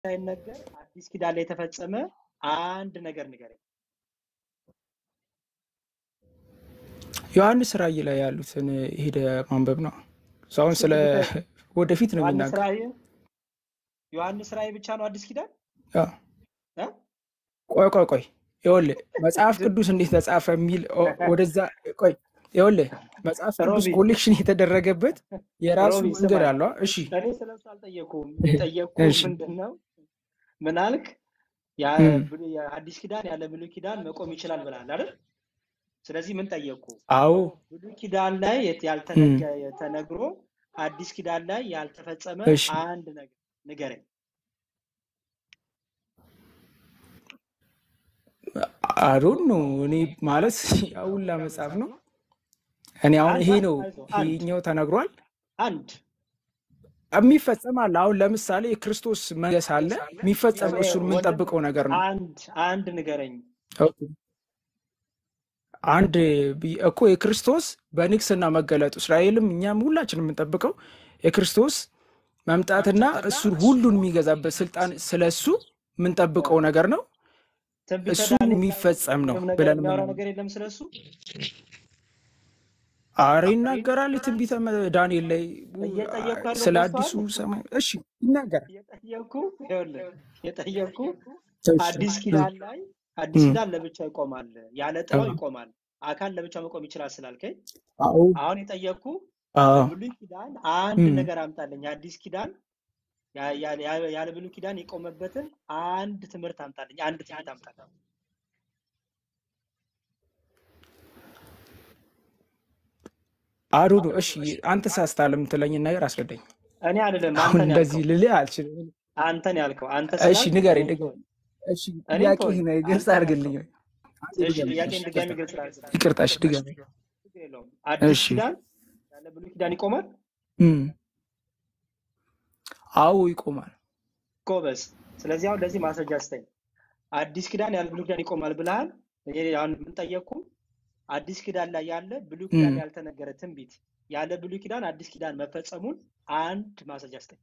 ሳይነገር አዲስ ኪዳን ላይ የተፈጸመ አንድ ነገር ንገረኝ። ዮሐንስ ራእይ ላይ ያሉትን ሄደ ማንበብ ነው። አሁን ስለ ትንቢተ ወደፊት ነው ዮሐንስ የሚናገር። ራእይ ዮሐንስ ራእይ ብቻ ነው አዲስ ኪዳን አዎ። እ? ቆይ ቆይ ቆይ ይኸውልህ መጽሐፍ ዝም ቅዱስ እንዴት ተጻፈ የሚል ኦ- ወደዛ ቆይ ይኸውልህ መጽሐፍ ቅዱስ ሮቢ ኮሌክሽን የተደረገበት የራሱ ሮቢ መንገድ ስማኝ፣ አለው። እሺ እኔ ስለሱ አልጠየኩም። የጠየቅኩ እሺ ምንድን ነው ምን አልክ? ያ እም፣ ብሉ- የአዲስ ኪዳን ያለ ብሉይ ኪዳን መቆም ይችላል ብላል አይደል? ስለዚህ ምን ጠየቅኩ? አዎ ብሉይ ኪዳን ላይ የት- እም፣ ያልተነገ ተነግሮ አዲስ ኪዳን ላይ ያልተፈጸመ እሺ አንድ ነገር ንገረኝ። አዶን ነው እኔ ማለት ያውላ መጽሐፍ ነው። እኔ አሁን አንድ ይሄ አንድ ነው አይዞህ፣ አንድ ይሄኛው ተነግሯል አንድ የሚፈጸም አለ። አሁን ለምሳሌ የክርስቶስ መንገስ አለ የሚፈጸም ይኸው እሱን ወንድም የምንጠብቀው ነገር ነው። አንድ አንድ ንገረኝ። ኦኬ። አንድ ቢ- እኮ የክርስቶስ በንግስና መገለጡ እስራኤልም እኛም ሁላችን የምንጠብቀው የክርስቶስ መምጣትና እሱን ሁሉን የሚገዛበት ስልጣን ስለ እሱ የምንጠብቀው ነገር ነው። ትንቢተ እሱ ዳንኤል ላይ የሚፈጸም ነው ምንም ነገር ብለን የሚያወራ ምን ነገር የለም ስለሱ። አረ ይናገራል። የትንቢተ መ- ዳንኤል ላይ ው- እየጠየቅኩ ያለው ስለ ገብቶሃል? አዲሱ ሰማይ እሺ ይናገራል። እየጠየቅኩ ይኸውልህ እየጠየቅኩ እሺ አዲስ እም፣ ኪዳን ላይ አዲስ እም፣ ኪዳን ለብቻ ይቆማል፣ ያለ ጥላው አዎ ይቆማል። አካል ለብቻ መቆም ይችላል ስላልከኝ አዎ አሁን የጠየቅኩ አዎ በብሉይ ኪዳን አንድ እም። ነገር አምጣልኝ። አዲስ ኪዳን ያ- ያ- ያ- ያለ ብሉይ ኪዳን የቆመበትን አንድ ትምህርት አምጣልኝ። አንድ ትምህርት አምጣልኝ። አዶ ነው። እሺ አንተ ሳስታል የምትለኝን ነገር አስረዳኝ። እኔ አይደለም አሁን አንተን እንደዚህ ያልከው ልልህ አልችልም። አንተን ያልከው አንተ እሺ ስላልክ ንገረኝ፣ እኔን ንገረኝ። ተወኝ እሺ እኔን ጥያቄ ተወኝ ግልጽ አንተን አድርግልኝ። ያልከው አንተ እሺ ድገምልኝ። ጥያቄን እሺ ድጋሚ ይቅርታ፣ ግልጽ ላድርግ ይቅርታ። እሺ ድገምልኝ። ችግር የለውም አዲስ እሺ ኪዳን ያለ ብሉይ ኪዳን ይቆማል እም፣ አዎ ይቆማል። ጎበዝ ስለዚህ አሁን ለዚህ ማስረጃ ስጠኝ አዲስ ኪዳን ያለ ብሉይ ኪዳን ይቆማል ብለሃል እኔ አሁን ምን ጠየቅኩ አዲስ ኪዳን ላይ ያለ ብሉይ ኪዳን እም፣ ያልተነገረ ትንቢት ያለ ብሉይ ኪዳን አዲስ ኪዳን መፈጸሙን አንድ ማስረጃ ስጠኝ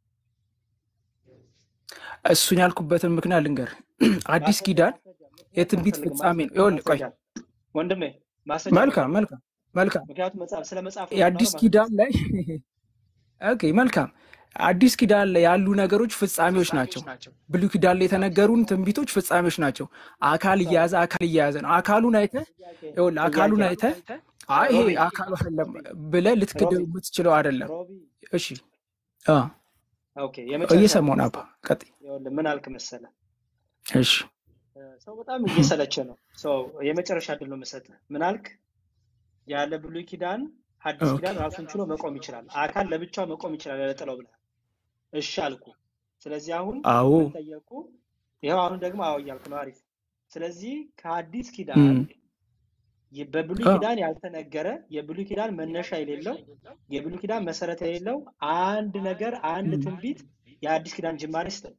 እሱን ያልኩበትን ምክንያት ልንገር። አዲስ ማስረጃ ኪዳን ማስረጃ ምክንያት የትንቢት አልፈልግም ፍጻሜ ነው። ማስረጃ ይኸውልህ ቆይ ማስረጃ ወንድሜ ማስረጃ መልካም አልፈልግም መልካም መልካም ምክንያቱም መጽሐፍ ስለ መጽሐፍ ነው የአዲስ የምናወራው ኪዳን ማስረጃ ላይ ኦኬ መልካም አዲስ ኪዳን ላይ ያሉ ነገሮች ፍጻሜዎች ናቸው። ብሉይ ኪዳን ላይ የተነገሩን ትንቢቶች ፍጻሜዎች ናቸው። አካል ሰው እየያዘ አካል እየያዘ ነው። አካሉን አይተህ ጥያቄ ይኸውልህ አካሉን ጥያቄ አይተህ አይ ይሄ ሮቢ አካሉ አይደለም ሮቢ ብለህ ልትክደው ሮቢ የምትችለው አይደለም። ሮቢ እሺ አ ኦኬ የመጨረሻ እየሰማሁ ዕድል ነው አባ ልስጥህ ቀጥይ። ይኸውልህ ምን አልክ መሰለህ እሺ እ፣ ሰው በጣም እየሰለቸ ነው ሰው የመጨረሻ ዕድል ነው የምሰጥህ ምን አልክ ያለ ብሉይ ኪዳን አዲስ ኦኬ ኪዳን ራሱን ችሎ መቆም ይችላል አካል ለብቻው መቆም ይችላል ያለ ጥላው ብለሃል እሺ አልኩ ስለዚህ አሁን አዎ ምን ጠየቅኩ ይኸው አሁን ደግሞ አዎ እያልክ ነው አሪፍ ስለዚህ ከአዲስ ኪዳን እም፣ የ- በብሉይ አ ኪዳን ያልተነገረ የብሉይ ኪዳን መነሻ የሌለው የብሉይ ኪዳን መሰረት የሌለው አንድ ነገር አንድ እም። ትንቢት የአዲስ ኪዳን ጅማሬ ስጠኝ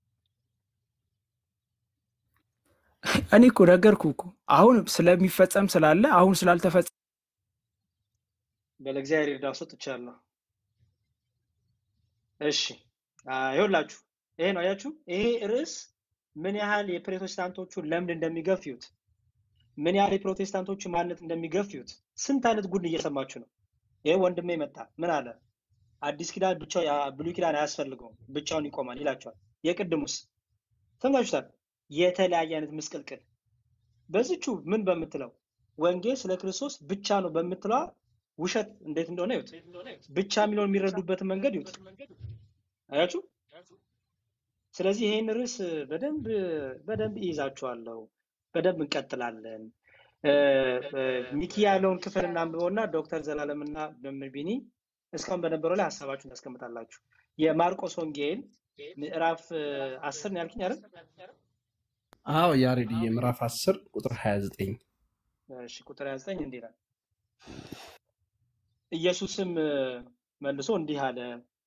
እኔ እኮ ነገርኩህ እኮ አሁን ስለሚፈጸም ስላለ አሁን ስላልተፈጸመ በለእግዚአብሔር ይርዳው ሰጥቻለሁ እሺ አ፣ ይኸውላችሁ ይሄ ነው አያችሁ ይሄ ርዕስ ምን ያህል የፕሮቴስታንቶቹን ለምድ እንደሚገፍዩት ምን ያህል የፕሮቴስታንቶቹ ማንነት እንደሚገፍዩት ስንት አይነት ጉድ እየሰማችሁ ነው ይሄ ወንድሜ መጣ ምን አለ አዲስ ኪዳን ብቻ ብሉይ ኪዳን አያስፈልገውም ብቻውን ይቆማል ይላቸዋል የቅድሙስ ሰምታችሁታል የተለያየ አይነት ምስቅልቅል በዚቹ ምን በምትለው ወንጌል ስለ ክርስቶስ ብቻ ነው በምትለዋ ውሸት እንዴት እንደሆነ ይዩት ብቻ የሚለውን የሚረዱበትን መንገድ ይዩት አያችሁ ስለዚህ ይሄን ርዕስ በደንብ በደንብ ይይዛችኋለሁ በደንብ እንቀጥላለን እ፣ እ፣ ሚኪ ያለውን ክፍል እናንብበውና ዶክተር ዘላለምና መምህር ቢኒ እስካሁን በነበረው ላይ ሀሳባችሁን ታስቀምጣላችሁ የማርቆስ ወንጌል ምዕራፍ እ፣ አስር ነው ያልክኝ አይደል አዎ ያሬድዬ ምዕራፍ 10 ቁጥር 29 እሺ ቁጥር 29 እንዲህ ይላል ኢየሱስም እ፣ መልሶ እንዲህ አለ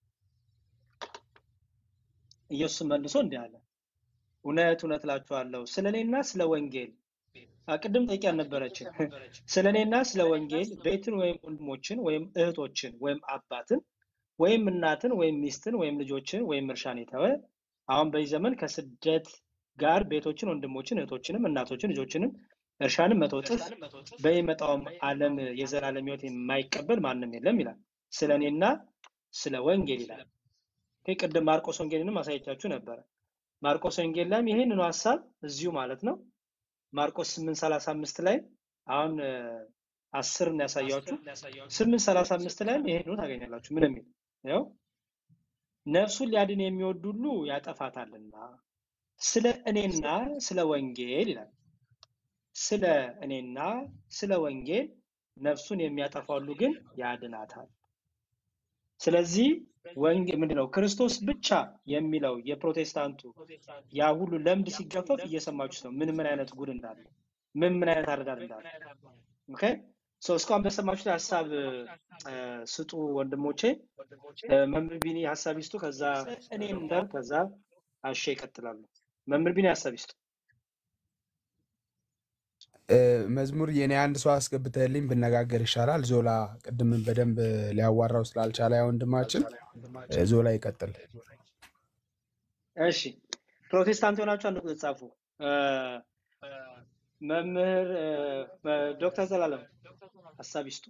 ኢየሱስም መልሶ እንዲህ አለ እውነት እውነት እላችኋለሁ ስለ እኔና ስለ ወንጌል አ፣ ቅድም ጠይቄ አልነበረችም ስለ እኔና ስለ ወንጌል ቤትን ወይም ወንድሞችን ወይም እህቶችን ወይም አባትን ወይም እናትን ወይም ሚስትን ወይም ልጆችን ወይም እርሻን የተወ አሁን በዚህ ዘመን ከስደት ጋር ቤቶችን፣ ወንድሞችን፣ እህቶችንም፣ እናቶችን፣ ልጆችንም እርሻንም መቶ እጥፍ በሚመጣውም ዓለም የዘላለም ሕይወት የማይቀበል ማንም የለም ይላል። ስለ እኔና ስለ ወንጌል ይላል። ይህ ቅድም ማርቆስ ወንጌልንም አሳይቻችሁ ነበረ። ማርቆስ ወንጌል ላይም ይህንኑ ሀሳብ እዚሁ ማለት ነው ማርቆስ 8:35 ላይ አሁን አስር ነው ያሳያችሁ። 8:35 ላይም ይሄንኑ ታገኛላችሁ። ምን የሚል ያው ነፍሱን ሊያድን የሚወድ ሁሉ ያጠፋታልና ስለ እኔና ስለ ወንጌል ይላል። ስለ እኔና ስለ ወንጌል ነፍሱን የሚያጠፋ ሁሉ ግን ያድናታል። ስለዚህ ወንጌል ምንድነው? ክርስቶስ ብቻ የሚለው የፕሮቴስታንቱ ያ ሁሉ ለምድ ሲገፈፍ እየሰማችሁት ነው። ምን ምን አይነት ጉድ እንዳለ፣ ምን ምን አይነት አረዳድ እንዳለ። ኦኬ ሶ እስካሁን በሰማችሁት ሀሳብ እ፣ ስጡ ወንድሞቼ። እ፣ መምህር ቢኒ ሀሳብ ይስጡ። ከዛ እኔ እንዳል ከዛ አሼ ይቀጥላሉ። መምህር ቢኒ ሀሳብ ይስጡ። እ፣ መዝሙር የኔ አንድ ሰው አስገብተህልኝ ብነጋገር ይሻላል። ዞላ ቅድምን በደንብ ሊያዋራው ስላልቻለ ያ ወንድማችን እ፣ ዞላ ይቀጥል። እሺ ፕሮቴስታንት የሆናችሁ አንድ ቁጥር ጻፉ። እ፣ መምህር እ፣ መ- ዶክተር ዘላለም ሀሳብ ይስጡ።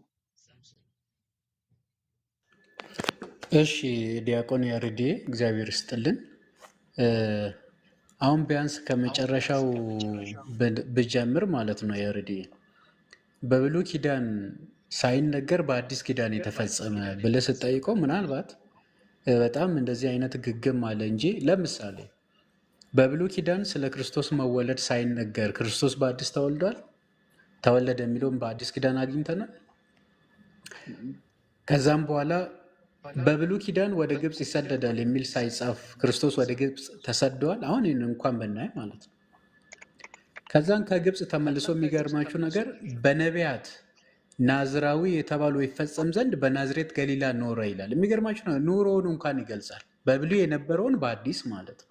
እሺ ዲያቆን ያሬድ እግዚአብሔር ይስጥልን። እ፣ አሁን ቢያንስ ከመጨረሻው ብ- ብጀምር ማለት ነው ያሬድ በብሉይ ኪዳን ሳይነገር በአዲስ ኪዳን የተፈጸመ ብለህ ስትጠይቀው ምናልባት እ፣ በጣም እንደዚህ አይነት ግግም አለ እንጂ ለምሳሌ በብሉይ ኪዳን ስለ ክርስቶስ መወለድ ሳይነገር ክርስቶስ በአዲስ ተወልዷል ተወለደ የሚለውን በአዲስ ኪዳን አግኝተናል። ከዛም በኋላ በብሉይ ኪዳን ወደ ግብፅ ይሰደዳል የሚል ሳይጻፍ ክርስቶስ ወደ ግብፅ ተሰደዋል። አሁን ይህን እንኳን ብናይ ማለት ነው። ከዛን ከግብፅ ተመልሶ የሚገርማችሁ ነገር በነቢያት ናዝራዊ የተባሉ ይፈጸም ዘንድ በናዝሬት ገሊላ ኖረ ይላል። የሚገርማችሁ ነው፣ ኑሮውን እንኳን ይገልጻል። በብሉይ የነበረውን በአዲስ ማለት ነው።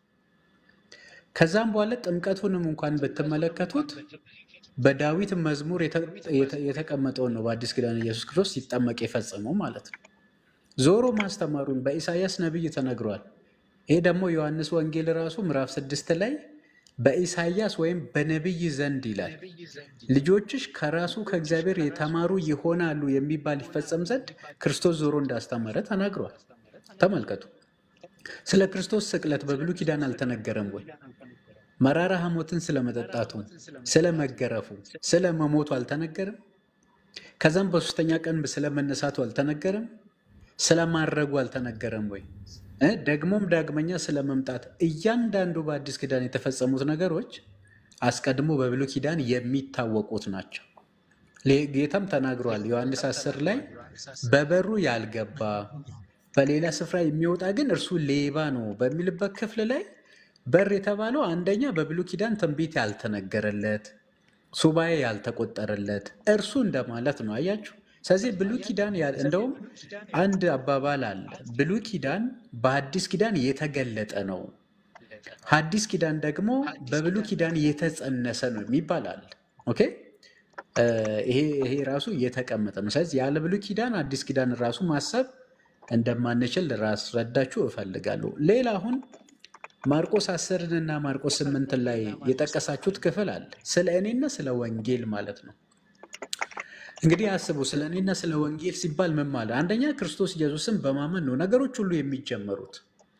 ከዛም በኋላ ጥምቀቱንም እንኳን ብትመለከቱት በዳዊት መዝሙር የተ- የተ- የተቀመጠውን ነው በአዲስ ኪዳን ኢየሱስ ክርስቶስ ሲጠመቅ የፈጸመው ማለት ነው። ዞሮ ማስተማሩን በኢሳይያስ ነቢይ ተነግሯል። ይሄ ደግሞ ዮሐንስ ወንጌል ራሱ ምዕራፍ ስድስት ላይ በኢሳይያስ ወይም በነቢይ ዘንድ ይላል ልጆችሽ ከራሱ ከእግዚአብሔር የተማሩ ይሆናሉ የሚባል ይፈጸም ዘንድ ክርስቶስ ዞሮ እንዳስተማረ ተናግሯል። ተመልከቱ። ስለ ክርስቶስ ስቅለት በብሉይ ኪዳን አልተነገረም ወይ? መራራ ሐሞትን ስለመጠጣቱ፣ ስለ መገረፉ፣ ስለ መሞቱ አልተነገረም? ከዛም በሶስተኛ ቀን ስለ መነሳቱ አልተነገረም? ስለ ማድረጉ አልተነገረም ወይ? እ ደግሞም ዳግመኛ ስለ መምጣት እያንዳንዱ በአዲስ ኪዳን የተፈጸሙት ነገሮች አስቀድሞ በብሉይ ኪዳን የሚታወቁት ናቸው። ሌ- ጌታም ተናግሯል። ዮሐንስ 10 ላይ በበሩ ያልገባ በሌላ ስፍራ የሚወጣ ግን እርሱ ሌባ ነው በሚልበት ክፍል ላይ በር የተባለው አንደኛ በብሉይ ኪዳን ትንቢት ያልተነገረለት ሱባኤ ያልተቆጠረለት እርሱ እንደማለት ነው። አያችሁ። ስለዚህ ብሉይ ኪዳን ያ- እንደውም አንድ አባባል አለ። ብሉይ ኪዳን በአዲስ ኪዳን የተገለጠ ነው፣ ሐዲስ ኪዳን ደግሞ በብሉይ ኪዳን የተጸነሰ ነው የሚባል አለ። ኦኬ እ፣ ይሄ ይሄ ራሱ እየተቀመጠ ነው። ስለዚህ ያለ ብሉይ ኪዳን አዲስ ኪዳን ራሱ ማሰብ እንደማንችል ላስረዳችሁ እፈልጋለሁ። ሌላ አሁን ማርቆስ አስርን እና ማርቆስ ስምንትን ላይ የጠቀሳችሁት ክፍል አለ ስለ እኔና ስለ ወንጌል ማለት ነው። እንግዲህ አስቡ፣ ስለ እኔና ስለ ወንጌል ሲባል ምን ማለት? አንደኛ ክርስቶስ ኢየሱስን በማመን ነው ነገሮች ሁሉ የሚጀመሩት።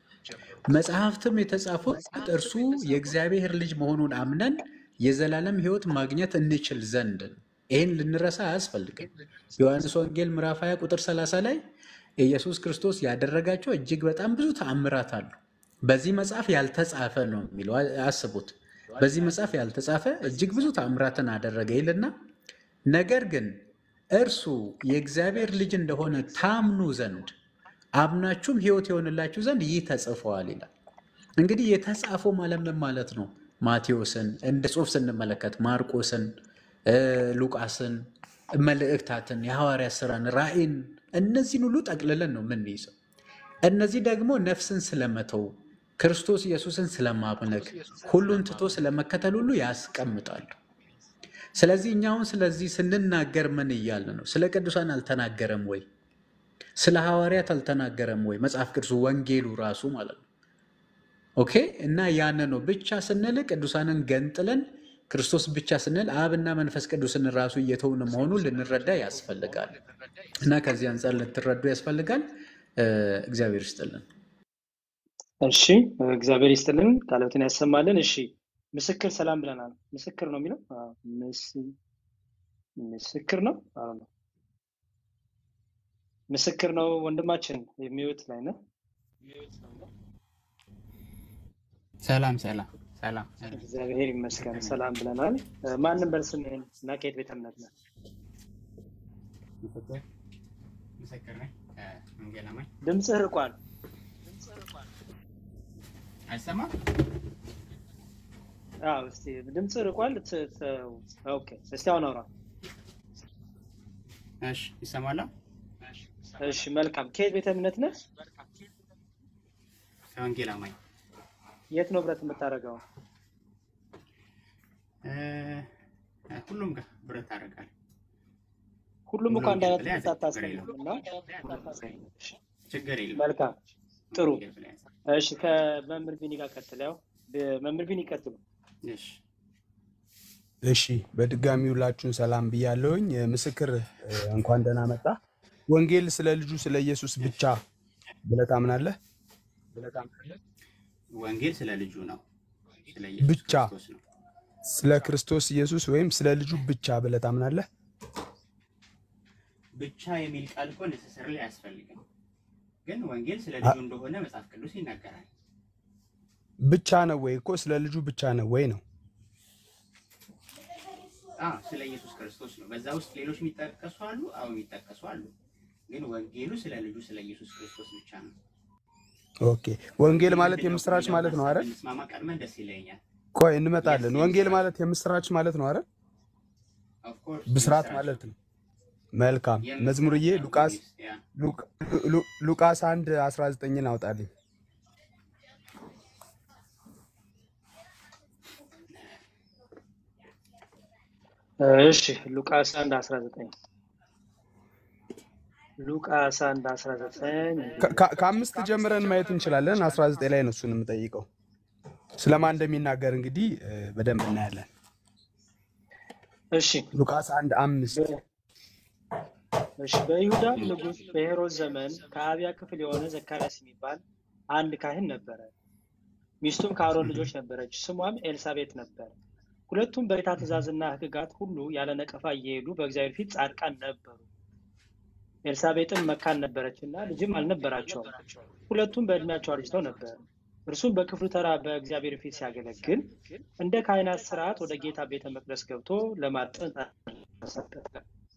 መጽሐፍትም የተጻፉት እርሱ የእግዚአብሔር ልጅ መሆኑን አምነን የዘላለም ሕይወት ማግኘት እንችል ዘንድ ነው። ይህን ልንረሳ አያስፈልግም። ዮሐንስ ወንጌል ምዕራፍ 20 ቁጥር 30 ላይ ኢየሱስ ክርስቶስ ያደረጋቸው እጅግ በጣም ብዙ ተአምራት አሉ። በዚህ መጽሐፍ ያልተጻፈ ነው የሚለው አ- አስቡት። በዚህ መጽሐፍ ያልተጻፈ እጅግ ብዙ ተአምራትን አደረገ ይልና ነገር ግን እርሱ የእግዚአብሔር ልጅ እንደሆነ ታምኑ ዘንድ አምናችሁም ሕይወት የሆንላችሁ ዘንድ ይህ ተጽፈዋል ይላል። እንግዲህ የተጻፈው ማለት ምን ማለት ነው? ማቴዎስን እንደ ጽሑፍ ስንመለከት ማርቆስን፣ እ፣ ሉቃስን፣ መልእክታትን፣ የሐዋርያ ስራን፣ ራእይን እነዚህን ሁሉ ጠቅልለን ነው የምንይዘው። እነዚህ ደግሞ ነፍስን ስለመተው ክርስቶስ ኢየሱስን ስለማምለክ ሁሉን ትቶ ስለመከተል ሁሉ ያስቀምጣሉ። ስለዚህ እኛ አሁን ስለዚህ ስንናገር ምን እያልን ነው? ስለ ቅዱሳን አልተናገረም ወይ? ስለ ሐዋርያት አልተናገረም ወይ? መጽሐፍ ቅዱስ ወንጌሉ ራሱ ማለት ነው። ኦኬ። እና ያን ነው ብቻ ስንል ቅዱሳንን ገንጥለን ክርስቶስ ብቻ ስንል አብና መንፈስ ቅዱስን ራሱ እየተውን መሆኑን ልንረዳ ያስፈልጋል። እና ከዚህ አንጻር ልትረዱ ያስፈልጋል። እ፣ እግዚአብሔር ይስጥልን። እሺ እግዚአብሔር ይስጥልን፣ ቃሎትን ያሰማልን። እሺ ምስክር ሰላም ብለናል። ምስክር ነው የሚለው አዎ፣ ምስ- ምስክር ነው አዎ ነው ምስክር ነው ወንድማችን የሚወት ላይ ነህ። ሰላም ሰላም ሰላም ሰላም። እግዚአብሔር ይመስገን ሰላም ብለናል። እ፣ ማንም በርስምህን እና ከየት ቤተ እምነት ነህ? ምስክር ምስክር ነኝ ከወንጌል አማኝ ድምፅህ ርቋል። አይሰማም። አዎ እስቲ ድምፅህ ርቋል። ት- ት- ኦኬ እስቲ አሁን አውራ። እሺ ይሰማል። እሺ መልካም። ከየት ቤተ እምነት ነህ? ከወንጌል አማኝ የት ነው ብረት የምታደርገው? እ፣ ሁሉም ጋር ብረት አደርጋለሁ። ሁሉም እኮ ሁሉም አንድ አይነት ብለህ ትምህርት ችግር አታስተምርም የለውም። እና ችግር የለም። መልካም ጥሩ። ወንጌል ብለህ ያዝ። እሺ ከመምህር ቢኒ ጋር ቀጥል። ያው ብ- መምህር ቢኒ ቀጥሉ። እሺ እሺ በድጋሚ ሁላችሁን ሰላም ብያለሁኝ። እ፣ ምስክር እ፣ እንኳን ደህና መጣ። ወንጌል ስለ ልጁ ስለ ኢየሱስ ብቻ ብለህ ታምናለህ? ብለህ ታምናለህ? ወንጌል ስለ ልጁ ነው፣ ስለ ኢየሱስ ብቻ ክርስቶስ ነው። ስለ ክርስቶስ ኢየሱስ ወይም ስለ ልጁ ብቻ ብለህ ታምናለህ? ብቻ የሚል ቃል እኮ necessarily አያስፈልግም፣ ግን ወንጌል ስለ አ- ልጁ እንደሆነ መጽሐፍ ቅዱስ ይናገራል። ብቻ ነው ወይ እኮ ስለ ልጁ ብቻ ነው ወይ ነው። አዎ ስለ ኢየሱስ ክርስቶስ ነው። በዛ ውስጥ ሌሎች የሚጠቀሱ አሉ፣ አዎ የሚጠቀሱ አሉ፣ ግን ወንጌሉ ስለ ልጁ ስለ ኢየሱስ ክርስቶስ ብቻ ነው። ኦኬ ወንጌል ማለት ምንድን ነው የምስራች የሚለውን ማለት ነው ሀሳብ አይደል? ብንስማማ ቀድመን ደስ ይለኛል። ቆይ የስ እንመጣለን። ወንጌል የምስራች ማለት የምስራች ማለት ነው አይደል? ኦፍኮርስ ብስራት የምስራች ማለት ነው። መልካም የምስራች መዝሙርዬ ነው። ሉቃስ ያ ሉቅ- ሉ- ሉቃስ አንድ አስራ ዘጠኝን አውጣልኝ። እሺ ሉቃስ 1 19 ሉቃስ 1 19 ከ- ከ- ከአምስት ጀምረን ማየት እንችላለን። አስራ ዘጠኝ ላይ ነው እሱን የምጠይቀው። ስለማን እንደሚናገር እንግዲህ እ፣ በደንብ እናያለን። እሺ ሉቃስ አንድ አምስት በ- እሺ በይሁዳ ንጉሥ በሄሮድ ዘመን ከአብያ ክፍል የሆነ ዘካርያስ የሚባል አንድ ካህን ነበረ። ሚስቱም ከአሮን ልጆች ነበረች፣ ስሟም ኤልሳቤጥ ነበር። ሁለቱም በጌታ ትእዛዝና ሕግጋት ሁሉ ያለ ነቀፋ እየሄዱ በእግዚአብሔር ፊት ጻድቃን ነበሩ። ኤልሳቤጥም መካን ነበረች እና ልጅም አልነበራቸውም። ሁለቱም በዕድሜያቸው አርጅተው ነበር። እርሱም በክፍሉ ተራ በእግዚአብሔር ፊት ሲያገለግል እንደ ካህናት ስርዓት ወደ ጌታ ቤተ መቅደስ ገብቶ ለማጠን ተሰጠ።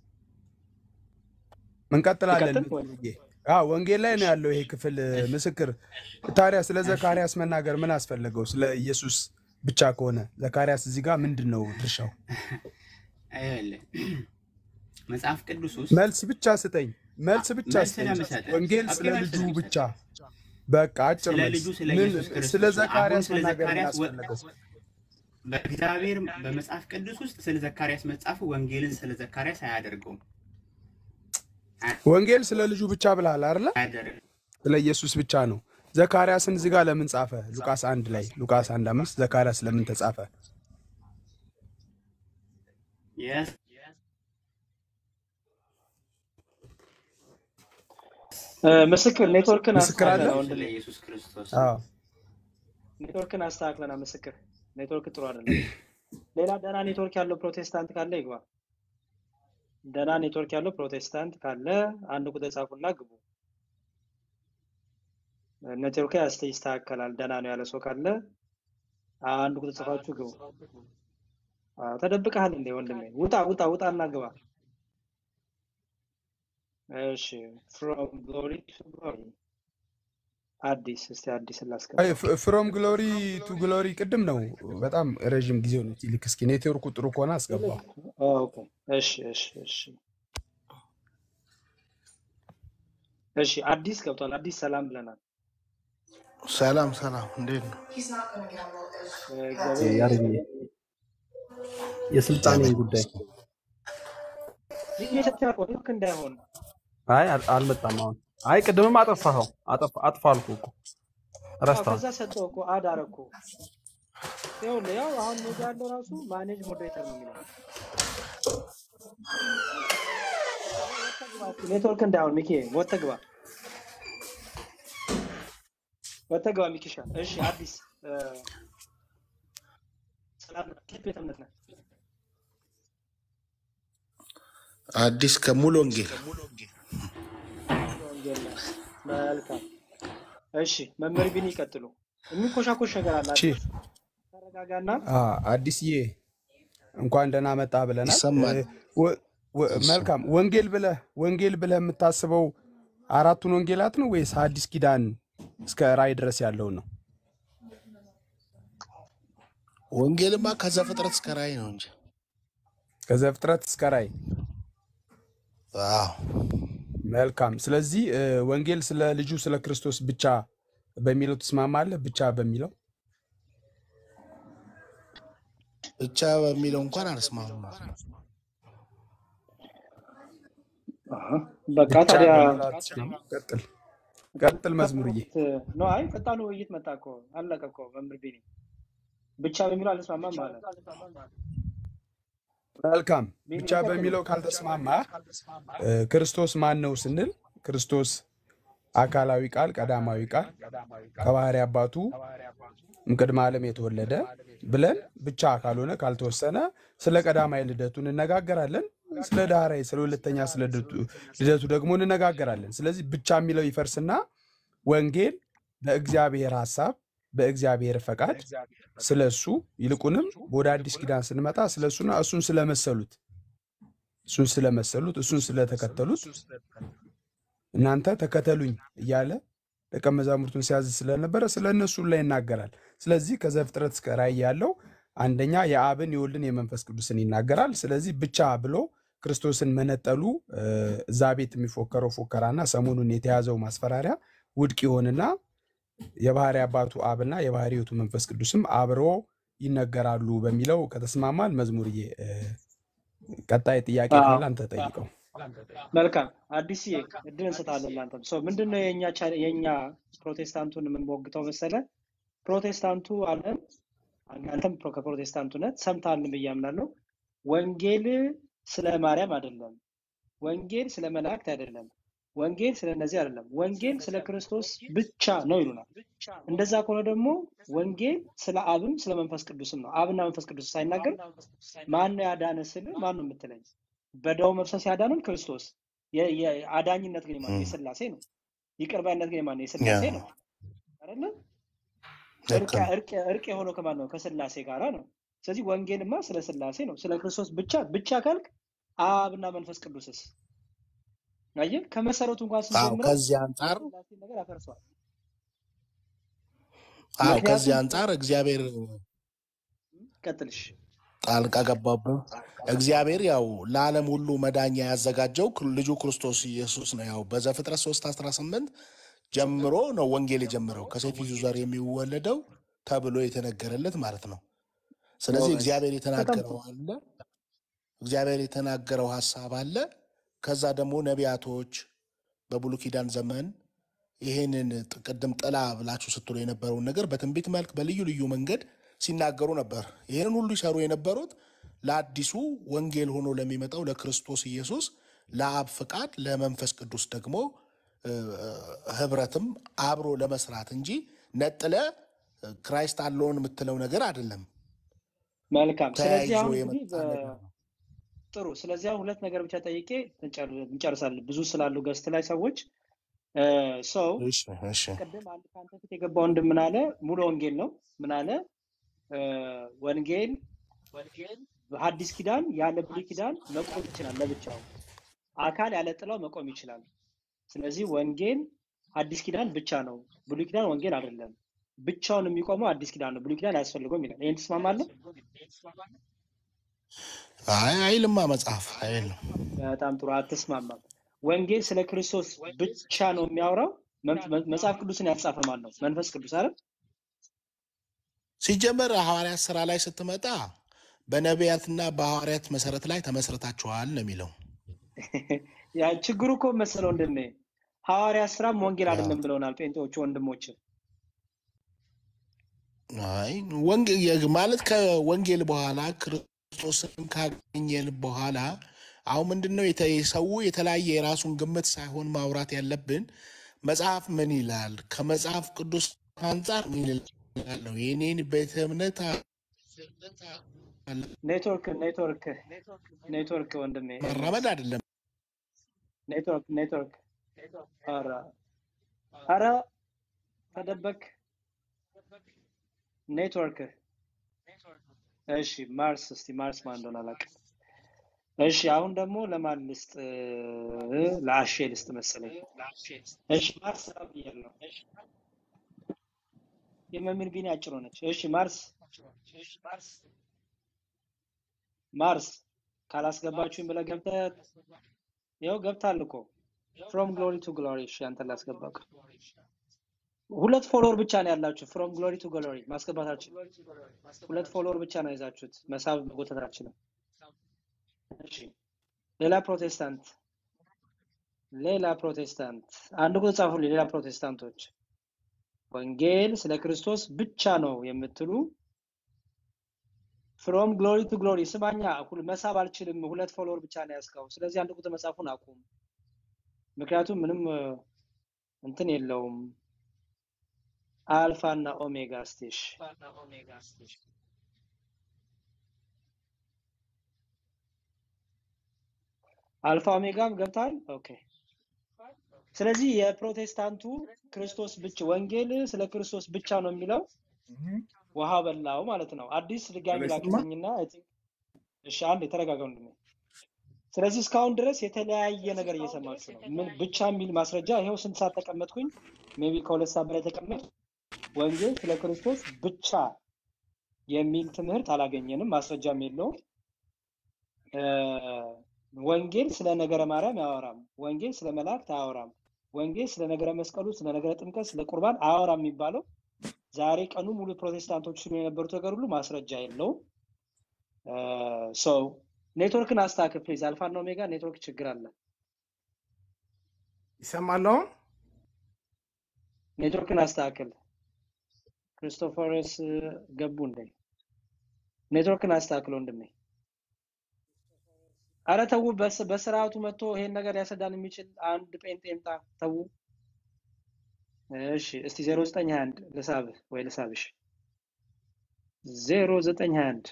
እንቀጥላለን። ልቀጥል ወይ? መዝሙርዬ አዎ ወንጌል ላይ ነው ያለው ይሄ ክፍል እ፣ ምስክር። ታዲያ ስለ ዘካርያስ መናገር ምን አስፈለገው? ስለ ኢየሱስ ብቻ ከሆነ ዘካርያስ እዚህ ጋር ምንድን ነው ድርሻው? ይኸውልህ መጽሐፍ ቅዱስ ውስጥ መልስ ብቻ ስጠኝ፣ መልስ ብቻ መልስ ስጠኝ። ለምሰጥህ ወንጌል ኦኬ፣ ስለ መልስ ልጁ ለምሰጥህ ብቻ በቃ አጭር ስለ መልስ። ልጁ ስለ ምን ኢየሱስ ክርስቶስ ስለ ነው። አሁን ዘካርያስ ስለ መናገር ምን ዘካርያስ ወ- አስፈለገው? በእግዚአብሔር በመጽሐፍ ቅዱስ ውስጥ ስለ ዘካርያስ መጻፉ ወንጌልን ስለ ዘካርያስ አያደርገውም ወንጌል ስለ ልጁ ብቻ ብለሃል አይደለ? አያደርግም። ስለ ኢየሱስ ብቻ ነው። ዘካርያስን እዚህ ጋር ለምን ጻፈ? ሉቃስ አንድ ላይ ሉቃስ አንድ አምስት ዘካርያስ ለምን ተጻፈ? Yes. እ፣ ምስክር ኔትወርክን ምስክር አለ? አስተካክለና ስለ ወንድሜ ኢየሱስ ክርስቶስ አዎ ኔትወርክን አስተካክለና ምስክር ኔትወርክ ጥሩ አይደለም። ሌላ ደህና ኔትወርክ ያለው ፕሮቴስታንት ካለ ይግባ። ደህና ኔትወርክ ያለው ፕሮቴስታንት ካለ አንድ ቁጥር ጻፉና ግቡ። ኔትወርክ ያስ ይስተካከላል። ደህና ነው ያለ ሰው ካለ አንድ ቁጥር ጽፋችሁ ግቡ። አዎ፣ ተደብቀሃል እንዴ ወንድሜ? ውጣ ውጣ ውጣና ግባ። እሺ ፍሮም ግሎሪ ቱ ግሎሪ አዲስ እስቲ አዲስ ላስገባ። ፍሮም ግሎሪ ቱ ግሎሪ ቅድም ነው። በጣም ረዥም ጊዜ ነው። ልክ እስኪ ኔትወርኩ ጥሩ ከሆነ አስገባው። ኦኬ እሺ እሺ እሺ እሺ አዲስ ገብቷል። አዲስ ሰላም ብለናል። ሰላም ሰላም፣ እንዴት ነው? እ፣ እግዚአብሔር ያሬድ ይመስገን። የስልጣኔ ጉዳይ ይህ የሰጠህ እኮ ልክ እንዳይሆን አይ አል- አልመጣም። አሁን አይ ቅድምም አጠፋኸው አጠፋ አጥፋ አልኩህ እኮ አዎ ረስተዋል። ከዛ ሰጠው እኮ አድ አረኩ። ይኸውልህ ያው አሁን ሜጋ ያለው ራሱ ማኔጅ ሞዴሬተር ነው የሚለው። ኔትወርክ እንዳይሆን ሚኪ ወጥተህ ግባ፣ ወጥተህ ግባ ሚኪሻ። እሺ አዲስ እ፣ ሰላም ነህ? ከየት ቤተ እምነት ነህ? አዲስ ከሙሉ ወንጌል ወንጌል ነህ። መልካም። እሺ መምህር ቢኒ ይቀጥሉ። የሚኮሻኮሽ ነገር አለ እሺ አዲስ ተረጋጋና አ፣ አዲስዬ እንኳን ደህና መጣ ብለናል። ይሰማል። እ፣ ወ- ወ- መልካም ወንጌል ብለህ ወንጌል ብለህ የምታስበው አራቱን ወንጌላት ነው ወይስ አዲስ ኪዳን እስከ ራእይ ድረስ ያለውን ነው? ወንጌልማ ከዘፍጥረት እስከ ራእይ ነው እንጂ። ከዘፍጥረት እስከ ራእይ። አዎ መልካም። ስለዚህ እ፣ ወንጌል ስለ ልጁ ስለ ክርስቶስ ብቻ በሚለው ትስማማለህ? ብቻ በሚለው ብቻ በሚለው እንኳን አልስማማም። አሀ፣ በቃ ብቻ ታዲያ በሚለው አትስማማም? ቀጥል ቀጥል መዝሙርዬ። ነው። አይ ፈጣኑ ውይይት መጣ እኮ አለቀ እኮ መምህር ቢኒ ብቻ በሚለው አልስማማም ማለት መልካም ቢኒ ብቻ ይቀጥሉ። በሚለው ካልተስማማ እ፣ ክርስቶስ ማን ነው ስንል ክርስቶስ አካላዊ ቃል ቀዳማዊ ቃል ከባህሪ አባቱ እምቅድመ ዓለም የተወለደ ብለን ብቻ ካልሆነ ካልተወሰነ ስለ ቀዳማዊ ልደቱ እንነጋገራለን። ስለ ዳህራዊ ስለ ሁለተኛ ስለ ልደቱ ልደቱ ደግሞ እንነጋገራለን። ስለዚህ ብቻ የሚለው ይፈርስና ወንጌል በእግዚአብሔር ሐሳብ በእግዚአብሔር ፈቃድ ስለ እሱ ይልቁንም ወደ አዲስ ኪዳን ስንመጣ ስለ እሱና እሱን ስለመሰሉት እሱን ስለመሰሉት እሱን ስለተከተሉት እናንተ ተከተሉኝ እያለ ደቀ መዛሙርቱን ሲያዝ ስለነበረ ስለ እነሱ ላይ ይናገራል። ስለዚህ ከዘፍጥረት እስከ ራእይ ያለው አንደኛ የአብን የወልድን የመንፈስ ቅዱስን ይናገራል። ስለዚህ ብቻ ብሎ ክርስቶስን መነጠሉ እ፣ እዛ ቤት የሚፎከረው ፎከራና ሰሞኑን የተያዘው ማስፈራሪያ ውድቅ ይሆንና የባህሪ አባቱ አብና የባህሪ ሕይወቱ መንፈስ ቅዱስም አብሮ ይነገራሉ በሚለው ከተስማማን መዝሙርዬ እ፣ ቀጣይ ጥያቄ አዎ። ካለ አንተ ጠይቀው። መልካም አዲስዬ እድል እንሰጣለን ለአንተም ሰው ምንድን ነው የእኛ ቻ- የእኛ ፕሮቴስታንቱን የምንሞግተው መሰለ ፕሮቴስታንቱ አለን አንተም ፕሮ- ከፕሮቴስታንቱ ነት ሰምተሃል ብዬ አምናለሁ ወንጌል ስለ ማርያም አይደለም ወንጌል ስለ መላእክት አይደለም ወንጌል ስለ እነዚህ አይደለም ወንጌል ስለ ክርስቶስ ብቻ ነው ይሉናል እንደዛ ከሆነ ደግሞ ወንጌል ስለ አብም ስለ መንፈስ ቅዱስም ነው አብና መንፈስ ቅዱስ ሳይናገር ማን ነው ያዳነ ስል ማን ነው የምትለኝ በደሙ መፍሰስ ያዳነን ክርስቶስ የ- የ- አዳኝነት ግን የማን ነው? የስላሴ ነው ይቅር ባይነት ግን የማን ነው? የስላሴ ነው አይደለ እርቅ ልክ ነው። እርቅ እርቅ የሆነው ከማን ነው? ከስላሴ ጋራ ነው። ስለዚህ ወንጌልማ ስለ ስላሴ ነው። ስለ ክርስቶስ ብቻ ብቻ ካልክ አብና መንፈስ ቅዱስስ አየህ፣ ከመሰረቱ እንኳን አዎ ስንጀምረው ከዚህ አንጻር የስላሴ ነገር ያፈርሰዋል። አዎ ከዚህ ምክንያቱም አንጻር እግዚአብሔር ቀጥልሽ ጣልቃ ገባብህ። እግዚአብሔር ያው ለዓለም ሁሉ መዳኛ ያዘጋጀው ክር- ልጁ ክርስቶስ ኢየሱስ ነው። ያው በዘፍጥረት 3 18 ጀምሮ ነው ወንጌል የጀመረው ከሴት ልጁ ዘር የሚወለደው ተብሎ የተነገረለት ማለት ነው። ስለዚህ ጎበዝ፣ እግዚአብሔር በጣም የተናገረው ጥሩ። አለ፣ እግዚአብሔር የተናገረው ሀሳብ አለ። ከዛ ደግሞ ነቢያቶች በብሉይ ኪዳን ዘመን ይህንን ጥ- ቅድም ጥላ ብላችሁ ስትሉ የነበረውን ነገር በትንቢት መልክ በልዩ ልዩ መንገድ ሲናገሩ ነበር። ይህንን ሁሉ ይሰሩ የነበሩት ለአዲሱ ወንጌል ሆኖ ለሚመጣው ለክርስቶስ ኢየሱስ ለአብ ፍቃድ ለመንፈስ ቅዱስ ደግሞ እ፣ ህብረትም አብሮ ለመስራት እንጂ ነጥለ እ፣ ክራይስት አለውን የምትለው ነገር አይደለም። መልካም። ስለዚህ ተያይዞ አሁን እንግዲህ የመጣ በ- ነገር ነው። ጥሩ። ስለዚህ አሁን ሁለት ነገር ብቻ ጠይቄ እንጨር- እንጨርሳለን። ብዙ ስላሉ ገስት ላይ ሰዎች ሰው እሺ እሺ ቅድም አንድ ከአንተ ፊት የገባ ወንድም ምን አለ? ሙሉ ወንጌል ነው። ምን አለ? እ፣ ወንጌል በሐዲስ ኪዳን ያለ ብሉይ ኪዳን መቆም ይችላል ለብቻው። አካል ያለ ጥላው መቆም ይችላል። ስለዚህ ወንጌል አዲስ ኪዳን ብቻ ነው፣ ብሉይ ኪዳን ወንጌል አይደለም። ብቻውን የሚቆመው አዲስ ኪዳን ነው፣ ብሉይ ኪዳን አያስፈልገውም ይላል። ይህን ትስማማለህ? አይ አይልማ መጽሐፍ አይልም። በጣም ጥሩ። አትስማማም። ወንጌል ስለ ክርስቶስ ብቻ ነው የሚያወራው። መ- መ- መጽሐፍ ቅዱስን ያጻፈ ማን ነው? መንፈስ ቅዱስ አይደል? ሲጀመር ሐዋርያት ስራ ላይ ስትመጣ በነቢያትና በሐዋርያት መሰረት ላይ ተመስርታችኋል ነው የሚለው። ያ ችግሩ እኮ መሰለው እንድን ሐዋርያ ስራም ወንጌል አዎ። አይደለም ብለውናል ጴንጤዎቹ ወንድሞች። አይ ወንጌ- የ- ማለት ከወንጌል በኋላ ክርስቶስን ካገኘን በኋላ አሁን ምንድን ነው የተ- ሰው የተለያየ የራሱን ግምት ሳይሆን ማውራት ያለብን መጽሐፍ ምን ይላል፣ ከመጽሐፍ ቅዱስ አንጻር ምን ይላል ነው የኔን ቤተ እምነት አ- ኔትወርክ ኔትወርክ ኔትወርክ ወንድሜ ኤርሚያስ ማራመድ አይደለም። ኔትወርክ ኔትወርክ ኧረ ኧረ ተደበክ ኔትወርክ እሺ ማርስ እስቲ ማርስ ማን እንደሆነ አላውቅም እሺ አሁን ደግሞ ለማን ልስጥ እ፣ ለአሼ ልስጥ መሰለኝ እሺ ማርስ ሰላም ብያለሁ የመምህር ቢኒ አጭር ሆነች እሺ ማርስ ማርስ ካላስገባችሁኝ ብለህ ገብተህ ይኸው ገብታል እኮ ፍሮም ግሎሪ ቱ ግሎሪ እሺ አንተን ላስገባህ ሁለት ፎሎወር ብቻ ነው ያላችሁ ፍሮም ግሎሪ ቱ ግሎሪ ማስገባታችን ሁለት ፎሎወር ብቻ ነው ይዛችሁት መሳብ መጎተታችንም እሺ ሌላ ፕሮቴስታንት ሌላ ፕሮቴስታንት አንድ ቁጥር ጻፉልኝ ሌላ ፕሮቴስታንቶች ወንጌል ስለ ክርስቶስ ብቻ ነው የምትሉ ፍሮም ግሎሪ ቱ ግሎሪ ስማኛ ሁል- መሳብ አልችልም ሁለት ፎሎወር ብቻ ነው ያዝከው ስለዚህ አንድ ቁጥር መጻፉን አቁም ምክንያቱም ምንም እ፣ እንትን የለውም አልፋ እና ኦሜጋ ስቴሽ አልፋ ኦሜጋም ገብታል ኦኬ ስለዚህ የፕሮቴስታንቱ ክርስቶስ ብቻ ወንጌል ስለ ክርስቶስ ብቻ ነው የሚለው ውሃ በላው ማለት ነው አዲስ ድጋሚ ለስማ ላክልኝና I think- እሺ አንድ የተረጋጋ ወንድሜ ስለዚህ እስካሁን ድረስ የተለያየ ነገር እየሰማችሁ ነው ምን ብቻ የሚል ማስረጃ ይኸው ስንት ሰዓት ተቀመጥኩኝ ሜቢ ከሁለት ሰዓት በላይ ተቀመጥ ወንጌል ስለ ክርስቶስ ብቻ የሚል ትምህርት አላገኘንም ማስረጃም የለውም እ፣ ወንጌል ስለ ነገረ ማርያም አያወራም ወንጌል ስለ መላእክት አያወራም ወንጌል ስለ ነገረ መስቀሉ ስለ ነገረ ጥምቀት ስለ ቁርባን አያወራም የሚባለው ዛሬ ቀኑ ሙሉ ፕሮቴስታንቶች ሲሉ የነበሩት ነገር ሁሉ ማስረጃ የለውም ሰው ኔትወርክን አስተካክል ፕሊዝ አልፋና ኦሜጋ ኔትወርክ ችግር አለ ይሰማል አሁን ኔትወርክን አስተካክል ክርስቶፈርስ ገቡ እንደ ኔትወርክን አስተካክል ወንድሜ አረ ተዉ በስ- በስርዓቱ መጥቶ ይሄን ነገር ያስረዳን የሚችል አንድ ጴንጤ ይምጣ ተዉ እሺ እስቲ 0921 ልሳብህ ወይ ልሳብሽ 0921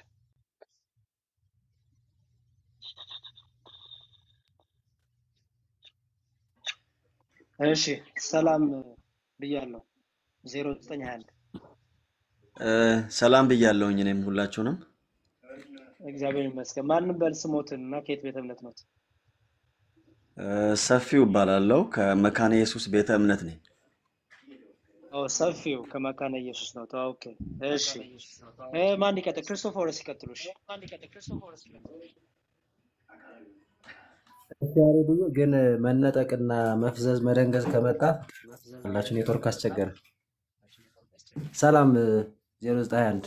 እሺ ሰላም ብያለሁ 0921 እ፣ ሰላም ብያለሁኝ እኔም ሁላችሁንም። እግዚአብሔር ይመስገን ማንም በል ስሞትን እና ከየት ቤተ እምነት ነው እ፣ ሰፊው እባላለሁ ከመካነ ኢየሱስ ቤተ እምነት ነኝ። ኦ ሰፊው ከመካነ ኢየሱስ ነው ኦኬ እሺ እ፣ ማን ይቀጥል ክርስቶፎረስ ይቀጥሉ እሺ ያሬዱ ግን መነጠቅና መፍዘዝ መደንገዝ ከመጣ ሁላችን ኔትወርክ አስቸገረ። ሰላም 091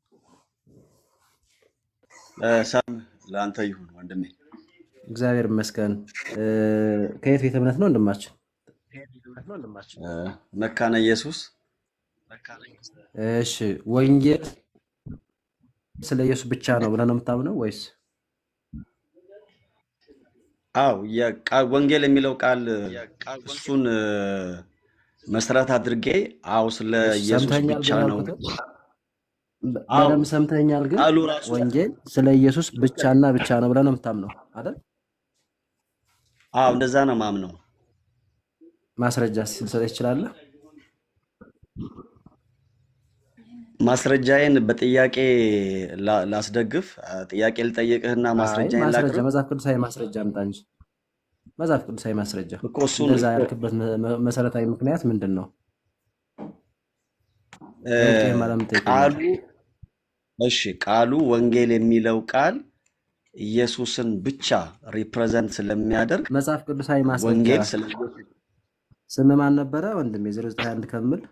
እ፣ ሰላም ለአንተ ይሁን ወንድሜ። እግዚአብሔር ይመስገን። እ፣ ከየት ቤተ እምነት ነው ወንድማችን? እ፣ መካነ ኢየሱስ እሺ ወንጌል ስለ ኢየሱስ ብቻ ነው ብለህ ነው የምታምነው ወይስ? አው የቃል ወንጌል የሚለው ቃል እሱን እ፣ መሰረት አድርጌ አው ስለ እሺ ኢየሱስ ሰምተኛል ብቻ ግን ነው። ያልኩትን በ- አው በደንብ ሰምተኛል ግን ቃሉ ራሱ ወንጌል ስለ ኢየሱስ ብቻና ብቻ ነው ብለህ ነው የምታምነው አይደል? አው እንደዛ ነው ማምነው። ማስረጃ ልሰጥህ ትችላለህ? ማስረጃዬን በጥያቄ ላ- ላስደግፍ። አ፣ ጥያቄ ልጠይቅህና አይ ማስረጃዬን ማስረጃ ላቅርብ መጽሐፍ ቅዱሳዊ ማስረጃ አምጣ እንጂ መጽሐፍ ቅዱሳዊ ማስረጃ። እኮ እሱን እንደዛ እኮ ያልክበት መ- መ- መሰረታዊ ምክንያት ምንድን ነው? እ፣ ጠይቄህም አላምን ቃሉ ጠይቀኛል። እሺ ቃሉ ወንጌል የሚለው ቃል ኢየሱስን ብቻ ሪፕሬዘንት ስለሚያደርግ መጽሐፍ ቅዱሳዊ ማስረጃ ወንጌል ስለ ስም ማን ነበረ ወንድሜ? 091 ከምል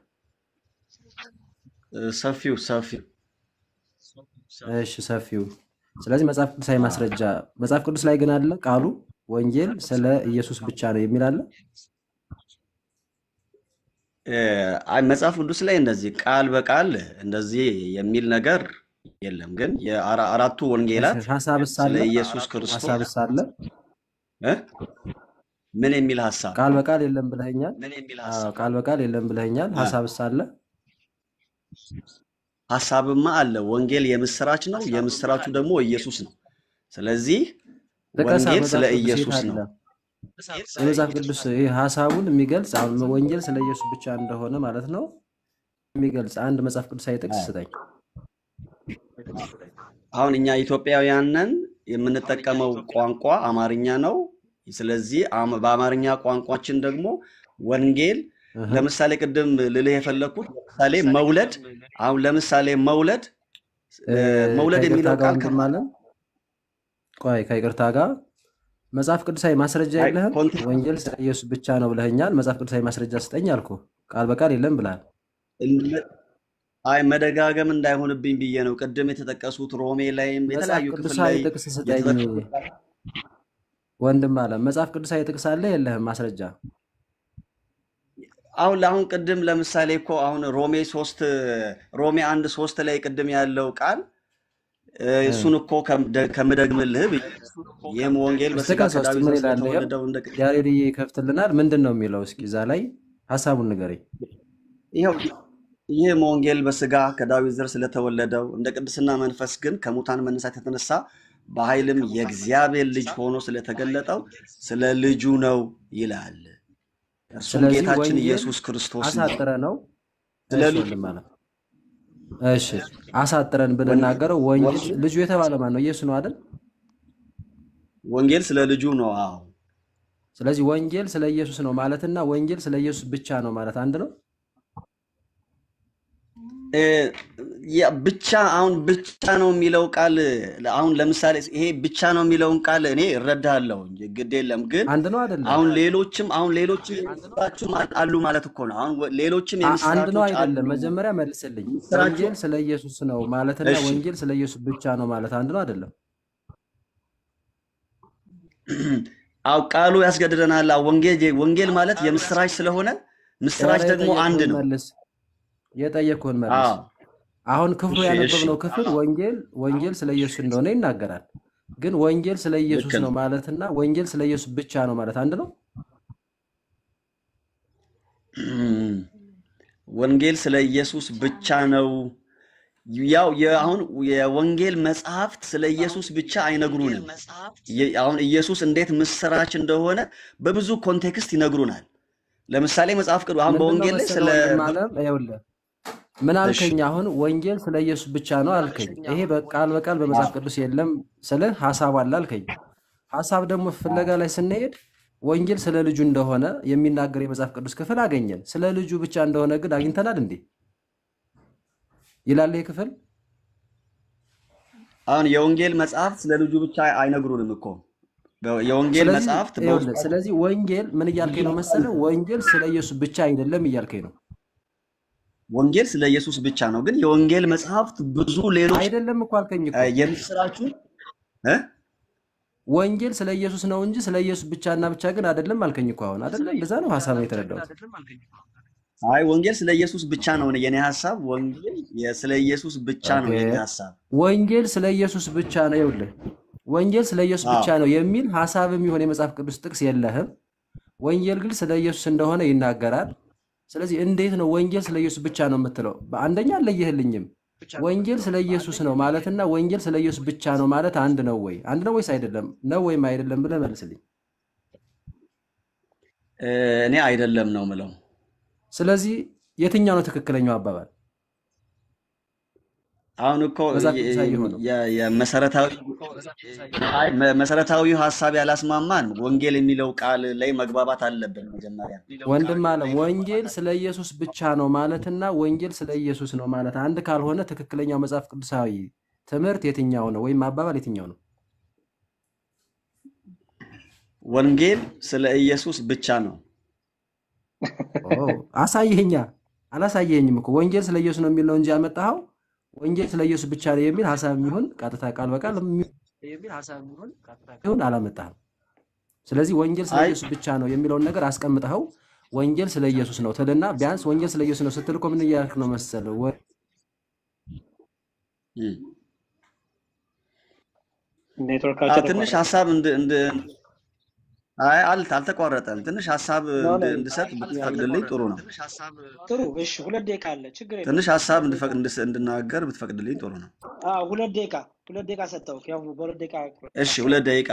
እ፣ ሰፊው ሰፊው እሺ ሰፊው። ስለዚህ መጽሐፍ ቅዱሳዊ ማስረጃ መጽሐፍ ቅዱስ ላይ ግን አለ ቃሉ ወንጌል ስለ ኢየሱስ ብቻ ነው የሚል አለ። እ፣ አይ መጽሐፍ ቅዱስ ላይ እንደዚህ ቃል በቃል እንደዚህ የሚል ነገር የለም። ግን የአራ- አራቱ ወንጌላት ሀሳብስ ስለ አለ ኢየሱስ ክርስቶስ ሀሳብስ አለ እ? ምን የሚል ሀሳብ ቃል በቃል የለም ብለኸኛል። ምን የሚል አዎ ሀሳብ ቃል በቃል የለም ብለኸኛል። እ፣ ሀሳብስ አለ ሀሳብማ አለ። ወንጌል የምስራች ነው። የምስራቹ ደግሞ ኢየሱስ ነው። ስለዚህ ጥቀሳ ወንጌል ስለ መጽሐፍ ቅዱስ የት ኢየሱስ አለ? ነው። የመጽሐፍ ቅዱስ ይህ ሀሳቡን የሚገልጽ አሁን ወንጌል ስለ ኢየሱስ ብቻ እንደሆነ ማለት ነው የሚገልጽ አንድ መጽሐፍ ቅዱሳዊ ጥቅስ አዎ። ስጠኝ። አሁን እኛ ኢትዮጵያውያን ነን። የምንጠቀመው ቋንቋ አማርኛ ነው። ስለዚህ አም- በአማርኛ ቋንቋችን ደግሞ ወንጌል እህ። ለምሳሌ ቅድም ልልህ የፈለግኩት ለምሳሌ መውለድ አሁን ለምሳሌ መውለድ እ፣ እ፣ መውለድ ከይቅርታ የሚለው ጋር ቃል ወንድም አለን። ቆይ ከይቅርታ ጋር መጽሐፍ ቅዱሳዊ ማስረጃ አይ የለህም። ኮንቴክስት ወንጌል ስለ ኢየሱስ ብቻ ነው ብለኸኛል። መጽሐፍ ቅዱሳዊ ማስረጃ ስጠኝ አልኩ። ቃል በቃል የለም ብለሃል። አይ መደጋገም እንዳይሆንብኝ ብዬ ነው። ቅድም የተጠቀሱት ሮሜ ላይም መጽሐፍ የተለያዩ ክፍል ቅዱሳዊ ላይ ጥቅስ ስጠኝ የተጠቀሱት ወንድም አለ። መጽሐፍ ቅዱሳዊ ጥቅስ አለ የለህም? ማስረጃ አሁን ለአሁን ቅድም ለምሳሌ እኮ አሁን ሮሜ ሶስት ሮሜ አንድ ሶስት ላይ ቅድም ያለው ቃል እ፣ እ፣ እሱን እኮ ከም- ከምደግምልህ ብዬ ነው። ይህም ወንጌል እስቲ በስጋ ከሶስት ከዳዊት ምን ዘር ይላል? ይኸው ስለተወለደው እንደ ያሬድዬ ይከፍትልናል። ምንድን ነው የሚለው? እስኪ እዛ ላይ ሀሳቡን ንገረኝ። ይኸው ይህም ወንጌል በስጋ ከዳዊት ዘር ስለተወለደው እንደ ቅድስና መንፈስ ግን ከሙታን መነሳት የተነሳ በኃይልም የእግዚአብሔር ልጅ ሆኖ ስለተገለጠው ስለ ልጁ ነው ይላል። እርሱም ስለዚህ ጌታችን ወንጌል ኢየሱስ ክርስቶስ ነው። አሳጥረ ነው ስለ እሺ ልጁ ወንድም አለ እሺ አሳጥረን ብንናገረው ወንጌል ወንጌል ልጁ የተባለ ማን ነው? ኢየሱስ ነው አይደል? ወንጌል ስለ ልጁ ነው። አዎ ስለዚህ ወንጌል ስለ ኢየሱስ ነው ማለትና ወንጌል ስለ ኢየሱስ ብቻ ነው ማለት አንድ ነው። እ፣ ያ ብቻ አሁን ብቻ ነው የሚለው ቃል አሁን ለምሳሌ ይሄ ብቻ ነው የሚለውን ቃል እኔ እረዳለሁ፣ ግድ የለም ግን አንድ ነው አይደለም? አሁን ሌሎችም አሁን ሌሎችም የምስራቹም አሉ ማለት እኮ ነው። አሁን ወ- ሌሎችም አ- አንድ ነው የምስራቾች አሉ። አይደለም? መጀመሪያ መልስልኝ። ምስራቹ ወንጌል ስለ ኢየሱስ ነው ማለትና እሺ ወንጌል ስለ ኢየሱስ ብቻ ነው ማለት አንድ ነው አይደለም? አው ቃሉ ያስገድደናል። አዎ፣ ወንጌል ወንጌል ማለት የምስራች ስለሆነ ምስራች ኧረ ደግሞ አንድ የጠየቅኩህን ነው። መልስ፣ የጠየቅኩህን መልስ። አዎ አሁን ክፍሉ እሺ እሺ ያነበብነው ክፍል ወንጌል ወንጌል ስለ ኢየሱስ እንደሆነ ይናገራል። ግን ወንጌል ስለ ልክ ኢየሱስ ነው ነው። ማለትና ወንጌል ስለ ኢየሱስ ብቻ ነው ማለት አንድ ነው። ወንጌል ስለ ኢየሱስ ብቻ ነው። ያው የአሁን የወንጌል መጽሐፍት ስለ ኢየሱስ ብቻ አይነግሩንም። የ- አሁን ኢየሱስ እንዴት ምስራች እንደሆነ በብዙ ኮንቴክስት ይነግሩናል። ለምሳሌ መጽሐፍ ቅዱስ አሁን ምንድን ነው በወንጌል ላይ መሰለህ ስለ ወንድም አለም ይኸውልህ ምን እሺ አልከኝ? አሁን ወንጌል ስለ ኢየሱስ ብቻ ነው አልከኝ። ይሄ በቃል በቃል በመጽሐፍ ቅዱስ የለም ስልህ ሀሳብ አለ አልከኝ። ሀሳብ ደግሞ ፍለጋ ላይ ስንሄድ ወንጌል ስለ ልጁ እንደሆነ የሚናገር የመጽሐፍ ቅዱስ ክፍል አገኘን። ስለ ልጁ ብቻ እንደሆነ ግን አግኝተናል እንዴ ይላል ይህ ክፍል። አሁን የወንጌል መጽሐፍት ስለ ልጁ ብቻ አይነግሩንም እኮ በ- የወንጌል ስለዚህ መጽሐፍት ይኸውልህ፣ በውስጣቸው ስለዚህ ወንጌል ምን እያልከኝ ነው መሰለህ? ወንጌል ስለ ኢየሱስ ብቻ አይደለም እያልከኝ ነው ወንጌል ስለ ኢየሱስ ብቻ ነው፣ ግን የወንጌል መጽሐፍት ብዙ ሌሎች አይደለም እኮ አልከኝ እ፣ እኮ የምስራቹ እ? ወንጌል ስለ ኢየሱስ ነው እንጂ ስለ ኢየሱስ ብቻና ብቻ ግን አይደለም አልከኝ እኮ አሁን አይደለም። እንደዛ ነው ሀሳብ ነው የተረዳሁት። አይ ወንጌል ስለ ኢየሱስ ብቻ ነው የኔ ሀሳብ። ወንጌል የ- ስለ ኢየሱስ ብቻ ነው ኦኬ የኔ ሀሳብ። ወንጌል ስለ ኢየሱስ ብቻ ነው። ይኸውልህ ወንጌል ስለ ኢየሱስ አዎ ብቻ ነው የሚል ሀሳብም ይሆን የመጽሐፍ ቅዱስ ጥቅስ የለህም። ወንጌል ግን ስለ ኢየሱስ እንደሆነ ይናገራል። ስለዚህ እንዴት ነው ወንጌል ስለ ኢየሱስ ብቻ ነው የምትለው? በአንደኛ አልለየህልኝም። ወንጌል ስለ ኢየሱስ ነው ማለትና ወንጌል ስለ ኢየሱስ ብቻ ነው ማለት አንድ ነው ወይ? አንድ ነው ወይስ አይደለም? ነው ወይም አይደለም ብለህ መልስልኝ። እ፣ እኔ አይደለም ነው ምለው። ስለዚህ የትኛው ነው ትክክለኛው አባባል? አሁን እኮ መጽሐፍ የ- ቅዱሳዊ የሆነው የ- የመሰረታዊ አይ መ- መሰረታዊ ሀሳብ ያላስማማን ወንጌል የሚለው ቃል ላይ መግባባት አለብን መጀመሪያ። ወንድም አለም ወንጌል ስለ ኢየሱስ ብቻ ነው ማለትና ወንጌል ስለ ኢየሱስ ነው ማለት አንድ ካልሆነ ትክክለኛው መጽሐፍ ቅዱሳዊ ትምህርት የትኛው ነው ወይም አባባል የትኛው ነው? ወንጌል ስለ ኢየሱስ ብቻ ነው። ኦ አሳየኛ። አላሳየኝም እኮ ወንጌል ስለ ኢየሱስ ነው የሚል ነው እንጂ ያመጣኸው ወንጌል ስለ ኢየሱስ ብቻ ነው የሚል ሀሳብ የሚሆን ቀጥታ ቃል በቃል የሚሆን አላመጣህም። ስለዚህ ወንጌል ስለ አይ ኢየሱስ ብቻ ነው የሚለውን ነገር አስቀምጠኸው ወንጌል ስለ ኢየሱስ ነው ትልና ቢያንስ ወንጌል ስለ ኢየሱስ ነው ስትል እኮ ምን እያልክ ነው መሰለህ? ወ- እም። ኔትወርካቸው አዎ፣ ትንሽ ተቋረጠ። ሀሳብ እንድ እንድ አይ አል- አልተቋረጠም። ትንሽ ሀሳብ ነው እንድ ነው እንድሰጥ ብትፈቅድልኝ ጥሩ ነው። ጥሩ። እሺ ሁለት ደቂቃ አለ፣ ችግር የለም። ትንሽ ሀሳብ እንድፈቅድ እንድስ- እንድናገር ብትፈቅድልኝ ጥሩ ነው። አዎ ሁለት ደቂቃ ሁለት ደቂቃ ሰጠው። ያው በሁለት ደቂቃ እሺ፣ ሁለት ደቂቃ።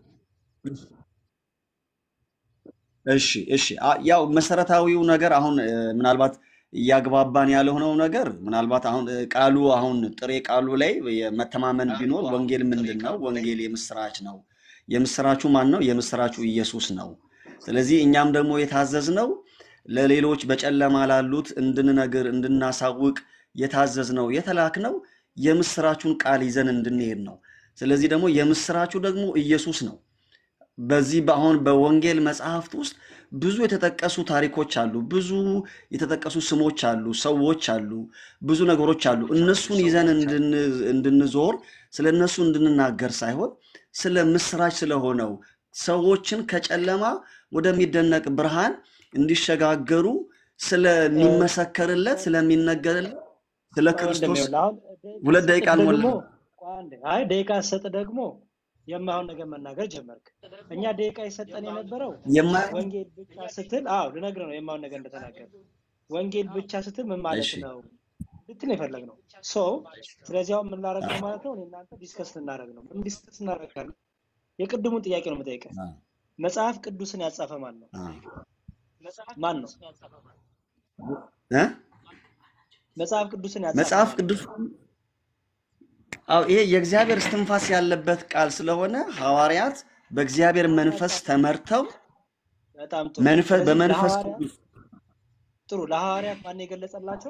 እሺ፣ እሺ። አ- ያው መሰረታዊው ነገር አሁን እ፣ ምናልባት እያግባባን ያልሆነው ነገር ምናልባት አሁን እ፣ ቃሉ አሁን ጥሬ ቃሉ ላይ መተማመን ቢኖር ወንጌል ምንድን ነው? ወንጌል የምስራች ነው። የምስራቹ ማን ነው? የምስራቹ ኢየሱስ ነው። ስለዚህ እኛም ደግሞ የታዘዝነው ለሌሎች በጨለማ ላሉት እንድንነግር እንድናሳውቅ የታዘዝነው የተላክነው የምስራቹን ቃል ይዘን እንድንሄድ ነው። ስለዚህ ደግሞ የምስራቹ ደግሞ ኢየሱስ ነው። በዚህ በአሁን በወንጌል መጽሐፍት ውስጥ ብዙ የተጠቀሱ ታሪኮች አሉ። ብዙ የተጠቀሱ ስሞች አሉ፣ ሰዎች አሉ፣ ብዙ ነገሮች አሉ። እነሱን ይዘን እንድን- እንድንዞር ስለ እነሱ እንድንናገር ሳይሆን ስለ ምስራች ስለሆነው ሰዎችን ከጨለማ ወደሚደነቅ ብርሃን እንዲሸጋገሩ ስለሚመሰከርለት ስለሚነገርለት ስለ ወንድሜ ክርስቶስ ይኸውልህ አሁን ሁለት ደቂቃ ደቂቃ ስጥ ደግሞ አልሞላም። ቆይ አንዴ፣ አይ ደቂቃ ስጥ ደግሞ የማይሆን ነገር መናገር ጀመርክ። እኛ ደቂቃ የሰጠን የነበረው የማይሆን ወንጌል ብቻ ስትል፣ አዎ ልነግርህ ነው የማይሆን ነገር እንደተናገር ወንጌል ብቻ ስትል ምን ማለት እሺ ነው ልትል የፈለግነው ሶ ስለዚህ አሁን ምን ላደርግ ነው ማለት ነው እኔ እናንተ ዲስከስ ልናደርግ ነው ምን ዲስከስ እናደርጋለን የቅድሙን ጥያቄ ነው የምጠይቀህ አ- መጽሐፍ ቅዱስን ያጻፈ ማን ነው አ- ማን ነው እ? መጽሐፍ ቅዱስን ያጻፈ መጽሐፍ ማን ነው ቅዱስ አዎ ይሄ የእግዚአብሔር እስትንፋስ ያለበት ቃል ስለሆነ ሐዋርያት በእግዚአብሔር መንፈስ ተመርተው በጣም ጥሩ መንፈስ ስለዚህ በመንፈስ ለሐዋርያት ቅዱስ ጥሩ ለሐዋርያት ማን የገለጸላቸው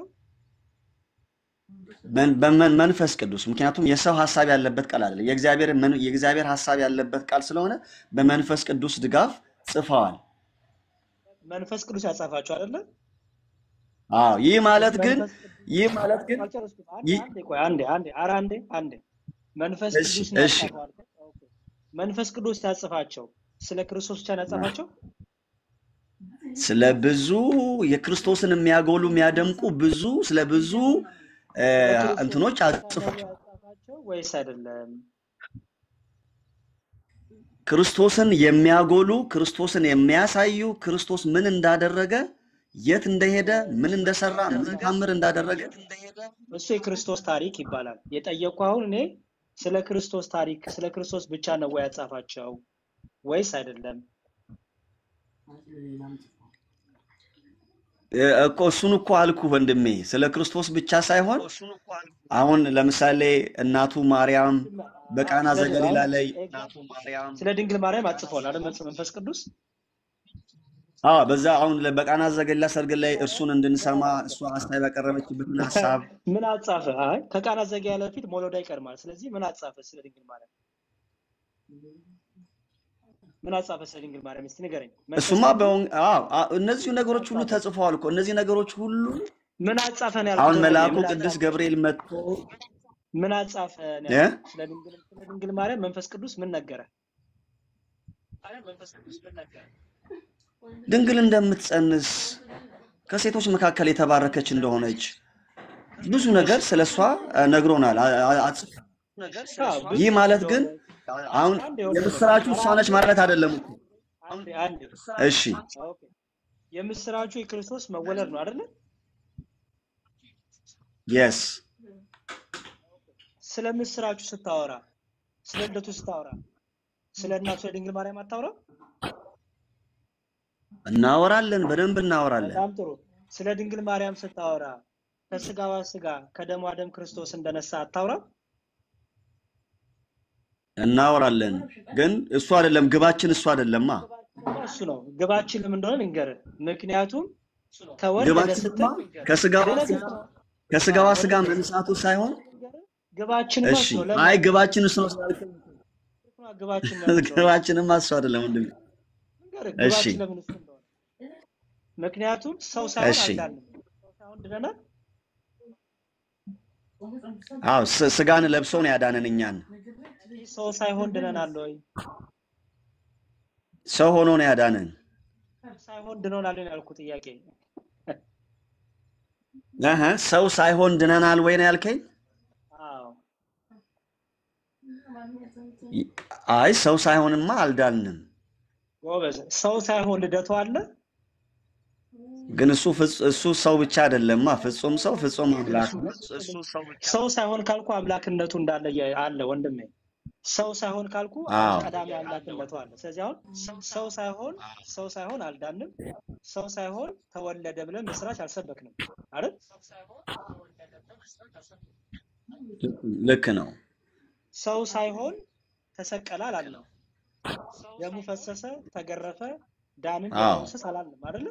መን- በመን- መንፈስ ቅዱስ ምክንያቱም የሰው ሀሳብ ያለበት ቃል አይደለም። የእግዚአብሔር መን- የእግዚአብሔር ሀሳብ ያለበት ቃል ስለሆነ በመንፈስ ቅዱስ ድጋፍ ጽፈዋል። መንፈስ ቅዱስ ያጻፋቸው አይደለ አዎ ይህ ማለት ግን መንፈስ ቅዱስ ይህ ማለት ግን አልጨረስኩም አንዴ ይህ አንዴ ቆይ አንዴ አንዴ ኧረ አንዴ አንዴ መንፈስ እሺ ቅዱስ ነው እሺ ያጻፈው አልከኝ ኦኬ መንፈስ ቅዱስ ያጽፋቸው ስለ ክርስቶስ ብቻ ነው ያጻፋቸው ስለ ብዙ የክርስቶስን የሚያጎሉ የሚያደምቁ ብዙ ስለ ብዙ እ፣ ስለ ክርስቶስ እንትኖች ብቻ ነው አጽፏል። ያጻፋቸው ወይስ አይደለም ክርስቶስን የሚያጎሉ ክርስቶስን የሚያሳዩ ክርስቶስ ምን እንዳደረገ የት እንደሄደ ምን እንደሰራ ምን ታምር እንዳደረገ እሱ የክርስቶስ ታሪክ ይባላል የጠየቅኩ አሁን እኔ ስለ ክርስቶስ ታሪክ ስለ ክርስቶስ ብቻ ነው ወይ ያጻፋቸው ወይስ አይደለም እ፣ እኮ እሱን እኮ አልኩ ወንድሜ፣ ስለ ክርስቶስ ብቻ ሳይሆን አሁን ለምሳሌ እናቱ ማርያም በቃና ስለ ዘገሊላ አሁን ላይ ኤግዛክትሊ ስለ ድንግል ማርያም አጽፏል አይደል መንፈስ ቅዱስ አዎ በዛ አሁን ለ- በቃና ዘገሊላ ሰርግ ላይ እርሱን እንድንሰማ እሷ ሀሳብ ያቀረበችበትን ሀሳብ ምን አጻፈ? አይ ከቃና ዘገሊላ በፊት ሞሎዳ ይቀድማል። ስለዚህ ምን አጻፈ ስለ ድንግል ማርያም? ምን አጻፈ ስለ ድንግል ማርያም? እስቲ ንገረኝ። መንፈስ እሱማ ቅዱስ በወንግ አዎ አ- እነዚህ ምን ነገሮች ሁሉ አጻፈ? ተጽፈዋል እኮ እነዚህ ነገሮች ሁሉ ምን አጻፈ ነው ያልኩት አሁን ወንድሜ። መልአኩ ምን ቅዱስ አጻፈ? ገብርኤል መጥቶ ምን አጻፈ ነው እ? ያልኩት። ስለ ድንግል ስለ ድንግል ማርያም መንፈስ ቅዱስ ምን ነገረ? ድንግል እንደምትጸንስ ከሴቶች መካከል የተባረከች እንደሆነች ብዙ ነገር ስለ እሷ ነግሮናል። አ- አ- አጽፏል። አዎ ብዙ ይህ ማለት ግን እንደሆነ አሁን አንድ ይኸውልህ የምስራቹ ኧረ እሷ አንድ ነች ማለት አይደለም እኮ። አንድ አንድ እሺ ኦኬ የምስራቹ የክርስቶስ መወለድ ነው አይደለ? የስ ስለ ምስራቹ ስታወራ ስለ ልደቱ ስታወራ ስለ እናቱ ስለ ድንግል ማርያም አታወራ? እናወራለን፣ በደንብ እናወራለን። በጣም ጥሩ። ስለ ድንግል ማርያም ስታወራ ከስጋዋ ስጋ ከደሟ ደም ክርስቶስ እንደነሳ አታውራ? እናወራለን፣ ግን እሱ አይደለም ግባችን፣ እሱ አይደለማ እሱ ነው ግባችን ምን እንደሆነ ልንገርህ። ምክንያቱም ተወለደ ግባችንማ ስትል ከስጋዋ ልነግርህ ስጋ ነው። ከስጋዋ ስጋ ወንድሜ መንሳቱ ሳይሆን ግባችንማ እሺ፣ እሱ ነው። ለምን አይ አትልም? ግባችን እሱ ነው ስላልከኝ ግባችን ለምን እንደሆነ ግባችንማ እሱ አይደለም ወንድሜ። ልንገርህ። እሺ ግባችን ለምን እሱ እንደሆነ ምክንያቱም ሰው ሳይሆን እሺ፣ አልዳንም። ሰው ሳይሆን ድነናል። አዎ ስ- ስጋን ለብሶ ነው ያዳነን እኛን። ሰው ሳይሆን ድነናል ወይ? ሰው ሆኖ ነው ያዳነን። ሳይሆን ድኖናል ነው ያልኩት ጥያቄ። እህ፣ ሰው ሳይሆን ድነናል ወይ ነው ያልከኝ? አዎ አይ ሰው ሳይሆንማ አልዳንም። ጎበዝ። ሰው ሳይሆን ልደቱ አለ። ግን እሱ ፍጽ- እሱ ሰው ብቻ አይደለማ፣ ፍጹም ሰው ፍጹም አምላክ ነው። ሰው ሳይሆን ካልኩ አምላክነቱ እንዳለ የ- አለ ወንድሜ። ሰው ሳይሆን ካልኩ አዎ ቀዳሚ አምላክነቱ አለ። ስለዚህ አሁን ሰው ሳይሆን ሰው ሳይሆን አልዳንም፣ ሰው ሳይሆን ተወለደ ብለን ምስራች አልሰበክንም አይደል? ልክ ነው። ሰው ሳይሆን ተሰቀለ አላልንም። ደሙ ፈሰሰ፣ ተገረፈ፣ ዳንን፣ አዎ ደመወሰስ አላልንም አይደለ?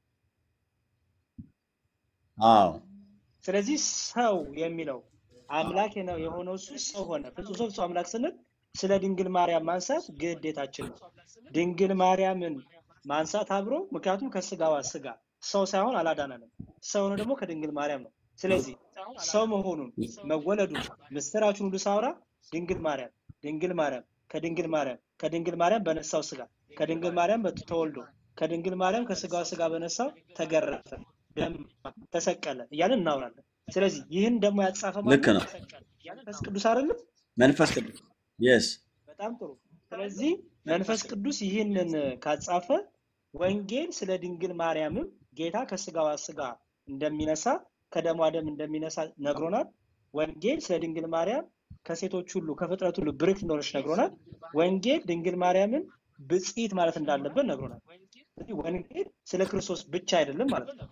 አዎ ስለዚህ ሰው የሚለው አምላክ ነው የሆነው እሱ ሰው ሆነ። ፍጹም ሰው ፍጹም አምላክ ስንል ስለ ድንግል ማርያም ማንሳት ግዴታችን ነው። ድንግል ማርያምን ማንሳት አብሮ ምክንያቱም ከስጋዋ ስጋ ሰው ሳይሆን አላዳነንም። ሰው ነው ደግሞ ከድንግል ማርያም ነው። ስለዚህ ሰው መሆኑን መወለዱን ምስጢራችን ሁሉ ሳውራ ድንግል ማርያም ድንግል ማርያም ከድንግል ማርያም ከድንግል ማርያም በነሳው ስጋ ከድንግል ማርያም በት- ተወልዶ ከድንግል ማርያም ከስጋዋ ስጋ በነሳው ተገረፈ፣ ደም ተሰቀለ እያለን እናወራለን። ስለዚህ ይህን ደግሞ ያጻፈ ልክ ማነው? ነው። መንፈስ ቅዱስ አይደለም? መንፈስ ቅዱስ የስ በጣም ጥሩ። ስለዚህ መንፈስ ቅዱስ ይህንን ካጻፈ ወንጌል ስለ ድንግል ማርያምም ጌታ ከስጋዋ ስጋ እንደሚነሳ ከደሟ ደም እንደሚነሳ ነግሮናል። ወንጌል ስለ ድንግል ማርያም ከሴቶች ሁሉ ከፍጥረት ሁሉ ብርክት እንደሆነች ነግሮናል። ወንጌል ድንግል ማርያምን ብጽዕት ማለት እንዳለብን ነግሮናል። ስለዚህ ወንጌል ስለ ክርስቶስ ብቻ አይደለም ማለት ነው።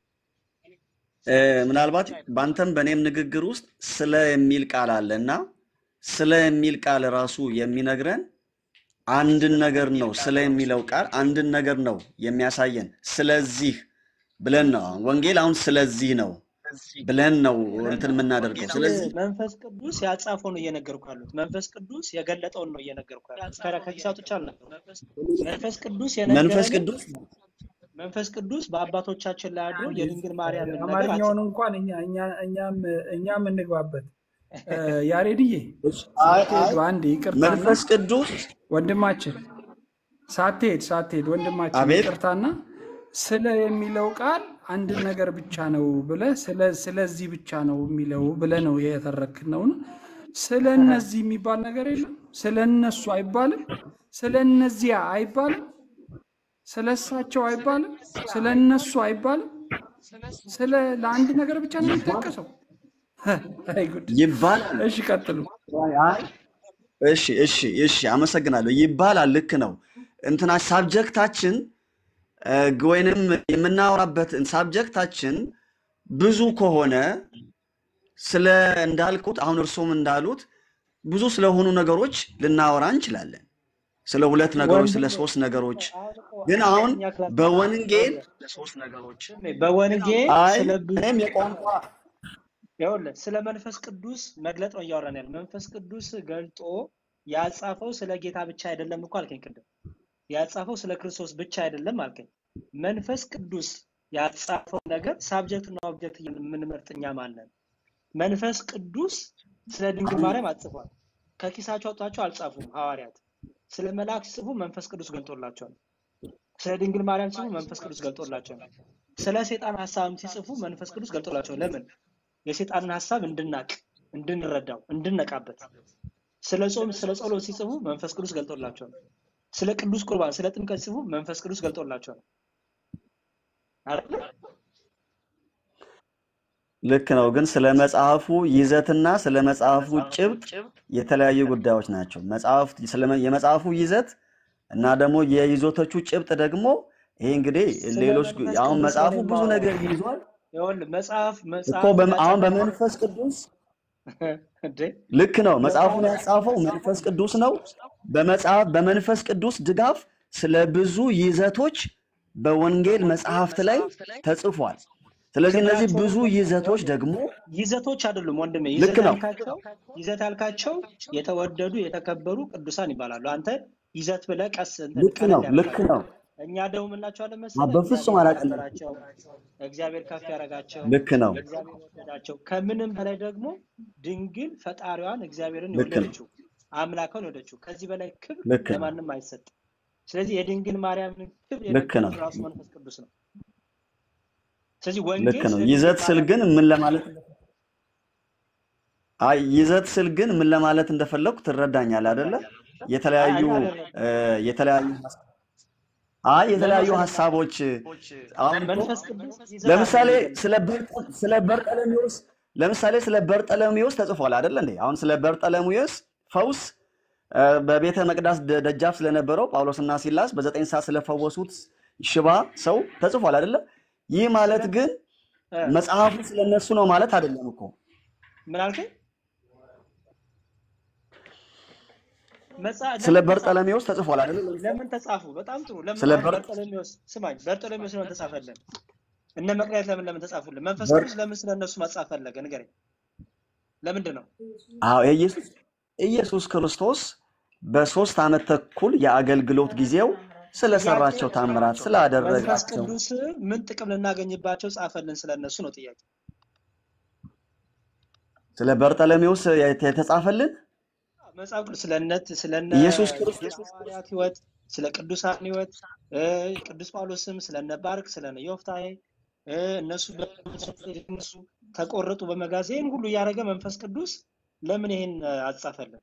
እ፣ ምናልባት በአንተም በእኔም ንግግር ውስጥ ስለ የሚል ቃል አለ እና ስለ የሚል ቃል ራሱ የሚነግረን አንድን ነገር ነው። ስለ የሚለው ቃል አንድን ነገር ነው የሚያሳየን። ስለዚህ ብለን ነው አሁን ወንጌል አሁን ስለዚህ ነው ብለን ነው እንትን የምናደርገው። ስለዚህ መንፈስ ቅዱስ ያጻፈው ነው እየነገርኩ ያሉት። መንፈስ ቅዱስ የገለጠውን ነው እየነገርኩ ያሉት። ከ- ከኪሳቶች አልነበረም። መንፈስ ቅዱስ መንፈስ የነገረንን ቅዱስ መንፈስ ቅዱስ በአባቶቻችን ላይ አድሮ የድንግል ማርያምን ነገር አማርኛውን አጽፏል። እንኳን እኛ እኛ- እኛም እኛም እንግባበት። እ፣ ያሬድዬ አይ አይ ሳትሄዱ አንዴ ይቅርታና መንፈስ ቅዱስ ወንድማችን ሳትሄድ ሳትሄድ ወንድማችን አቤት ይቅርታና ስለ የሚለው ቃል አንድ ነገር ብቻ ነው ብለ ስለ ስለዚህ ብቻ ነው የሚለው ብለ ነው የተረክነው ነው። ስለ እነዚህ የሚባል ነገር የለም። ስለ እነሱ አይባልም። ስለ እነዚያ አይባልም። ስለ እሳቸው አይባልም። ስለ እነሱ አይባልም። ስለ ለአንድ ነገር ብቻ ነው የሚጠቀሰው። አይ ጉድ! ይባላል። እሺ ቀጥሉ። አይ እሺ እሺ እሺ፣ አመሰግናለሁ። ይባላል። ልክ ነው። እንትና ሳብጀክታችን እ፣ ወይንም የምናወራበት ሳብጀክታችን ብዙ ከሆነ ስለ እንዳልኩት አሁን እርሶም እንዳሉት ብዙ ስለሆኑ ነገሮች ልናወራ እንችላለን። ስለ ሁለት ነገሮች፣ ስለ ወንድሜ ሶስት ነገሮች አሁን እኮ ግን አሁን አራተኛ ክላስ በወንጌል ወንድሜ፣ በወንጌል አይ ስለ ብዙ እኔም የቋንቋ ይኸውልህ ስለ መንፈስ ቅዱስ መግለጥ ነው እያወራን ያለ። መንፈስ ቅዱስ ገልጦ ያጻፈው ስለ ጌታ ብቻ አይደለም እኮ አልከኝ ቅድም። ያጻፈው ስለ ክርስቶስ ብቻ አይደለም አልከኝ። መንፈስ ቅዱስ ያጻፈው ነገር ሳብጀክት እና ኦብጀክት የምንመርጥ እኛ ማለን? መንፈስ ቅዱስ ስለ ድንግል ማርያም አጽፏል። ከኪሳቸው አውጥታቸው አልጻፉም ሐዋርያት። ስለ መልአክ ሲጽፉ መንፈስ ቅዱስ ገልጦላቸዋል። ስለ ድንግል ማርያም ሲጽፉ መንፈስ ቅዱስ ገልጦላቸዋል። ስለ ሴጣን ሀሳብም ሲጽፉ መንፈስ ቅዱስ ገልጦላቸዋል። ለምን? የሴጣንን ሀሳብ እንድናቅ፣ እንድንረዳው፣ እንድነቃበት። ስለ ጾም፣ ስለ ጸሎት ሲጽፉ መንፈስ ቅዱስ ገልጦላቸዋል። ስለ ቅዱስ ቁርባን፣ ስለ ጥምቀት ሲጽፉ መንፈስ ቅዱስ ገልጦላቸዋል። አይደለ? ልክ ነው። ግን ስለ መጽሐፉ ይዘትና ስለ መጽሐፉ ጭብጥ የተለያዩ ጉዳዮች ናቸው። መጽሐፍ ስለ የመጽሐፉ ይዘት እና ደግሞ የይዞቶቹ ጭብጥ ደግሞ ይሄ እንግዲህ ስለ ሌሎች መንፈስ አሁን ቅዱስ ነው መጽሐፉ እኔ ብዙ የማወራው። ነገር ይዟል ይኸውልህ መጽሐፍ እኮ መጽሐፉን በም- አሁን ያጻፈው በመንፈስ ቅዱስ እንዴ ልክ ነው። መጽሐፉን መጽሐፍ ያጻፈው መንፈስ ቅዱስ ነው። በመጽሐፍ በመንፈስ ቅዱስ ድጋፍ ስለ ብዙ ይዘቶች በወንጌል መጽሐፍት ላይ ተጽፏል። ስለዚህ እነዚህ ክብራቸው ብዙ ይዘቶች ደግሞ ይዘቶች አይደሉም ወንድሜ። ልክ ይዘት ነው። ያልካቸው ይዘት ያልካቸው የተወደዱ የተከበሩ ቅዱሳን ይባላሉ። አንተ ይዘት ብለህ ቀስ እንትን ልክ ቀለል ነው። ልክ ያደርጋል። ነው። እኛ ደግሞ የምንላቸዋለን አ- መሰለህ በፍጹም እግዚአብሔር አላቀለም። ያከበራቸው፣ እግዚአብሔር ከፍ ያደረጋቸው፣ ልክ ነው። እግዚአብሔር የወደዳቸው ከምንም በላይ ደግሞ ድንግል ፈጣሪዋን እግዚአብሔርን ልክ ነው። የወለደችው አምላኳን የወለደችው ከዚህ በላይ ክብር ልክ ነው። ለማንም አይሰጥም። ስለዚህ የድንግል ማርያምን ክብር ልክ ነው የነገረን ራሱ መንፈስ ቅዱስ ነው። ስለዚህ ልክ ወንጌል ነው። ስለ ይዘት ድንግል ስል ማርያም ግን ምን ለማለት አይ ይዘት ስል ግን ምን ለማለት እንደፈለኩ ትረዳኛለህ አይደለ? የተለያዩ አይ አይደለም እ፣ የተለያዩ አይ የተለያዩ መንፈስ ሀሳቦች አሁን እኮ መንፈስ ቅዱስ ይዘት ለምሳሌ አይደለም የሚገልጸው። ስለ በርጠ- ስለ በርጠለሜዎስ ለምሳሌ ስለ በርጠለሜዎስ ተጽፏል አይደለ እንዴ? አሁን ስለ በርጠለሜዎስ ፈውስ እ፣ በቤተ መቅደስ ደ- ደጃፍ ስለነበረው ጳውሎስና ሲላስ በዘጠኝ ሰዓት ስለፈወሱት ሽባ ሰው ተጽፏል አይደለ? ይህ ማለት ስለ ግን እ፣ መጽሐፉ ስለነሱ ነው ማለት አይደለም እኮ። ምን አልከኝ? መጽአ- ስለ ለምን ተጻፉ? በርጠለሜዎስ ተጽፏል አይደለ? ለምን ተጻፉ? በጣም ጥሩ። ለምን ስለ አሁን በር በርጠሎሜዎስ ስማኝ፣ በርጠሎሜዎስ ለምን ተጻፈልን? እነ መቅደላዊት ለምን ለምን ተጻፉልን? መንፈስ በር ቅዱስ ለምን ስለ እነሱ መጻፍ ፈለገ? ንገረኝ። ለምንድን ነው? አዎ ኢየሱስ ኢየሱስ ክርስቶስ በሶስት ዓመት ተኩል የአገልግሎት ጊዜው ጥያቄ ስለሰራቸው ታምራት መንፈስ ስላደረጋቸው ቅዱስ ምን ጥቅም ልናገኝባቸው ጻፈልን? ስለ እነሱ ነው ጥያቄ። ስለ በርጠለሜዎስ የተ- የተጻፈልን መጽሐፍ ቅዱስ ስለ እነት ስለ እነ ኢየሱስ ክርስቶስ ሐዋርያት ሕይወት ስለ ቅዱሳን ሕይወት እ፣ ቅዱስ ጳውሎስም ስለ እነ ባርክ ስለ እነ ዮፍታሔ እ፣ እነሱ እነሱ ተቆረጡ በመጋዝ ይህን ሁሉ እያደረገ መንፈስ ቅዱስ ለምን ይሄን እ፣ አጻፈልን?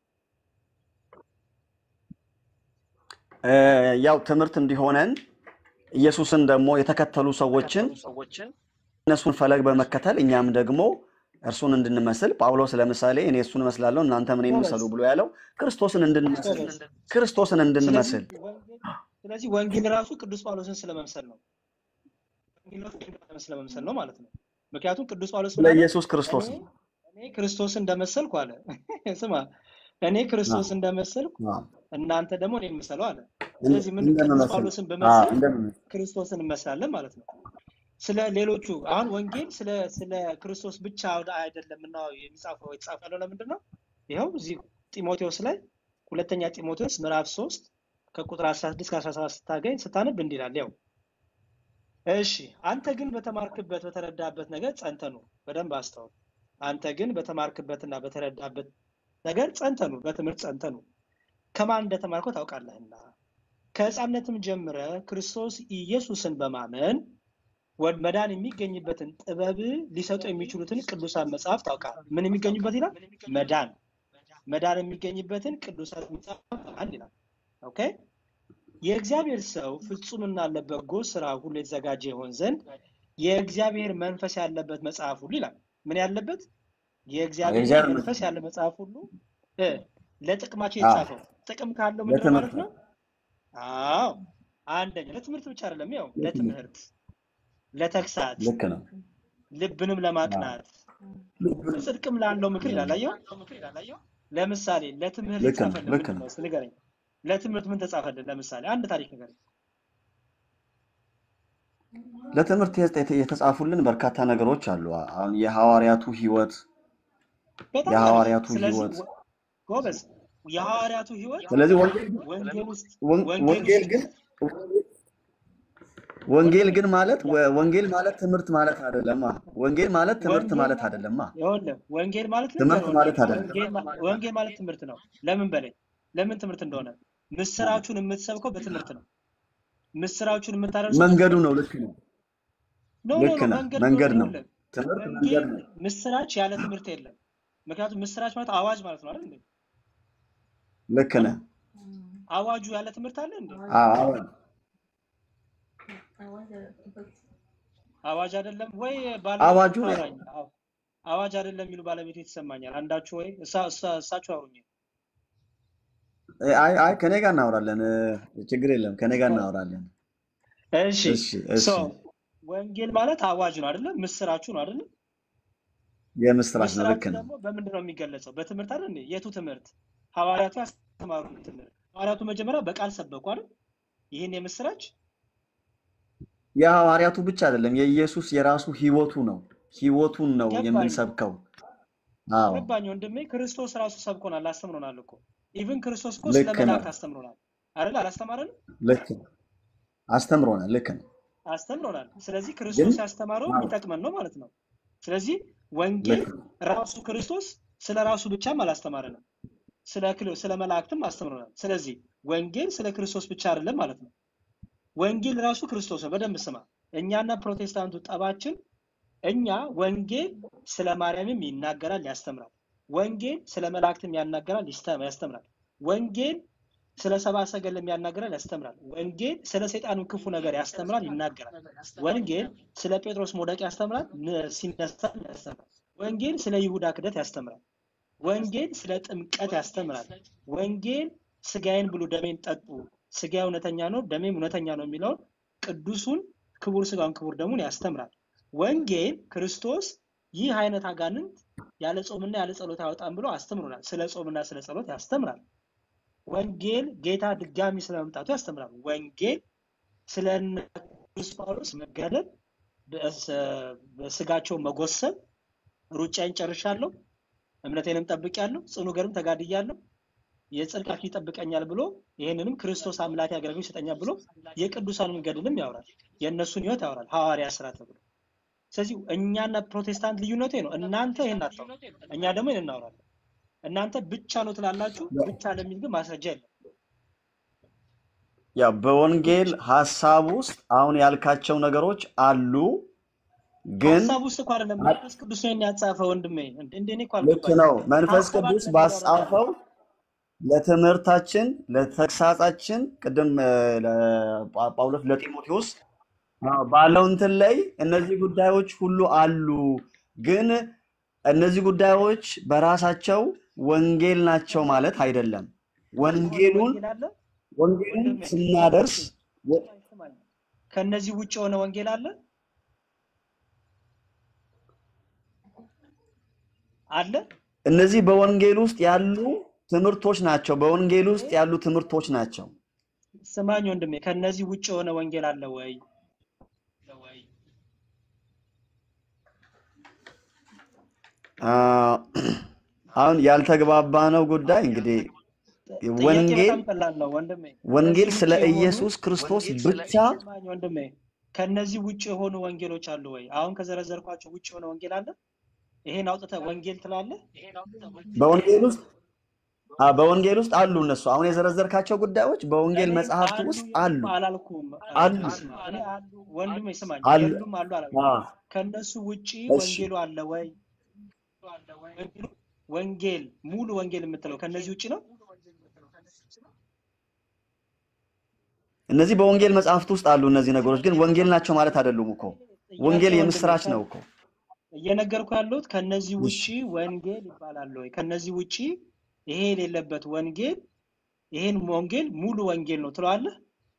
እ፣ ያው ትምህርት እንዲሆነን ኢየሱስን ደግሞ የተከተሉ ሰዎችን እነሱን ፈለግ በመከተል እኛም ደግሞ እርሱን እንድንመስል ጳውሎስ ለምሳሌ እኔ እሱን እመስላለሁ እናንተም እኔን ጎበዝ ምሰሉ ብሎ ያለው ክርስቶስን እንድንመስል ጎበዝ። ክርስቶስን ስለዚህ እንድንመስል ወንጌል ስለዚህ ወንጌል ራሱ ቅዱስ ጳውሎስን ስለመምሰል ነው። ወንጌል ራሱ ቅዱስ ጳውሎስን ስለመምሰል ነው ማለት ነው። ምክንያቱም ቅዱስ ጳውሎስ ምን ስለ አለ? ኢየሱስ ክርስቶስ እኔ ነው። እኔ ክርስቶስ እንደመሰልኩ አለ። ስማ እኔ ክርስቶስ እንደመሰልኩ አዎ፣ እናንተ ደግሞ እኔን ምሰሉ አለ። እንደ- ስለዚህ ምን ቅዱስ እንደምመስል ጳውሎስን አዎ፣ ብመስል እንደምመስል ክርስቶስን እንመስላለን ማለት ነው። ስለ ሌሎቹ አሁን ወንጌል ስለ ስለ ክርስቶስ ብቻ ወደ- አይደለም እና የሚጻፈው የተጻፈ ያለው ለምንድን ነው? ይኸው እዚህ ጢሞቴዎስ ላይ ሁለተኛ ጢሞቴዎስ ምዕራፍ 3 ከቁጥር 16 እስከ 17 ስታገኝ ስታነብ እንዲህ ይላል። ያው እሺ አንተ ግን በተማርክበት በተረዳበት ነገር ጸንተህ ኑር። በደንብ አስተውል። አንተ ግን በተማርክበትና በተረዳበት ነገር ጸንተህ ኑር፣ በትምህርት ጸንተህ ኑር። ከማን እንደተማርከው ታውቃለህና ከሕፃንነትም ጀምረ ክርስቶስ ኢየሱስን በማመን ወድ መዳን የሚገኝበትን ጥበብ ሊሰጡ የሚችሉትን ቅዱሳን መጽሐፍ ታውቃለህ። ምን የሚገኙበት ይላል? መዳን መዳን የሚገኝበትን ቅዱሳን መጽሐፍ ታውቃለህ ይላል። ኦኬ የእግዚአብሔር ሰው ፍጹምና ለበጎ ስራ ሁሉ የተዘጋጀ ይሆን ዘንድ የእግዚአብሔር መንፈስ ያለበት መጽሐፍ ሁሉ ይላል። ምን ያለበት? የእግዚአብሔር የእግዚአብሔር መንፈስ ያለ መጽሐፍ ሁሉ እ ለጥቅማቸው አዎ፣ የተጻፈው ጥቅም ካለው ምንድን ነው ማለት ለትምህርት ነው? አዎ አንደኛ ለትምህርት ብቻ አይደለም፣ ያው ለትምህርት፣ ለተግሳጽ፣ ልክ ነው። ልብንም አዎ፣ ለማቅናት ጽድቅም ላለው ምክር ይላል። አየው። ለምሳሌ ለትምህርት ልክ ነው። የተጻፈልን ልክ ምንድን ነው። ነው? እስኪ ንገረኝ። ለትምህርት ምን ተጻፈልን? ለምሳሌ አንድ ታሪክ ንገረኝ። ለትምህርት የተ- የተጻፉልን በርካታ ነገሮች አሉ። አሁን የሐዋርያቱ ሕይወት በጣም አሪፍ። የሐዋርያቱ ስለዚህ ሕይወት ወ- ጎበዝ የሐዋርያቱ ሕይወት ስለዚህ ወንጌል ወንጌል ውስጥ ወን- ወንጌል ወንጌል ውስጥ ግን ወንጌል ወንጌል ግን ማለት ወ- ወንጌል ማለት ትምህርት ማለት አይደለማ። ወንጌል ማለት ትምህርት ወንጌል ማለት ማለት አይደለማ። ይኸውልህ ወንጌል ማለት ትምህርት ልንገርህ ማለት ወንጌል አይደለም። ወንጌል ማ- ወንጌል ማለት ትምህርት ነው። ለምን በለኝ ለምን ትምህርት እንደሆነ ምስራቹን የምትሰብከው በትምህርት ነው። ምስራቹን የምታደርሰው መንገዱ በትምህርት ነው። ነው። ልክ ነው። ኖ ኖ ልክ ኖ ነህ። መንገድ ነው። መንገድ ነው። ይኸውልህ ትምህርት መንገድ ወንጌል ነው። ምስራች ያለ ትምህርት የለም። ምክንያቱም ምስራች ማለት አዋጅ ማለት ነው አይደል እንዴ? ልክ እ? ነህ። አዋጁ ያለ ትምህርት አለ እንዴ? አዎ፣ አዎ። አዋጅ አይደለም ወይ ባለቤቱ አዋጁ ታወራኝ? አዎ፣ አዋጅ አይደለም የሚሉ ባለቤቱ ይሰማኛል። አንዳችሁ ወይ እሳ- እሳ- እሳችሁ አውሩኝ። አይ አይ ከኔ ጋር እናወራለን። እ፣ ችግር የለም። ከኔ ጋር እናወራለን። እሺ እሺ፣ እሺ። ሶ ወንጌል ማለት አዋጅ ነው አይደለም? ምስራቹ ነው አይደለም? የምስራች ነው። ልክ ምስራቹ ነው። ደግሞ በምንድን ነው የሚገለጸው? በትምህርት አይደል እንዴ? የቱ ትምህርት? ሐዋርያቱ ያስተማሩት ትምህርት። ሐዋርያቱ መጀመሪያ በቃል ሰበኩ አይደል? ይህን የምስራች የሐዋርያቱ ብቻ አይደለም፣ የኢየሱስ የራሱ ህይወቱ ነው። ህይወቱን ነው ገባኝ የምንሰብከው። አዎ ገባኝ ወንድሜ። ክርስቶስ ራሱ ሰብኮናል፣ አስተምሮናል እኮ ኢቭን ክርስቶስ እኮ ስለ ልክ ነው። መላእክት አስተምሮናል አይደል? አላስተማረንም? ልክ ነው። አስተምሮናል። ልክ ነው። አስተምሮናል። ስለዚህ ግን ክርስቶስ ያስተማረው አዎ የሚጠቅመን ነው ማለት ነው። ስለዚህ ወንጌል ልክ ነው። ራሱ ክርስቶስ ስለ ራሱ ብቻም አላስተማረንም። ስለ ክል- ስለ መላእክትም አስተምሮናል። ስለዚህ ወንጌል ስለ ክርስቶስ ብቻ አይደለም ማለት ነው። ወንጌል ራሱ ክርስቶስ ነው። በደንብ ስማ። እኛና ፕሮቴስታንቱ ጠባችን እኛ ወንጌል ስለ ማርያምም ይናገራል፣ ያስተምራል። ወንጌል ስለ መላእክትም ያናገራል፣ ይስተ- ያስተምራል። ወንጌል ስለ ሰብአ ሰገልም ያናገራል፣ ያስተምራል። ወንጌል ስለ ሰይጣንም ክፉ ነገር ያስተምራል፣ ይናገራል። ወንጌል ስለ ጴጥሮስ መውደቅ ያስተምራል፣ ን- ሲነሳ ያስተምራል። ወንጌል ስለ ይሁዳ ክደት ያስተምራል። ወንጌል ስለ ጥምቀት ያስተምራል። ወንጌል ስጋዬን ብሉ ደሜን ጠጡ፣ ስጋ እውነተኛ ነው ደሜም እውነተኛ ነው የሚለውን ቅዱሱን ክቡር ስጋውን ክቡር ደሙን ያስተምራል። ወንጌል ክርስቶስ ይህ አይነት አጋንንት ያለ ጾምና ያለ ጸሎት አያወጣም ብሎ አስተምሮናል። ስለ ጾምና ስለ ጸሎት ያስተምራል። ወንጌል ጌታ ድጋሚ ስለመምጣቱ ያስተምራል። ወንጌል ስለ እነ ቅዱስ ጳውሎስ መገደል፣ በስ- በስጋቸው መጎሰብ፣ ሩጫዬን ጨርሻለሁ፣ እምነቴንም ጠብቄያለሁ፣ ጽኑ ገርም ተጋድያለሁ፣ የጽድቅ አክሊል ይጠብቀኛል ብሎ ይህንንም ክርስቶስ አምላኬ አገልግሎት ይሰጠኛል ብሎ የቅዱሳንን ገድልም ያወራል። የእነሱን ህይወት ያወራል። ሐዋርያ ስራ ተብሎ ስለዚህ እኛና ፕሮቴስታንት ልዩነቱ ይሄ ነው። እናንተ ይሄን አታውሩ፣ እኛ ደግሞ ይሄን እናወራለን። እናንተ ብቻ ነው ትላላችሁ፣ ብቻ ለሚል ግን ማስረጃ የለም። ያው በወንጌል ሀሳብ ውስጥ አሁን ያልካቸው ነገሮች አሉ፣ ግን ሀሳብ ውስጥ እኮ አይደለም መንፈስ ቅዱስ ነው ይሄን ያጻፈ ወንድሜ። እንደ እንደ እኔ እኮ ልክ አልገባኝም። ነው። መንፈስ ሀሳብ ቅዱስ አይደለም እያወራን ባስጻፈው ለትምህርታችን፣ ለተግሳጻችን ቅድም እ፣ ለጳ- ጳውሎስ ለጢሞቴዎስ አዎ፣ ባለው እንትን ላይ እነዚህ ጉዳዮች ሁሉ አሉ፣ ግን እነዚህ ጉዳዮች በራሳቸው ወንጌል ናቸው ማለት አይደለም። ወንጌሉን ወንጌል አለ ወንጌሉን ወንድሜ ስናደርስ ወ- ስማኝ ስማኝ። ከነዚህ ውጭ የሆነ ወንጌል አለ አለ እነዚህ በወንጌል ውስጥ ያሉ ትምህርቶች ናቸው። በወንጌል ውስጥ ያሉ ትምህርቶች ናቸው። ስማኝ ወንድሜ፣ ከነዚህ ውጭ የሆነ ወንጌል አለ ወይ? አ፣ አሁን ያልተግባባነው ጉዳይ እንግዲህ ጥያቄ ወንጌል በጣም ቀላል ነው ወንድሜ። ወንጌል ከዚህ ስለ ውጭ የሆኑ ኢየሱስ ክርስቶስ ብቻ ስማኝ ወንድሜ፣ ከነዚህ ውጭ የሆኑ ወንጌሎች አሉ ወይ? አሁን ከዘረዘርኳቸው ውጭ የሆነ ወንጌል አለ? ይሄን አውጥተህ ወንጌል ትላለህ? በወንጌል ውስጥ አ፣ በወንጌል ውስጥ አሉ። እነሱ አሁን የዘረዘርካቸው ጉዳዮች በወንጌል እኔ መጽሐፍት አሉ ውስጥ የሉም አሉ አላልኩም። አሉ ስማ፣ እኔ አሉ ወንድሜ ስማኝ፣ አሉ። የሉም አሉ አላልኩም። አ፣ ከነሱ ውጪ እሺ ወንጌሉ አለ ወይ? ወንጌሉ ወንጌል ሙሉ ወንጌል የምትለው ከነዚህ ውጪ ነው? እነዚህ በወንጌል መጽሐፍት ውስጥ አሉ። እነዚህ ነገሮች ግን ወንጌል ናቸው ማለት አይደሉም እኮ። ጥያቄ ወንጌል ወንድሜ የምስራች ከ- ነው እኮ። እየነገርኩ ያለሁት ከነዚህ እሺ ውጪ ወንጌል ይባላል ወይ? ከነዚህ ውጪ ይሄ የሌለበት ወንጌል ይሄን ወንጌል ሙሉ ወንጌል ነው ትለዋለህ?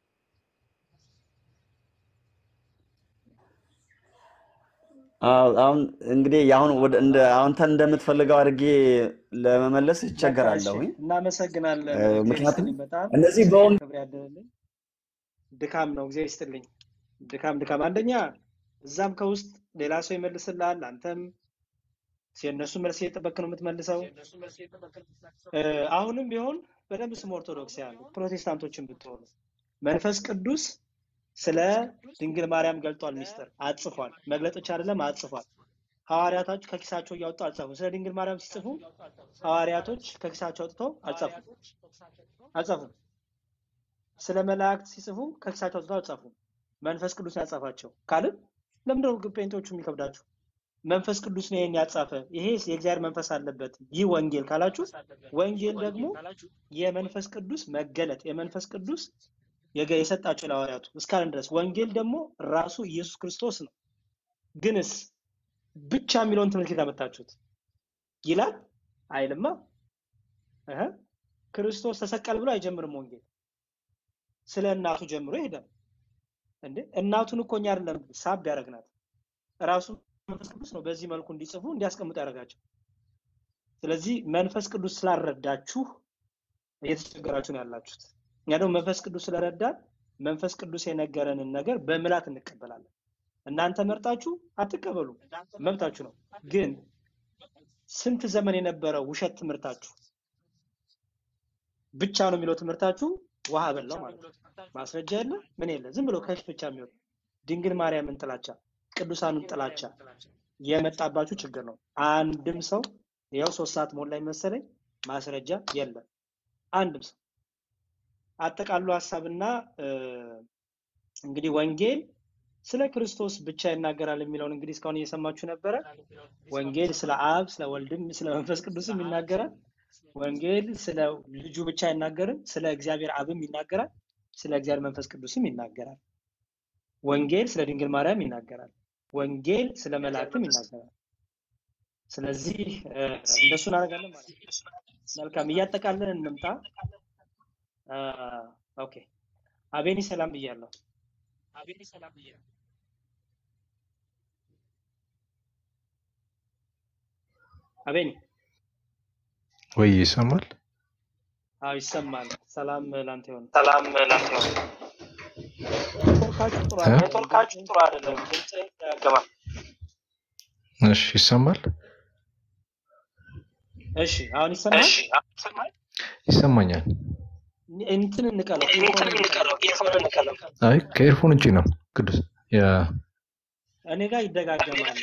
አዎ፣ አሁን እንግዲህ አሁን ወደ እንደ አንተ እንደምትፈልገው አድርጌ ለመመለስ በቃ እሺ፣ እቸገራለሁኝ። እናመሰግናለን። እ፣ እግዚአብሔር ምክንያቱም ይስጥልኝ። በጣም እነዚህ በወንጌል ክብር ያደረልኝ ድካም ነው። እግዚአብሔር ይስጥልኝ። ድካም ድካም፣ አንደኛ እዛም ከውስጥ ሌላ ሰው ይመልስልሃል፣ አንተም የእነሱ መልስ እየጠበቅ ነው የምትመልሰው። እ፣ አሁንም ቢሆን በደንብ ስም ኦርቶዶክሳውያን ፕሮቴስታንቶችን ብትሆኑ መንፈስ ቅዱስ ስለ ድንግል ማርያም ገልጧል፣ ሚስጥር አጽፏል። መግለጥ ብቻ አይደለም አጽፏል። ሐዋርያቶች ከኪሳቸው እያወጡ አልጻፉም። ስለ ድንግል ማርያም ሲጽፉ ሐዋርያቶች ከኪሳቸው አውጥተው አልጻፉም አልጻፉም። ስለ መላእክት ሲጽፉ ከኪሳቸው አውጥተው አልጻፉም። መንፈስ ቅዱስ ነው ያጻፋቸው ካልን ለምንድን ነው ጴንጤዎቹ የሚከብዳችሁ? መንፈስ ቅዱስ ነው ይሄን ያጻፈ፣ ይሄ የእግዚአብሔር መንፈስ አለበት ይህ ወንጌል ካላችሁ፣ ወንጌል ደግሞ የመንፈስ ቅዱስ መገለጥ የመንፈስ ቅዱስ የገ- የሰጣቸው ለሐዋርያቱ እስካለን ድረስ ወንጌል ደግሞ ራሱ ኢየሱስ ክርስቶስ ነው። ግንስ ብቻ የሚለውን ትምህርት ከየት አመጣችሁት? ይላል አይልማ። እህ ክርስቶስ ተሰቀል ብሎ አይጀምርም ወንጌል። ስለ እናቱ ጀምሮ ይሄዳል። እንዴ እናቱን እኮ እኛ አይደለም ሳብ ያደረግናት ራሱ መንፈስ ቅዱስ ነው በዚህ መልኩ እንዲጽፉ እንዲያስቀምጡ ያደረጋቸው። ስለዚህ መንፈስ ቅዱስ ስላልረዳችሁ እየተቸገራችሁ ነው ያላችሁት። እኛ ደግሞ መንፈስ ቅዱስ ስለረዳን መንፈስ ቅዱስ የነገረንን ነገር በምላት እንቀበላለን። እናንተ መርጣችሁ አትቀበሉ፣ መብታችሁ ነው። ግን ስንት ዘመን የነበረው ውሸት ትምህርታችሁ ብቻ ነው የሚለው ትምህርታችሁ ውሃ በላው ማለት ነው። ማስረጃ የለ ምን የለ፣ ዝም ብሎ ከፊት ብቻ የሚወጣ ድንግል ማርያምን ጥላቻ፣ ቅዱሳንን ጥላቻ የመጣባችሁ ችግር ነው። አንድም ሰው ያው ሶስት ሰዓት ሞላኝ መሰለኝ ማስረጃ የለም። አንድም ሰው አጠቃሉ ሀሳብና እ፣ እንግዲህ ወንጌል ስለ ክርስቶስ ብቻ ይናገራል የሚለውን እንግዲህ እስካሁን እየሰማችሁ ነበረ። ወንጌል ስለ አብ፣ ስለ ወልድም፣ ስለ መንፈስ ቅዱስም ይናገራል። ወንጌል ስለ ልጁ ብቻ አይናገርም፣ ስለ እግዚአብሔር አብም ይናገራል፣ ስለ እግዚአብሔር መንፈስ ቅዱስም ይናገራል። ወንጌል ስለ ድንግል ማርያም ይናገራል። ወንጌል ስለ መላእክትም ይናገራል። ስለዚህ እ፣ እንደሱ እናደርጋለን ማለት ነው። መልካም እያጠቃለን እንምጣ። አ፣ ኦኬ አቤኒ ሰላም ብያለሁ። አቤኒ ወይ ይሰማል? አዎ ይሰማል። ሰላም ላንተ ይሁን። ሰላም ላንተ ይሁን። ኔትወርካችሁ ጥሩ እ? አይደለም። ኔትወርካችሁ ጥሩ አይደለም። ድምጽ ያገባል። እሺ ይሰማል? እሺ አሁን ይሰማል? ይሰማኛል። እንትን እንቀለው፣ ኢርፎን እንቀለው። አይ ከኤርፎን ውጪ ነው ቅዱስ። ያ እኔ ጋር ይደጋገማል።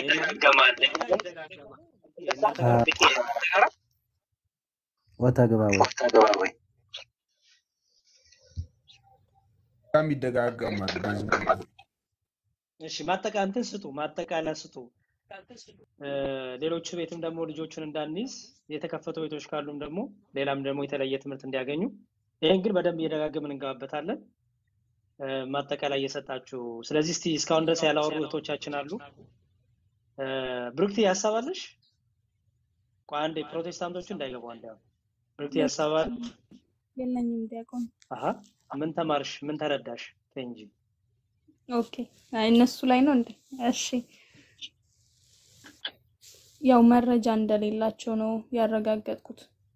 ወታ ገባ ወይ በጣም ይደጋገማል። እሺ ማጠቃ እንትን ስጡ፣ ማጠቃለያ ስጡ። እ፣ ሌሎቹ ቤትም ደግሞ ልጆቹን እንዳንይዝ የተከፈቱ ቤቶች ካሉም ደግሞ ሌላም ደግሞ የተለየ ትምህርት እንዲያገኙ ይህን ግን በደንብ እየደጋገምን እንገባበታለን። እ፣ ማጠቃለያ እየሰጣችሁ ስለዚህ እስቲ እስካሁን ድረስ ያላወሩ እህቶቻችን አሉ። እ፣ ብሩክቲ ያሳባለሽ? ቆይ አንዴ ፕሮቴስታንቶቹ እንዳይገቡ አንዴ አሁን ብሩክቲ ያሳባል። የለኝም ዲያቆን። አሀ ምን ተማርሽ? ምን ተረዳሽ? ተይ እንጂ ኦኬ አይ እነሱ ላይ ነው እንዴ? እሺ ያው መረጃ እንደሌላቸው ነው ያረጋገጥኩት።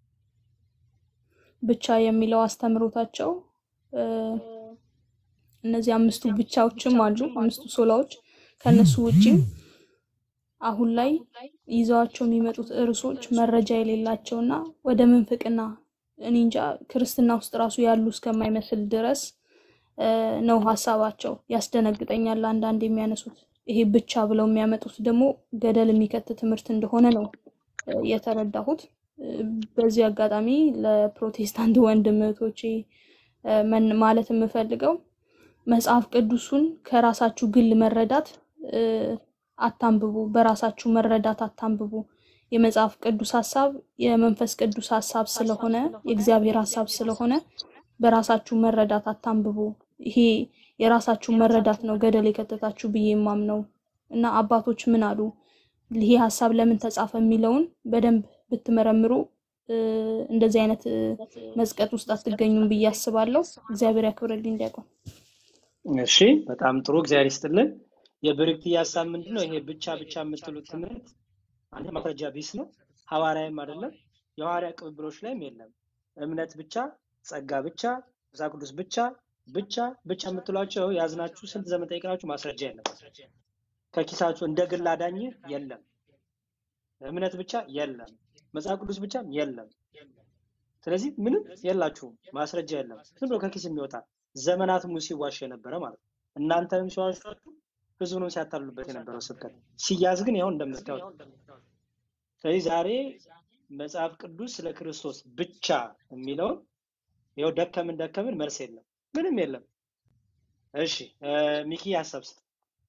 ብቻ የሚለው አስተምሮታቸው እ፣ እነዚህ አምስቱ ብቻዎችም አሉ፣ አምስቱ ሶላዎች ከነሱ ውጪም አሁን ላይ ይዘዋቸው የሚመጡት ርዕሶች መረጃ የሌላቸውና ወደ ምንፍቅና እኔ እንጃ ክርስትና ውስጥ ራሱ ያሉ እስከማይመስል ድረስ እ፣ ነው ሀሳባቸው። ያስደነግጠኛል አንዳንድ የሚያነሱት ይሄ ብቻ ብለው የሚያመጡት ደግሞ ገደል የሚከት ትምህርት እንደሆነ ነው እ፣ የተረዳሁት። እ፣ በዚህ አጋጣሚ ለፕሮቴስታንት ወንድም እህቶቼ እ፣ መን- ማለት የምፈልገው መጽሐፍ ቅዱሱን ከራሳችሁ ግል መረዳት እ፣ አታንብቡ። በራሳችሁ መረዳት አታንብቡ። የመጽሐፍ ቅዱስ ሀሳብ የመንፈስ ቅዱስ ሀሳብ ስለሆነ የእግዚአብሔር ሀሳብ ስለሆነ በራሳችሁ መረዳት አታንብቡ። ይሄ የራሳችሁ መረዳት ነው ገደል የከተታችሁ ብዬ የማምነው እና አባቶች ምን አሉ ይሄ ሀሳብ ለምን ተጻፈ የሚለውን በደንብ ብትመረምሩ እ፣ እንደዚህ አይነት እ፣ መዝቀጥ ውስጥ አትገኙም ብዬ አስባለሁ። እግዚአብሔር ያክብርልኝ ዲያቆን። እሺ በጣም ጥሩ እግዚአብሔር ይስጥልን። የብርክት ሀሳብ ምንድን ነው? ይሄ ብቻ ብቻ የምትሉት ትምህርት አንድ ማስረጃ ቢስ ነው፣ ሐዋርያም አይደለም፣ የሐዋርያ ቅብብሎች ላይም የለም። እምነት ብቻ፣ ጸጋ ብቻ፣ መጽሐፍ ቅዱስ ብቻ ብቻ ብቻ የምትሏቸው ያዝናችሁ ስንት ዘመን ጠይቃችሁ ማስረጃ የለም። ከኪሳችሁ እንደ ግል አዳኝ የለም። እምነት ብቻ የለም። መጽሐፍ ቅዱስ ብቻ የለም። ስለዚህ ምንም የላችሁም፣ ማስረጃ የለም። ዝም ብሎ ከኪስ የሚወጣ ዘመናት ሙሉ ሲዋሽ የነበረ ማለት ነው። እናንተንም ሲዋሿችሁ ህዝቡንም ሲያታልሉበት የነበረው ስብከት ሲያዝ ግን ይኸው እንደምታዩት። ስለዚህ ዛሬ መጽሐፍ ቅዱስ ስለ ክርስቶስ ብቻ የሚለውን ይኸው ደከምን ደከምን መልስ የለም፣ ምንም የለም። እሺ እ፣ ሚኪ ሀሳብ ስጥ።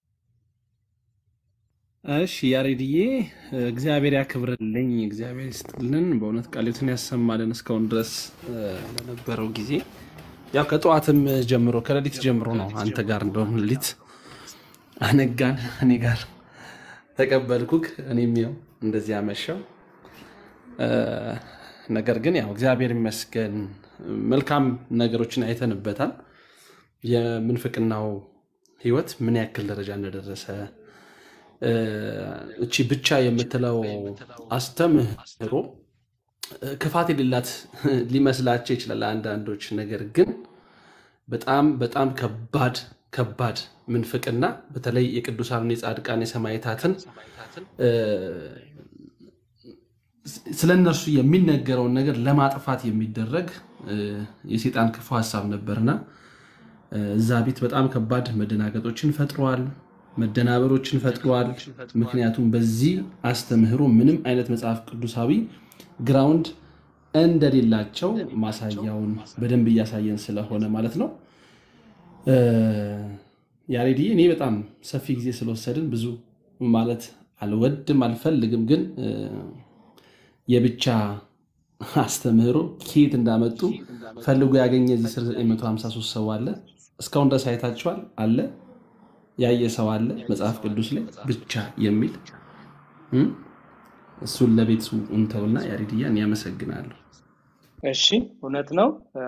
እሺ ያሬድዬ እግዚአብሔር ያክብርልኝ፣ እግዚአብሔር ይስጥልን። በእውነት ቃሌቱን ያሰማልን እስካሁን ድረስ እ፣ ለነበረው ጊዜ ያው ከጠዋትም ጀምሮ ከሌሊት ጀምሮ ነው አንተ ጋር እንደውም ሌሊት አነጋን እኔ ጋር ተቀበልኩክ። እኔም ያው እንደዚህ አመሻው። እ፣ ነገር ግን ያው እግዚአብሔር ይመስገን መልካም ነገሮችን አይተንበታል። የምንፍቅናው ህይወት ምን ያክል ደረጃ እንደደረሰ እ፣ እቺ ብቻ የምትለው አስተምህሮ እ፣ ክፋት የሌላት ሊመስላቸው ይችላል አንዳንዶች። ነገር ግን በጣም በጣም ከባድ ከባድ ምንፍቅና በተለይ የቅዱሳን የጻድቃን የሰማዕታትን እ፣ ስለ እነርሱ የሚነገረውን ነገር ለማጥፋት የሚደረግ እ፣ የሴጣን ክፉ ሀሳብ ነበርና እ፣ እዛ ቤት በጣም ከባድ መደናገጦችን ፈጥሯል፣ መደናበሮችን ፈጥሯል። ምክንያቱም በዚህ አስተምህሮ ምንም አይነት መጽሐፍ ቅዱሳዊ ግራውንድ እንደሌላቸው ማሳያውን በደንብ እያሳየን ስለሆነ ማለት ነው። እ፣ ያሬድዬ እኔ በጣም ሰፊ ጊዜ ስለወሰድን ብዙ ማለት አልወድም አልፈልግም፣ ግን እ፣ የብቻ አስተምህሮ ከየት እንዳመጡ ፈልጎ ያገኘ እዚህ ስር 953 ሰው አለ። እስካሁን ድረስ አይታችኋል አለ ያየ ሰው አለ መጽሐፍ ቅዱስ ላይ ብቻ የሚል እ? እሱን ለቤቱ እንተውና ያሬድያ እኔ አመሰግናለሁ። እሺ እውነት ነው። እ፣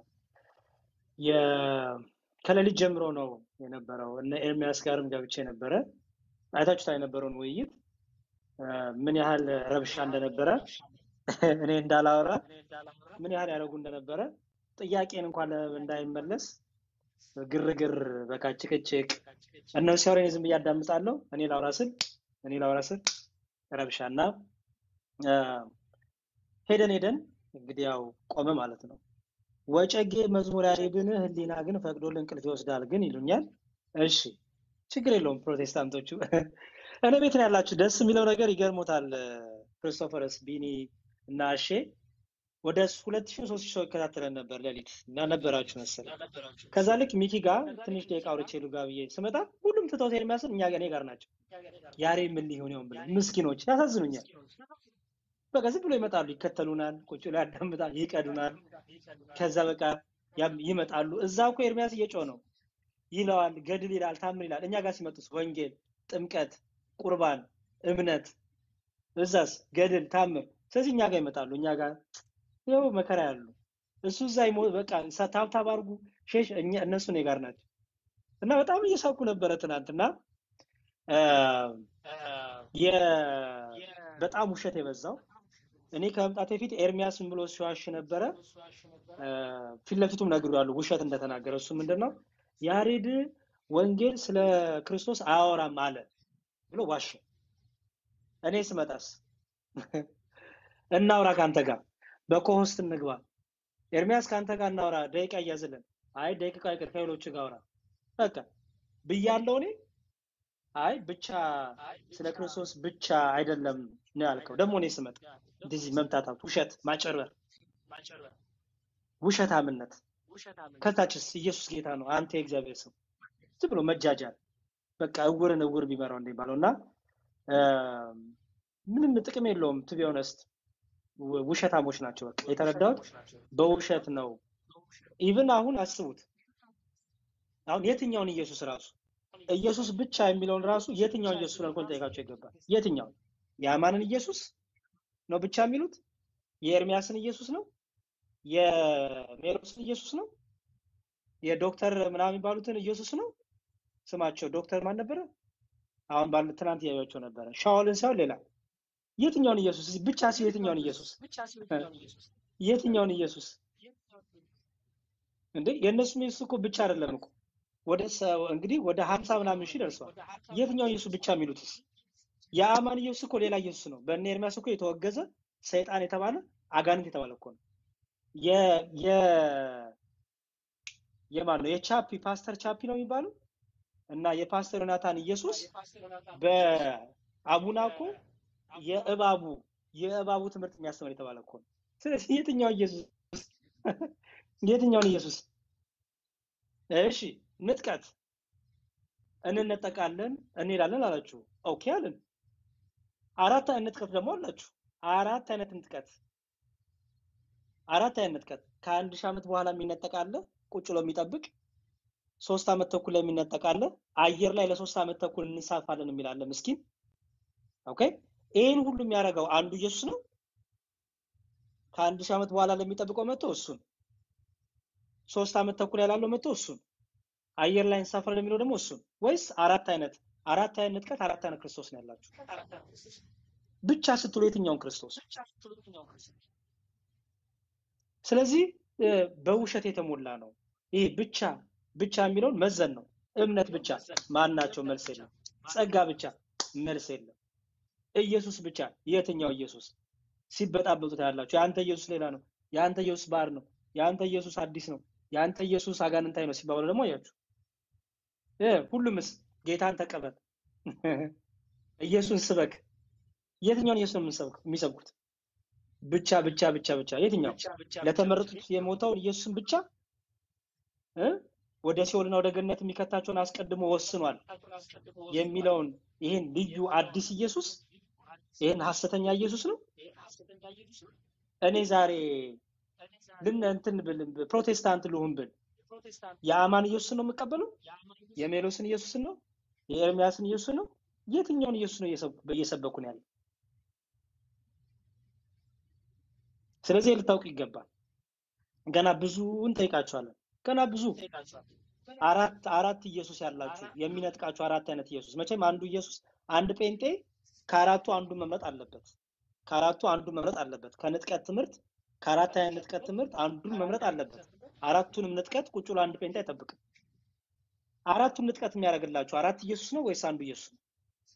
የ- ከሌሊት ጀምሮ ነው የነበረው። እነ ኤርሚያስ ጋርም ገብቼ ነበረ። አይታችሁታ የነበረውን ውይይት እ፣ ምን ያህል ረብሻ እንደነበረ እኔ እንዳላወራ ምን ያህል ያደረጉ እንደነበረ ጥያቄን እንኳን ለ- እንዳይመለስ ግርግር፣ በቃ ጭቅጭቅ፣ እነሱ ሲያወሩ እኔ ዝም ብዬ አዳምጣለሁ። እኔ ላውራ ስል እኔ ላውራ ስል ረብሻ እና እ፣ ሄደን ሄደን እንግዲህ ያው ቆመ ማለት ነው። ወጨጌ መዝሙር ያሬድን ህሊና ግን ፈቅዶልን እንቅልፍ ይወስዳል ግን ይሉኛል። እሺ ችግር የለውም ፕሮቴስታንቶቹ እኔ ቤት ነው ያላችሁ። ደስ የሚለው ነገር ይገርሞታል። ክርስቶፈርስ ቢኒ እና እሼ ወደ ሁለት ሺህ ሶስት ሺህ ሰው ይከታተለን ነበር ሌሊት እና ነበራችሁ መሰለኝ። ከዛ ልክ ሚኪ ጋር ትንሽ ደቂቃ አውርቼ ልጋ ብዬ ስመጣ ሁሉም ትተውት የሚያስብ እኛ እኔ ጋር ናቸው። ያሬ ምን ሊሆን ይሆን ብለው ምስኪኖች ያሳዝኑኛል። በቃ ዝም ብሎ ይመጣሉ፣ ይከተሉናል፣ ቁጭ ብሎ ያዳምጣል፣ ይቀዱናል። ከዛ በቃ ያም- ይመጣሉ። እዛ እኮ ኤርሚያስ እየጮህ ነው ይለዋል፣ ገድል ይላል፣ ታምር ይላል። እኛ ጋር ሲመጡስ ወንጌል፣ ጥምቀት፣ ቁርባን፣ እምነት፣ እዛስ ገድል፣ ታምር። ስለዚህ እኛ ጋር ይመጣሉ። እኛ ጋር ይኸው መከራ ያሉ እሱ እዛ ይሞ በቃ ሳ- ታብታብ አድርጉ ሼሽ እኛ እነሱ እኔ ጋር ናቸው እና በጣም እየሳኩ ነበረ ትናንትና አ፣ የ- በጣም ውሸት የበዛው እኔ ከመምጣቴ በፊት ኤርሚያስ ምን ብሎ ሲዋሽ ነበረ። አ፣ ፊት ለፊቱም ነግሬዋለሁ ውሸት እንደተናገረ። እሱ ምንድን ነው ያሬድ ወንጌል ስለ ክርስቶስ አያወራም አለ ብሎ ዋሸ። እኔ ስመጣስ እናውራ ከአንተ ጋር በኮሆስት እንግባ፣ ኤርሚያስ ከአንተ ጋር እናውራ፣ ደቂቃ እያዝልን። አይ ደቂቃ ይቅር ከሌሎች ጋር አውራ በቃ ብያለሁ እኔ። አይ ብቻ ስለ ክርስቶስ ብቻ አይደለም ነው ያልከው። ደግሞ እኔ ስመጣ እንደዚህ መምታታት፣ ውሸት፣ ማጨርበር፣ ውሸታምነት ከታችስ ኢየሱስ ጌታ ነው፣ አንተ የእግዚአብሔር ሰው፣ ዝም ብሎ መጃጃል፣ በቃ እውርን እውር ቢመራው እንደሚባለው እና አ፣ ምንም ጥቅም የለውም። ቱ ቢ ኦነስት ውሸታሞች ናቸው። በቃ የተረዳሁት በውሸት ነው። ኢቭን አሁን አስቡት፣ አሁን የትኛውን ኢየሱስ ራሱ ኢየሱስ ብቻ የሚለውን ራሱ የትኛውን ኢየሱስ ብለን እኮ ልንጠይቃቸው ይገባል። የትኛውን የአማንን ኢየሱስ ነው ብቻ የሚሉት? የኤርሚያስን ኢየሱስ ነው? የሜሮስን ኢየሱስ ነው? የዶክተር ምናምን የሚባሉትን ኢየሱስ ነው? ስማቸው ዶክተር ማን ነበረ? አሁን ባለ ትናንት እያዩቸው ነበረ። ሻውልን ሳይሆን ሌላ የትኛውን ኢየሱስ እዚህ ብቻ ሲሉ የትኛውን ኢየሱስ የትኛውን ኢየሱስ እንዴ? የእነሱም ኢየሱስ እኮ ብቻ አይደለም እኮ ወደ ሰ- እንግዲህ ወደ ሀምሳ ምናምን ሺህ ደርሷል። የትኛውን ኢየሱስ ብቻ የሚሉትስ? የአማን ኢየሱስ እኮ ሌላ ኢየሱስ ነው። በእነ ኤርሚያስ እኮ የተወገዘ ሰይጣን የተባለ አጋንንት የተባለ እኮ ነው። የ የ የማን ነው? የቻፒ ፓስተር ቻፒ ነው የሚባለው እና የፓስተር ዮናታን ኢየሱስ በአቡና እኮ የእባቡ የእባቡ ትምህርት የሚያስተምር የተባለ እኮ ነው። ስለዚህ የትኛው ኢየሱስ የትኛውን ኢየሱስ? እሺ ንጥቀት እንነጠቃለን እንሄዳለን አላችሁ። ኦኬ አለን። አራት አይነት ንጥቀት ደግሞ አላችሁ። አራት አይነት ንጥቀት አራት አይነት ንጥቀት ከአንድ ሺህ ዓመት በኋላ የሚነጠቅ አለ፣ ቁጭ ብሎ የሚጠብቅ ሶስት ዓመት ተኩል ላይ የሚነጠቅ አለ፣ አየር ላይ ለሶስት ዓመት ተኩል እንሳፋለን የሚል አለ። ምስኪን ኦኬ። ይህን ሁሉ የሚያደርገው አንዱ ኢየሱስ ነው። ከአንድ ሺህ ዓመት በኋላ ለሚጠብቀው መጥቶ እሱን፣ ሶስት ዓመት ተኩል ያላለው መጥቶ እሱን፣ አየር ላይ እንሳፈራለን የሚለው ደግሞ እሱን። ወይስ አራት አይነት አራት አይነት ንጥቀት አራት አይነት ክርስቶስ ነው ያላችሁ? ብቻ ስትሉ የትኛውን ክርስቶስ? ስለዚህ እ፣ በውሸት የተሞላ ነው። ይሄ ብቻ ብቻ የሚለውን መዘን ነው። እምነት ብቻ ማን ናቸው? መልስ የለም። ጸጋ ብቻ መልስ የለም። ኢየሱስ ብቻ የትኛው ኢየሱስ? ሲበጣበጡት ያላችሁ የአንተ ኢየሱስ ሌላ ነው፣ የአንተ ኢየሱስ ባር ነው፣ የአንተ ኢየሱስ አዲስ ነው፣ የአንተ ኢየሱስ አጋንንታይ ነው ሲባሉ ደግሞ አያችሁ እ፣ ሁሉምስ ጌታን ተቀበል ኢየሱስን ስበክ። የትኛውን ኢየሱስ ነው የምንሰብክ- የሚሰብኩት? ብቻ ብቻ ብቻ ብቻ የትኛው ለተመረጡት የሞተውን ኢየሱስን ብቻ እ ወደ ሲኦልና ወደ ገነት የሚከታቸውን አስቀድሞ ወስኗል የሚለውን ይህን ልዩ አዲስ ኢየሱስ ይህን ሐሰተኛ ኢየሱስ ነው። እኔ ዛሬ ልን እንትን ብል ፕሮቴስታንት ልሁን ብል የአማን ኢየሱስን ነው የምቀበለው? የሜሎስን ኢየሱስን ነው? የኤርሚያስን ኢየሱስን ነው? የትኛውን ኢየሱስ ነው እየሰብ- እየሰበኩ ነው ያለው? ስለዚህ ልታውቁ ይገባል። ገና ብዙ እንጠይቃቸዋለን። ገና ብዙ አራት አራት ኢየሱስ ያላችሁ የሚነጥቃችሁ አራት አይነት ኢየሱስ። መቼም አንዱ ኢየሱስ አንድ ጴንጤ ከአራቱ አንዱ መምረጥ አለበት። ከአራቱ አንዱ መምረጥ አለበት። ከንጥቀት ትምህርት ከአራት አይነት ንጥቀት ትምህርት አንዱን መምረጥ አለበት። አራቱንም ንጥቀት ቁጭ ብሎ አንድ ጴንጤ አይጠብቅም። አራቱን ንጥቀት የሚያደርግላችሁ አራት ኢየሱስ ነው ወይስ አንዱ ኢየሱስ ነው?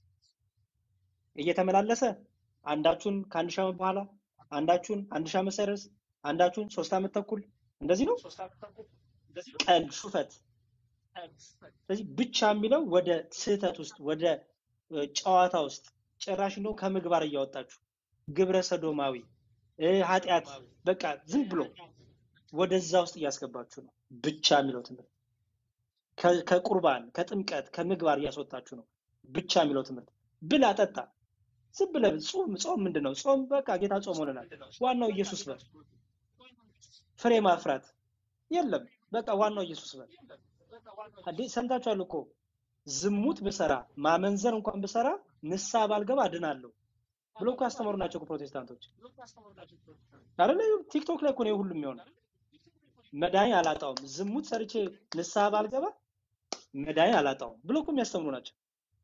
እየተመላለሰ አንዳችሁን ከአንድ ሺህ ዓመት በኋላ አንዳችሁን አንድ ሺህ ዓመት ሳይደርስ አንዳችሁን ሶስት ዓመት ተኩል እንደዚህ ነው። ቀልድ፣ ሹፈት። ስለዚህ ብቻ የሚለው ወደ ስህተት ውስጥ ወደ እ፣ ጨዋታ ውስጥ ጭራሽ እንደው ከምግባር እያወጣችሁ ግብረ ሰዶማዊ እ፣ ኃጢአት በቃ ዝም ብሎ ወደዛ ውስጥ እያስገባችሁ ነው። ብቻ የሚለው ትምህርት ከ- ከቁርባን ከጥምቀት ከምግባር እያስወጣችሁ ነው። ብቻ የሚለው ትምህርት ብላ ጠጣ ዝም ብለህ ጾም ጾም ምንድን ነው? ጾም በቃ ጌታ ጾም ሆነናል። ዋናው ኢየሱስ በል። ፍሬ ማፍራት የለም። በቃ ዋናው ኢየሱስ በል። አዴ ሰምታችኋል እኮ ዝሙት ብሰራ ማመንዘር እንኳን ብሰራ ንስሐ ባልገባ እድናለሁ ብሎ እኮ ያስተማሩ ናቸው እኮ ፕሮቴስታንቶች አይደለ? ቲክቶክ ላይ እኮ ነው ይሄ ሁሉ የሚሆነው። መድኃኒት አላጣውም፣ ዝሙት ሰርቼ ንስሐ ባልገባ መድኃኒት አላጣውም ብሎ እኮ የሚያስተምሩ ናቸው።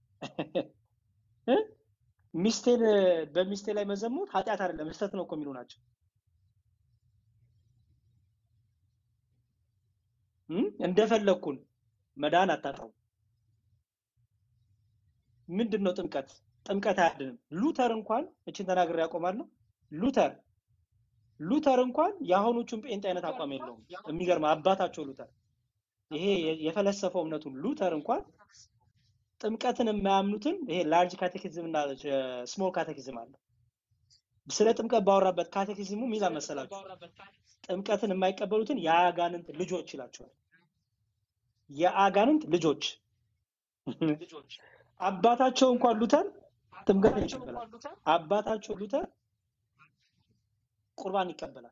እ? ሚስቴን በሚስቴ ላይ መዘሙት ኃጢአት አይደለም ስህተት ነው እኮ የሚሉ ናቸው። እም? እንደፈለግኩን መዳን አታጣው። ምንድን ነው ጥምቀት? ጥምቀት አያድንም። ሉተር እንኳን እችን ተናግሬ ያቆማለሁ። ሉተር ሉተር እንኳን የአሁኖቹን ጴንጤ አይነት አቋም የለውም። የሚገርም አባታቸው ሉተር ይሄ የ- የፈለሰፈው እምነቱን ሉተር እንኳን ጥምቀትን የማያምኑትን ይሄ ላርጅ ካቴኪዝም እና ስሞል ካቴኪዝም አለ። ስለ ጥምቀት ባወራበት ካቴኪዝሙ ሚላ መሰላችሁ ጥምቀትን የማይቀበሉትን የአጋንንት ልጆች ይላቸዋል። የአጋንንት ልጆች አባታቸው እንኳን ሉተር ጥምቀትን ይቀበላል። አባታቸው ሉተር ቁርባን ይቀበላል።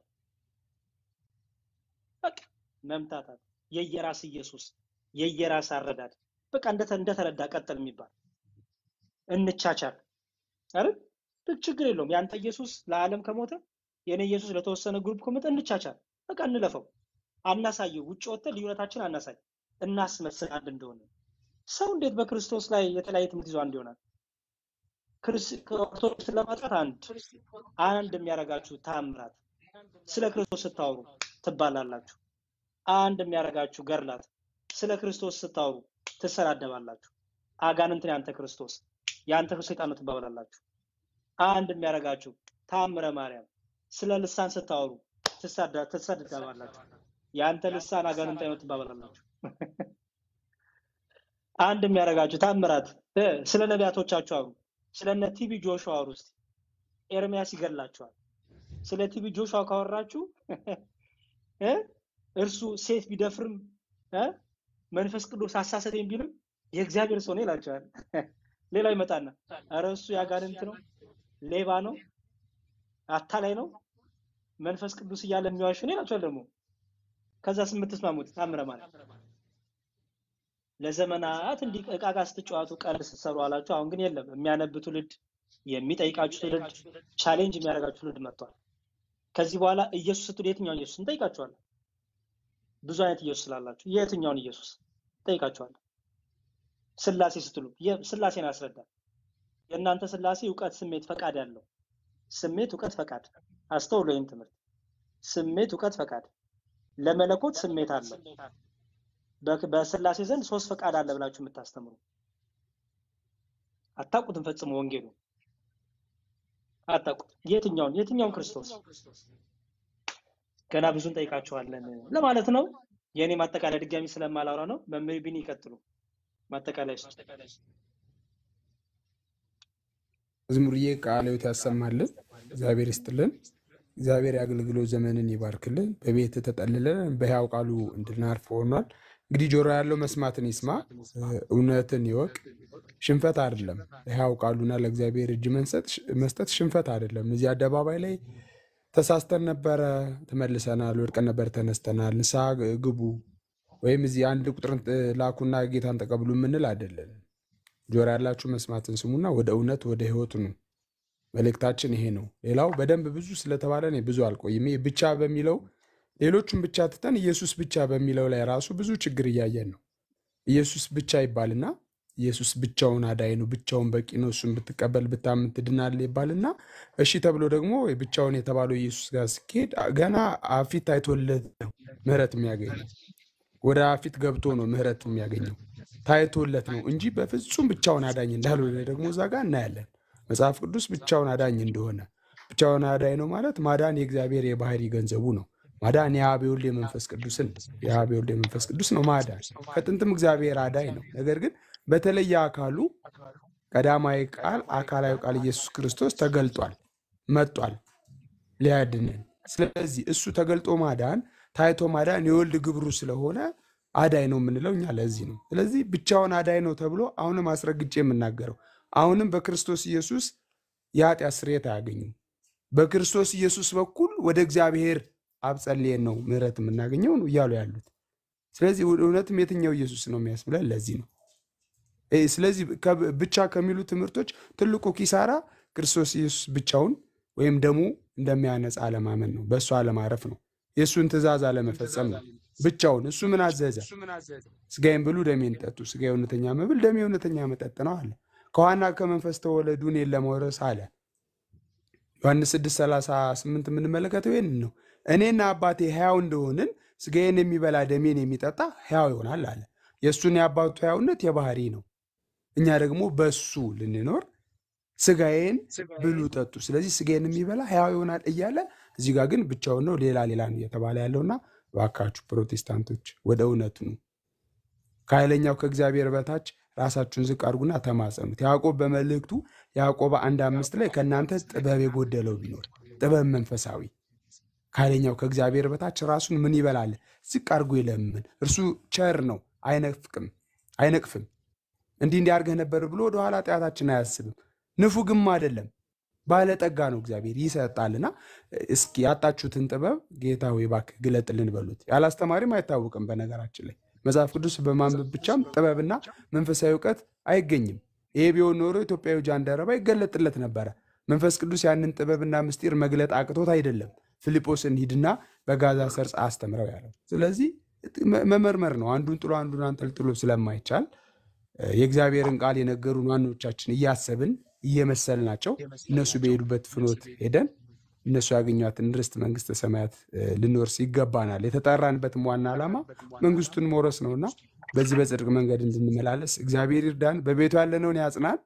በቃ መምታታት፣ የየራስ ኢየሱስ፣ የየራስ አረዳድ፣ በቃ እንደተ እንደተረዳ ቀጥል የሚባል እንቻቻል አይደል? ልክ ችግር የለውም። ያንተ ኢየሱስ ለዓለም ከሞተ የኔ ኢየሱስ ለተወሰነ ግሩፕ ከሞተ እንቻቻል። በቃ እንለፈው፣ አናሳየው። ውጭ ወጥተን ልዩነታችን አናሳይ፣ እናስመስል አንድ እንደሆነ። ሰው እንዴት በክርስቶስ ላይ የተለያየ ትምህርት ይዞ አንድ ይሆናል? ክርስ- ኦርቶዶክስን ለማጥፋት አንድ አንድ የሚያደርጋችሁ ታምራት ስለ ክርስቶስ ስታወሩ ትባላላችሁ። አንድ የሚያደርጋችሁ ገርላት ስለ ክርስቶስ ስታወሩ ትሰዳደባላችሁ። አጋንንትን ያንተ ክርስቶስ ያንተ ሰይጣን ነው ትባባላላችሁ። አንድ የሚያደርጋችሁ ታምረ ማርያም ስለ ልሳን ስታወሩ ትሳዳ- ትሰዳደባላችሁ። ያንተ ልሳን አጋንንታዊ ነው ትባባላላችሁ። አንድ የሚያደርጋችሁ ታምራት እ፣ ስለ ነቢያቶቻችሁ አውሩ። ስለ እነ ቲቢ ጆሹዋ አውሩ እስቲ። ኤርሚያስ ይገድላችኋል። ስለ ቲቢ ጆሹዋ ካወራችሁ እ፣ እርሱ ሴት ቢደፍርም እ፣ መንፈስ ቅዱስ አሳሰተኝ ቢልም የእግዚአብሔር ሰው ነው ይላቸዋል። ሌላው ይመጣና ኧረ እሱ ያጋንንት ነው፣ ሌባ ነው፣ አታላይ ነው፣ መንፈስ ቅዱስ እያለ የሚዋሽ ነው ይላቸዋል። ደግሞ ከዛ የምትስማሙት ታምረ ማለት ለዘመናት እንዲህ ዕቃ ዕቃ ስትጫወቱ ቀልድ ስትሰሩ አላችሁ። አሁን ግን የለም። የሚያነብ ትውልድ፣ የሚጠይቃችሁ ትውልድ፣ ቻሌንጅ የሚያደርጋችሁ ትውልድ መጥቷል። ከዚህ በኋላ ኢየሱስ ስትሉ የትኛውን ኢየሱስ እንጠይቃችኋለን? ብዙ አይነት ኢየሱስ ስላላችሁ የትኛውን ኢየሱስ እንጠይቃችኋለን? ስላሴ ስትሉ የ- ስላሴን ያስረዳል። የእናንተ ስላሴ እውቀት፣ ስሜት፣ ፈቃድ ያለው ስሜት፣ እውቀት፣ ፈቃድ። አስተውሎ ይህን ትምህርት ስሜት፣ እውቀት፣ ፈቃድ። ለመለኮት ስሜት አለው። በ- በስላሴ ዘንድ ሶስት ፈቃድ አለ ብላችሁ የምታስተምሩ አታውቁትም ፈጽሞ ወንጌሉ አታውቁት። የትኛውን የትኛውን ክርስቶስ ገና ብዙ እንጠይቃችኋለን ለማለት ነው። የእኔ ማጠቃለያ ድጋሚ ስለማላወራ ነው። መምህር ቢኒ ይቀጥሉ። ማጠቃለያ ይስጡ። መዝሙርዬ ቃለ ሕይወት ያሰማልን፣ እግዚአብሔር ይስጥልን። እግዚአብሔር የአገልግሎት ዘመንን ይባርክልን። በቤት ተጠልለን በሕያው ቃሉ እንድናርፍ ሆኗል። እንግዲህ ጆሮ ያለው መስማትን ይስማ፣ እ፣ እውነትን ይወቅ። ሽንፈት አይደለም። ሕያው ቃሉና ለእግዚአብሔር እጅ መንሰጥ- መስጠት ሽንፈት አይደለም። እዚህ አደባባይ ላይ ተሳስተን ነበረ፣ ተመልሰናል፣ ወድቀን ነበር፣ ተነስተናል፣ ንስሐ ግቡ ወይም እዚህ አንድ ቁጥርን እ፣ ላኩና ጌታን ተቀብሉ የምንል አይደለን። ጆሮ ያላችሁ መስማትን ስሙና ወደ እውነት ወደ ሕይወት ኑ። መልእክታችን ይሄ ነው። ሌላው በደንብ ብዙ ስለተባለ እኔ ብዙ አልቆይም። ይሄ ብቻ በሚለው ሌሎቹን ብቻ ትተን ኢየሱስ ብቻ በሚለው ላይ ራሱ ብዙ ችግር እያየን ነው። ኢየሱስ ብቻ ይባልና ኢየሱስ ብቻውን አዳኝ ነው፣ ብቻውን በቂ ነው፣ እሱን ብትቀበል ብታምን ትድናለህ ይባልና እሺ ተብሎ ደግሞ ብቻውን የተባለው ኢየሱስ ጋር ሲኬድ ገና አፊት ታይቶለት ነው ምህረት የሚያገኘው። ወደ አፊት ገብቶ ነው ምህረት የሚያገኘው ታይቶለት ነው እንጂ በፍጹም ብቻውን አዳኝ እንዳልሆነ ደግሞ እዛ ጋር እናያለን። መጽሐፍ ቅዱስ ብቻውን አዳኝ እንደሆነ ብቻውን አዳኝ ነው ማለት ማዳን የእግዚአብሔር የባህሪ ገንዘቡ ነው። ማዳን የአብ የወልድ የመንፈስ ቅዱስን የአብ የወልድ የመንፈስ ቅዱስ ነው ማዳን። ከጥንትም እግዚአብሔር አዳኝ ነው። ነገር ግን በተለየ አካሉ ቀዳማዊ ቃል አካላዊ ቃል ኢየሱስ ክርስቶስ ተገልጧል፣ መጧል ሊያድንን። ስለዚህ እሱ ተገልጦ ማዳን ታይቶ ማዳን የወልድ ግብሩ ስለሆነ አዳኝ ነው የምንለው እኛ ለዚህ ነው። ስለዚህ ብቻውን አዳኝ ነው ተብሎ አሁንም አስረግጬ የምናገረው አሁንም በክርስቶስ ኢየሱስ የኃጢአት ስርየት አያገኙም። በክርስቶስ ኢየሱስ በኩል ወደ እግዚአብሔር አብ ጸልየን ነው ምሕረት የምናገኘው ነው እያሉ ያሉት። ስለዚህ እውነትም የትኛው ኢየሱስ ነው የሚያስብለን ለዚህ ነው። እ፣ ስለዚህ ከብ- ብቻ ከሚሉ ትምህርቶች ትልቁ ኪሳራ ክርስቶስ ኢየሱስ ብቻውን ወይም ደሙ እንደሚያነጻ አለማመን ነው። በእሱ አለማረፍ ነው። የእሱን ትእዛዝ አለመፈጸም ነው። ብቻውን እሱ ምን አዘዘ? ስጋዬን ብሉ ደሜን ጠጡ። ስጋ የእውነተኛ መብል ደሜ የእውነተኛ መጠጥ ነው አለ። ከዋና ከመንፈስ ተወለዱ እኔን ለመውረስ አለ። ዮሐንስ 6:38 የምንመለከተው ይህን ነው። እኔና አባቴ ሕያው እንደሆንን ስጋዬን የሚበላ ደሜን የሚጠጣ ሕያው ይሆናል አለ። የእሱን የአባቱ ሕያውነት የባህሪ ነው። እኛ ደግሞ በሱ ልንኖር ስጋዬን ብሉ ጠጡ፣ ስለዚህ ስጋዬን የሚበላ ሕያው ይሆናል እያለ እዚህ ጋር ግን ብቻውን ነው ሌላ ሌላ ነው እየተባለ ያለውና እባካችሁ ፕሮቴስታንቶች ወደ እውነቱ ነው። ከኃይለኛው ከእግዚአብሔር በታች ራሳችሁን ዝቅ አድርጉና ተማጸኑት። ያዕቆብ በመልእክቱ ያዕቆብ አንድ አምስት ላይ ከእናንተ ጥበብ የጎደለው ቢኖር ጥበብ መንፈሳዊ ከኃይለኛው ከእግዚአብሔር በታች ራሱን ምን ይበላል? ዝቅ አድርጎ ይለምን። እርሱ ቸር ነው፣ አይነፍቅም አይነቅፍም። እንዲህ እንዲህ አድርገህ ነበር ብሎ ወደኋላ ኃጢአታችን አያስብም። ንፉግም አይደለም፣ ባለጠጋ ነው። እግዚአብሔር ይሰጣልና እስኪ ያጣችሁትን ጥበብ ጌታ ሆይ እባክህ ግለጥልን በሉት። ያለ አስተማሪም አይታወቅም። በነገራችን ላይ መጽሐፍ ቅዱስ በማንበብ ብቻም ጥበብና መንፈሳዊ እውቀት አይገኝም። ይሄ ቢሆን ኖሮ ኢትዮጵያዊ ጃንደረባ ይገለጥለት ነበረ። መንፈስ ቅዱስ ያንን ጥበብና ምስጢር መግለጥ አቅቶት አይደለም ፊልጶስን ሂድና በጋዛ ሰርጽ አስተምረው ያለው። ስለዚህ መ- መመርመር ነው። አንዱን ጥሎ አንዱን አንጠልጥሎ ስለማይቻል እ፣ የእግዚአብሔርን ቃል የነገሩን ዋኖቻችን እያሰብን እየመሰልናቸው እነሱ በሄዱበት ፍኖት ሄደን እነሱ ያገኟትን ርስት መንግስተ ሰማያት እ፣ ልንወርስ ይገባናል። የተጠራንበትም ዋና ዓላማ መንግስቱን መውረስ ነውና በዚህ በጽድቅ መንገድ እንድንመላለስ እግዚአብሔር ይርዳን። በቤቱ ያለነውን ያጽናን።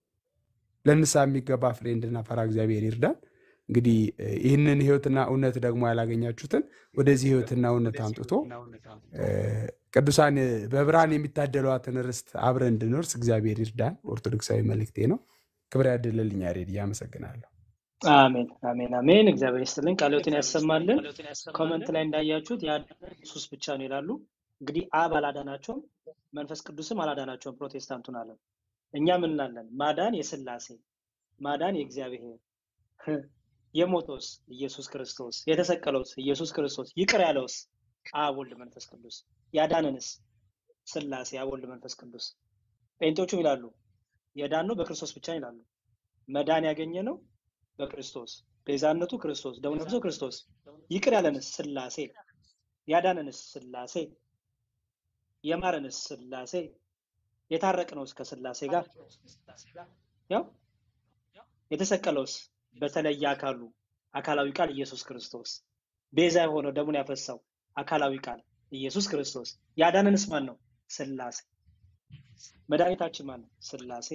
ለንስሐ የሚገባ ፍሬ እንድናፈራ እግዚአብሔር ይርዳን። እንግዲህ እ፣ ይህንን ህይወትና እውነት ደግሞ ያላገኛችሁትን ወደዚህ ህይወትና እውነት አምጥቶ እ፣ ቅዱሳን እ፣ በብርሃን የሚታደሏትን ርስት አብረን እንድንወርስ እግዚአብሔር ይርዳን። ኦርቶዶክሳዊ መልእክቴ ነው። ክብር ያድልልኝ። ያሬድ አመሰግናለሁ። አሜን አሜን አሜን። እግዚአብሔር ይስጥልን፣ ቃልዮትን ያሰማልን። ኮመንት ላይ እንዳያችሁት ያዳነን ኢየሱስ ብቻ ነው ይላሉ። እንግዲህ አብ አላዳናቸውም፣ መንፈስ ቅዱስም አላዳናቸውም። ፕሮቴስታንቱን አለም እኛ ምን እንላለን? ማዳን የስላሴ ማዳን የእግዚአብሔር የሞተውስ ኢየሱስ ክርስቶስ የተሰቀለውስ ኢየሱስ ክርስቶስ ይቅር ያለውስ አብ ወልድ መንፈስ ቅዱስ ያዳነንስ ስላሴ አብ ወልድ መንፈስ ቅዱስ። ጴንጤዎቹም ይላሉ የዳነው በክርስቶስ ብቻ ይላሉ። መዳን ያገኘ ነው በክርስቶስ ቤዛነቱ ክርስቶስ ደሙ ነፍሶ ክርስቶስ ይቅር ያለንስ ስላሴ ያዳነንስ ስላሴ የማረንስ ስላሴ የታረቅነውስ ከስላሴ ጋር ያው የተሰቀለውስ በተለየ አካሉ አካላዊ ቃል ኢየሱስ ክርስቶስ ቤዛ የሆነው ደሙን ያፈሳው አካላዊ ቃል ኢየሱስ ክርስቶስ ያዳነንስ ማን ነው? ስላሴ መድኃኒታችን ማን ነው? ስላሴ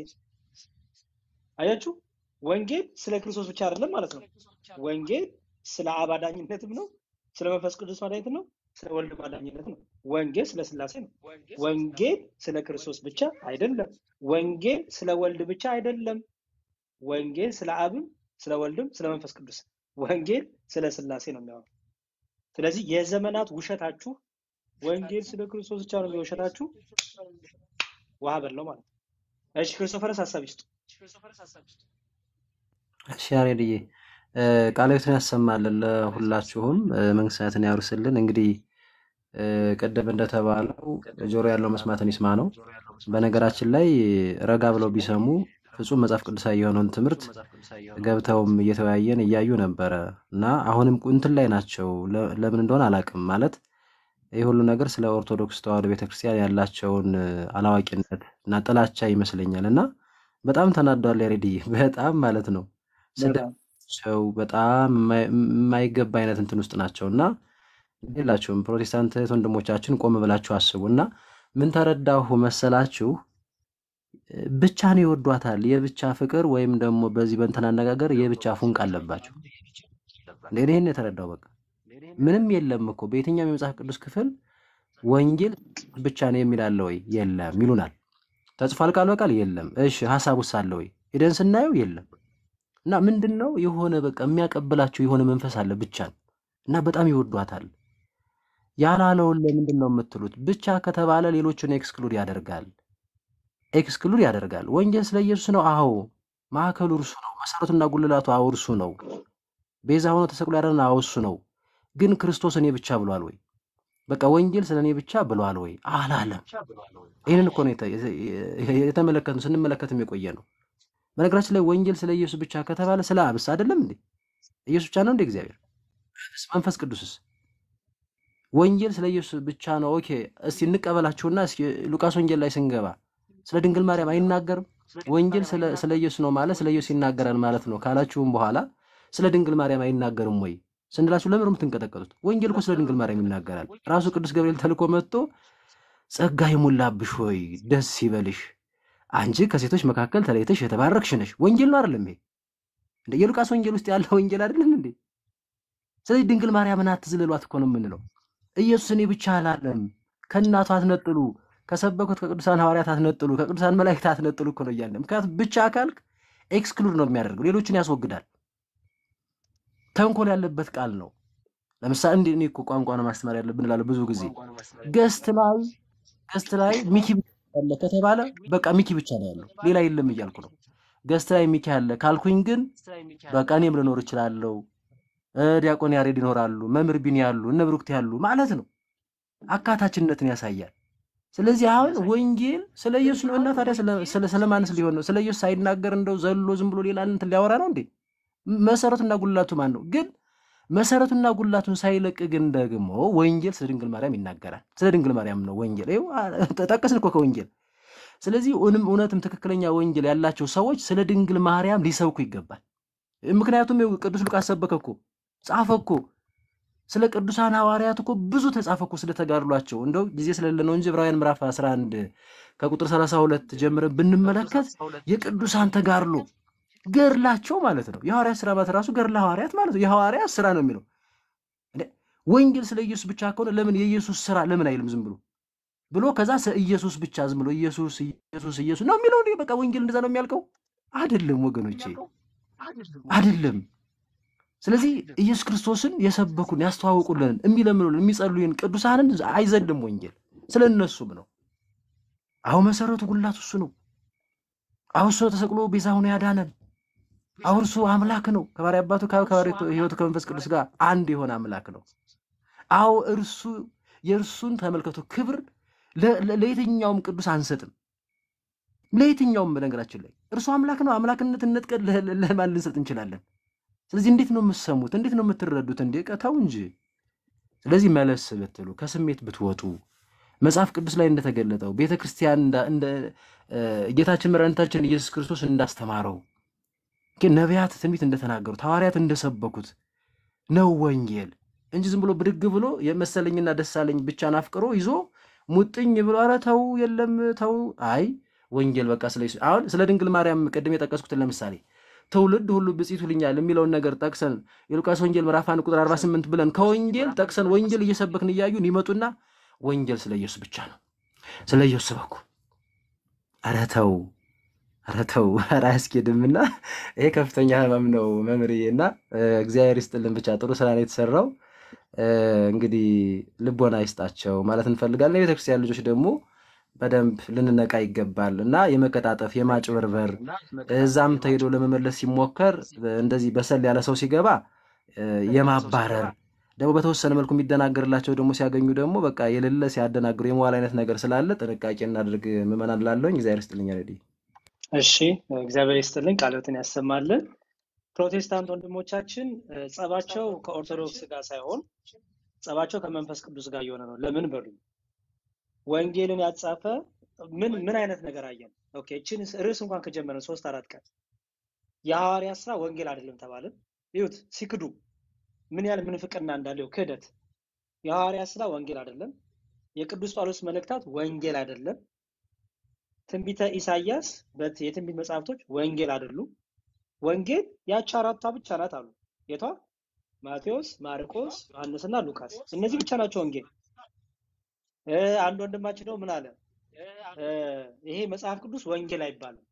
አያችሁ፣ ወንጌል ስለ ክርስቶስ ብቻ አይደለም ማለት ነው። ወንጌል ስለ አብ አዳኝነትም ነው፣ ስለ መንፈስ ቅዱስ ማዳኝነት ነው፣ ስለ ወልድ ማዳኝነት ነው። ወንጌል ስለ ስላሴ ነው። ወንጌል ስለ ክርስቶስ ብቻ አይደለም። ወንጌል ስለ ወልድ ብቻ አይደለም። ወንጌል ስለ አብም ስለ ወልድም ስለ መንፈስ ቅዱስ ወንጌል ስለ ስላሴ ነው የሚያወራው። ስለዚህ የዘመናት ውሸታችሁ ወንጌል ስለ ክርስቶስ ብቻ ነው የሚውሸታችሁ ውሃ በለው ማለት ነው። እሺ ክርስቶፈርስ ሀሳብ ይስጡ። እሺ ያሬድዬ እ፣ ቃለ ሕይወትን ያሰማልን ለሁላችሁም እ፣ መንግሥተ ሰማያትን ያውርስልን። እንግዲህ እ፣ ቅድም እንደተባለው ጆሮ ያለው መስማትን ይስማ ነው። በነገራችን ላይ ረጋ ብለው ቢሰሙ ፍጹም መጽሐፍ ቅዱሳዊ የሆነውን ትምህርት ገብተውም እየተወያየን እያዩ ነበረ እና አሁንም እንትን ላይ ናቸው። ለ- ለምን እንደሆነ አላውቅም። ማለት ይህ ሁሉ ነገር ስለ ኦርቶዶክስ ተዋሕዶ ቤተክርስቲያን ያላቸውን እ፣ አላዋቂነት እና ጥላቻ ይመስለኛል እና በጣም ተናዷል ያሬድዬ፣ በጣም ማለት ነው ስድብ በጣም ሰው በጣም የማይ- የማይገባ አይነት እንትን ውስጥ ናቸው እና የላቸውም። ፕሮቴስታንት እህት ወንድሞቻችን ቆም ብላችሁ አስቡ እና ምን ተረዳሁ መሰላችሁ? ብቻን ይወዷታል። የብቻ ፍቅር ወይም ደግሞ በዚህ በእንትን አነጋገር የብቻ ፉንቅ አለባቸው። እንደ ይህን የተረዳው በቃ ምንም የለም እኮ በየትኛውም የመጽሐፍ ቅዱስ ክፍል ወንጌል ብቻ ነው የሚል አለ ወይ? የለም ይሉናል። ተጽፏል ቃል በቃል የለም። እሺ ሀሳብ ውስጥ አለ ወይ? ሄደን ስናየው የለም። እና ምንድን ነው የሆነ በቃ የሚያቀብላቸው የሆነ መንፈስ አለ ብቻን እና በጣም ይወዷታል። ያላለውን ለምንድን ነው የምትሉት? ብቻ ከተባለ ሌሎችን ኤክስክሉድ ያደርጋል ኤክስክሉድ ያደርጋል። ወንጌል ስለ ኢየሱስ ነው። አዎ ማዕከሉ እርሱ ነው። መሰረቱና ጉልላቱ አዎ እርሱ ነው። ቤዛ ሆኖ ተሰቅሎ ያዳነን አዎ እሱ ነው። ግን ክርስቶስ እኔ ብቻ ብሏል ወይ? በቃ ወንጌል ስለ እኔ ብቻ ብሏል ወይ? አላለም። ይህንን እኮ ነው የተ- የተመለከትነው ስንመለከትም የቆየ ነው። በነገራችን ላይ ወንጌል ስለ ኢየሱስ ብቻ ከተባለ ስለ አብስ አይደለም እንዴ? ኢየሱስ ብቻ ነው እንዴ እግዚአብሔር? አብስ መንፈስ ቅዱስስ? ወንጌል ስለ ኢየሱስ ብቻ ነው። ኦኬ እስቲ እንቀበላችሁና እስኪ ሉቃስ ወንጌል ላይ ስንገባ ስለ ድንግል ማርያም አይናገርም? ወንጌል ስለ ስለ ኢየሱስ ነው ማለት ስለ ኢየሱስ ይናገራል ማለት ነው ካላችሁም በኋላ ስለ ድንግል ማርያም አይናገርም ወይ ስንላችሁ ለምን ነው የምትንቀጠቀጡት? ወንጌል እኮ ስለ ድንግል ማርያም ይናገራል። ራሱ ቅዱስ ገብርኤል ተልኮ መጥቶ ጸጋ የሞላብሽ ሆይ ደስ ይበልሽ፣ አንቺ ከሴቶች መካከል ተለይተሽ የተባረክሽ ነሽ። ወንጌል ነው አይደለም ይሄ? እንደ የሉቃስ ወንጌል ውስጥ ያለ ወንጌል አይደለም እንዴ? ስለዚህ ድንግል ማርያምን አትዝልሏት እኮ ነው የምንለው። ኢየሱስ እኔ ብቻ አላለም። ከእናቱ አትነጥሉ፣ ከሰበኩት ከቅዱሳን ሐዋርያት አትነጥሉ፣ ከቅዱሳን መላእክት አትነጥሉ እኮ ነው እያለ። ምክንያቱም ብቻ ካልክ ኤክስክሉድ ነው የሚያደርገው፣ ሌሎችን ያስወግዳል። ተንኮል ያለበት ቃል ነው። ለምሳሌ እንዲህ እኔ እኮ ቋንቋ ነው ማስተማር ያለብን እላለሁ ብዙ ጊዜ ገስት ላይ ገስት ላይ ሚኪ ብቻ ያለ ከተባለ በቃ ሚኪ ብቻ ነው ያለው ሌላ የለም እያልኩ ነው። ገስት ላይ ሚኪ ያለ ካልኩኝ ግን በቃ እኔም ልኖር እችላለሁ፣ እ ዲያቆን ያሬድ ይኖራሉ፣ መምህር ቢኒ ያሉ፣ እነ ብሩክት ያሉ ማለት ነው። አካታችነትን ያሳያል። ስለዚህ አሁን ወንጌል ስለ ኢየሱስ ነው እና ታዲያ ስለ ስለ ስለማንስ ሊሆን ነው? ስለ ኢየሱስ ሳይናገር እንደው ዘሎ ዝም ብሎ ሌላ እንትን ሊያወራ ነው እንዴ? መሰረቱና ጉልላቱ ማን ነው? ግን መሰረቱና ጉልላቱን ሳይለቅ ግን ደግሞ ወንጌል ስለ ድንግል ማርያም ይናገራል። ስለ ድንግል ማርያም ነው ወንጌል። ይኸው አ- ጠቀስን እኮ ከወንጌል። ስለዚህ እውንም እውነትም ትክክለኛ ወንጌል ያላቸው ሰዎች ስለ ድንግል ማርያም ሊሰብኩ ይገባል። ምክንያቱም ይኸው ቅዱስ ሉቃስ ሰበከ እኮ ጻፈ እኮ ስለ ቅዱሳን ሐዋርያት እኮ ብዙ ተጻፈ እኮ ስለተጋድሏቸው። እንደው ጊዜ ስለሌለ ነው እንጂ ዕብራውያን ምዕራፍ 11 ከቁጥር 32 ጀምረን ብንመለከት የቅዱሳን ተጋድሎ ገድላቸው ማለት ነው። የሐዋርያት ስራ ማለት ራሱ ገድለ ሐዋርያት ማለት ነው። የሐዋርያት ስራ ነው የሚለው እንዴ። ወንጌል ስለ ኢየሱስ ብቻ ከሆነ ለምን የኢየሱስ ስራ ለምን አይልም? ዝም ብሎ ብሎ ከዛ ስለ ኢየሱስ ብቻ ዝም ብሎ ኢየሱስ ኢየሱስ ኢየሱስ ነው የሚለው እንዴ? በቃ ወንጌል እንደዛ ነው የሚያልቀው? አይደለም ወገኖቼ፣ አይደለም። ስለዚህ ኢየሱስ ክርስቶስን የሰበኩን ያስተዋወቁልን የሚለምኑልን የሚጸልዩን ቅዱሳንን አይዘልም ወንጌል ስለ እነሱም ነው። አሁ መሰረቱ ጉልላቱ እሱ ነው። አሁ እሱ ተሰቅሎ ቤዛ ሆኖ ያዳነን። አሁ እርሱ አምላክ ነው። ከባሕርይ አባቱ ከአብ ከባሕርይ ሕይወቱ ከመንፈስ ቅዱስ ጋር አንድ የሆነ አምላክ ነው። አዎ እርሱ የእርሱን ተመልከቱ ክብር ለ- ለ- ለየትኛውም ቅዱስ አንሰጥም። ለየትኛውም በነገራችን ላይ እርሱ አምላክ ነው። አምላክነትን ነጥቀን ለ- ለ- ለማን ልንሰጥ እንችላለን? ስለዚህ እንዴት ነው የምትሰሙት? እንዴት ነው የምትረዱት? እንዴ ቀታው እንጂ። ስለዚህ መለስ ብትሉ ከስሜት ብትወጡ መጽሐፍ ቅዱስ ላይ እንደተገለጠው ቤተ ክርስቲያን እንዳ- እንደ እ፣ ጌታችን መድኃኒታችን ኢየሱስ ክርስቶስ እንዳስተማረው ግን ነቢያት ትንቢት እንደተናገሩት ሐዋርያት እንደሰበኩት ነው ወንጌል እንጂ ዝም ብሎ ብድግ ብሎ የመሰለኝና ደሳለኝ ብቻ ናፍቅሮ ይዞ ሙጥኝ ብሎ ኧረ ተው የለም ተው። አይ ወንጌል በቃ ስለ ኢየሱስ- አሁን ስለ ድንግል ማርያም ቅድም የጠቀስኩትን ለምሳሌ ትውልድ ሁሉ ብፅዕት ይሉኛል የሚለውን ነገር ጠቅሰን የሉቃስ ወንጌል ምዕራፍ አንድ ቁጥር 48 ብለን ከወንጌል ጠቅሰን ወንጌል እየሰበክን እያዩን ይመጡና ወንጌል ስለ ኢየሱስ ብቻ ነው፣ ስለ ኢየሱስ ስበኩ። ኧረ ተው ኧረ ተው፣ ኧረ አያስኬድም። እና ይሄ ከፍተኛ ህመም ነው መምህርዬ። እና እ፣ እግዚአብሔር ይስጥልን ብቻ ጥሩ ስራ ነው የተሰራው። እ፣ እንግዲህ ልቦና ይስጣቸው ማለት እንፈልጋለን። የቤተክርስቲያን ልጆች ደግሞ በደንብ ልንነቃ ይገባል እና የመቀጣጠፍ የማጭበርበር እዛም ተሄዶ ለመመለስ ሲሞከር እንደዚህ በሰል ያለ ሰው ሲገባ እ፣ የማባረር ደግሞ በተወሰነ መልኩ የሚደናገርላቸው ደግሞ ሲያገኙ ደግሞ በቃ የሌለ ሲያደናግሩ የመዋል አይነት ነገር ስላለ ጥንቃቄ እናድርግ ምዕመናን ላለውኝ እግዚአብሔር ይስጥልኝ። ረዲ እሺ እግዚአብሔር ይስጥልን፣ ቃልዎትን ያሰማልን። ፕሮቴስታንት ወንድሞቻችን እ፣ ጸባቸው ከኦርቶዶክስ ጋር ሳይሆን ጸባቸው ከመንፈስ ቅዱስ ጋር እየሆነ ነው። ለምን በሉ ወንጌልን ያጻፈ ምን ምን አይነት ነገር አየን? ኦኬ እችን ርዕስ እንኳን ከጀመረን ሶስት አራት ቀን የሐዋርያ ስራ ወንጌል አይደለም ተባልን። ይሁት ሲክዱ ምን ያህል ምንፍቅና እንዳለው ክህደት። የሐዋርያ ስራ ወንጌል አይደለም። የቅዱስ ጳውሎስ መልእክታት ወንጌል አይደለም። ትንቢተ ኢሳይያስ በት የትንቢት መጽሐፍቶች ወንጌል አይደሉም። ወንጌል ያቺ አራቷ ብቻ ናት አሉ። የቷ? ማቴዎስ፣ ማርቆስ፣ ዮሐንስና ሉቃስ። እነዚህ ብቻ ናቸው ወንጌል። እ፣ አንድ ወንድማችን ነው ምን አለ? እ፣ ይሄ መጽሐፍ ቅዱስ ወንጌል አይባልም።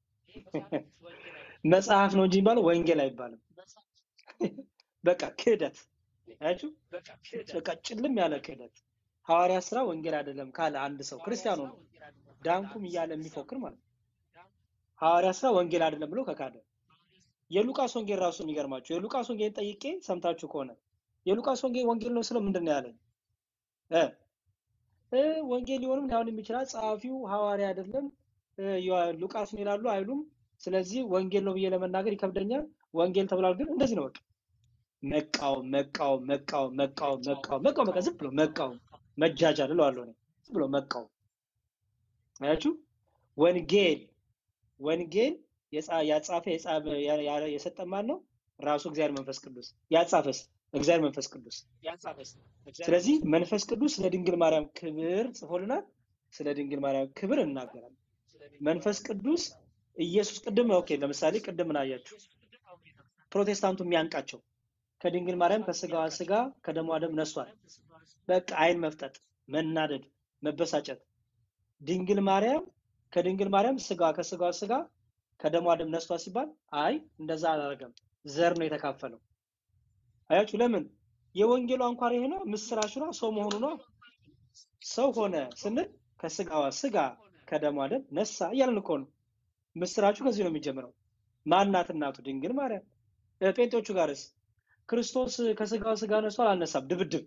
መጽሐፍ ነው እንጂ የሚባለው ወንጌል አይባልም። በቃ ክህደት አያችሁ፣ በቃ ጭልም ያለ ክህደት። ሐዋርያ ስራ ወንጌል አይደለም ካለ አንድ ሰው ክርስቲያኑ ነው ዳንኩም እያለ የሚፎክር ማለት ነው። ሐዋርያ ስራ ወንጌል አይደለም ብሎ ከካደ የሉቃስ ወንጌል ራሱ የሚገርማችሁ የሉቃስ ወንጌል ጠይቄ ሰምታችሁ ከሆነ የሉቃስ ወንጌል ወንጌል ነው ስለው ምንድን ነው ያለኝ እ እ ወንጌል ሊሆንም ላይሆንም ይችላል። ጸሐፊው ሐዋርያ አይደለም እ፣ ዮ- ሉቃስን ይላሉ አይሉም። ስለዚህ ወንጌል ነው ብዬ ለመናገር ይከብደኛል። ወንጌል ተብሏል ግን እንደዚህ ነው በቃ መቃወም መቃወም መቃወም መቃወም መቃወም መቃወም በቃ ዝም ብሎ መቃወም መጃጃል እለዋለሁ እኔ ዝም ብሎ መቃወም አያችሁ ወንጌል ወንጌል የጻ- ያጻፈ የጻፈ ያ- ያ- የሰጠ ማን ነው? ራሱ እግዚአብሔር መንፈስ ቅዱስ። ያጻፈስ እግዚአብሔር መንፈስ ቅዱስ። ስለዚህ መንፈስ ቅዱስ ስለ ድንግል ማርያም ክብር ጽፎልናል። ስለ ድንግል ማርያም ክብር እናገራለን። መንፈስ ቅዱስ ኢየሱስ ቅድም ኦኬ፣ ለምሳሌ ቅድም ምን አያችሁ? ፕሮቴስታንቱ የሚያንቃቸው ከድንግል ማርያም ከስጋዋ ስጋ ከደሟ ደም ነሷል። በቃ አይን መፍጠጥ፣ መናደድ፣ መበሳጨት ድንግል ማርያም ከድንግል ማርያም ስጋ ከስጋዋ ስጋ ከደሟ ደም ነስቷ ሲባል አይ እንደዛ አላደረገም፣ ዘር ነው የተካፈለው። አያችሁ ለምን? የወንጌሉ አንኳር ይሄ ነው፣ ምስራቹ ነው፣ ሰው መሆኑ ነው። ሰው ሆነ ስንል ከስጋዋ ስጋ ከደሟ ደም ነሳ እያልን እኮ ነው። ምስራቹ ከዚህ ነው የሚጀምረው። ማናት እናቱ? ድንግል ማርያም። እ፣ ጴንጤዎቹ ጋርስ ክርስቶስ ከስጋዋ ስጋ ነስቷል አልነሳም? ድብድብ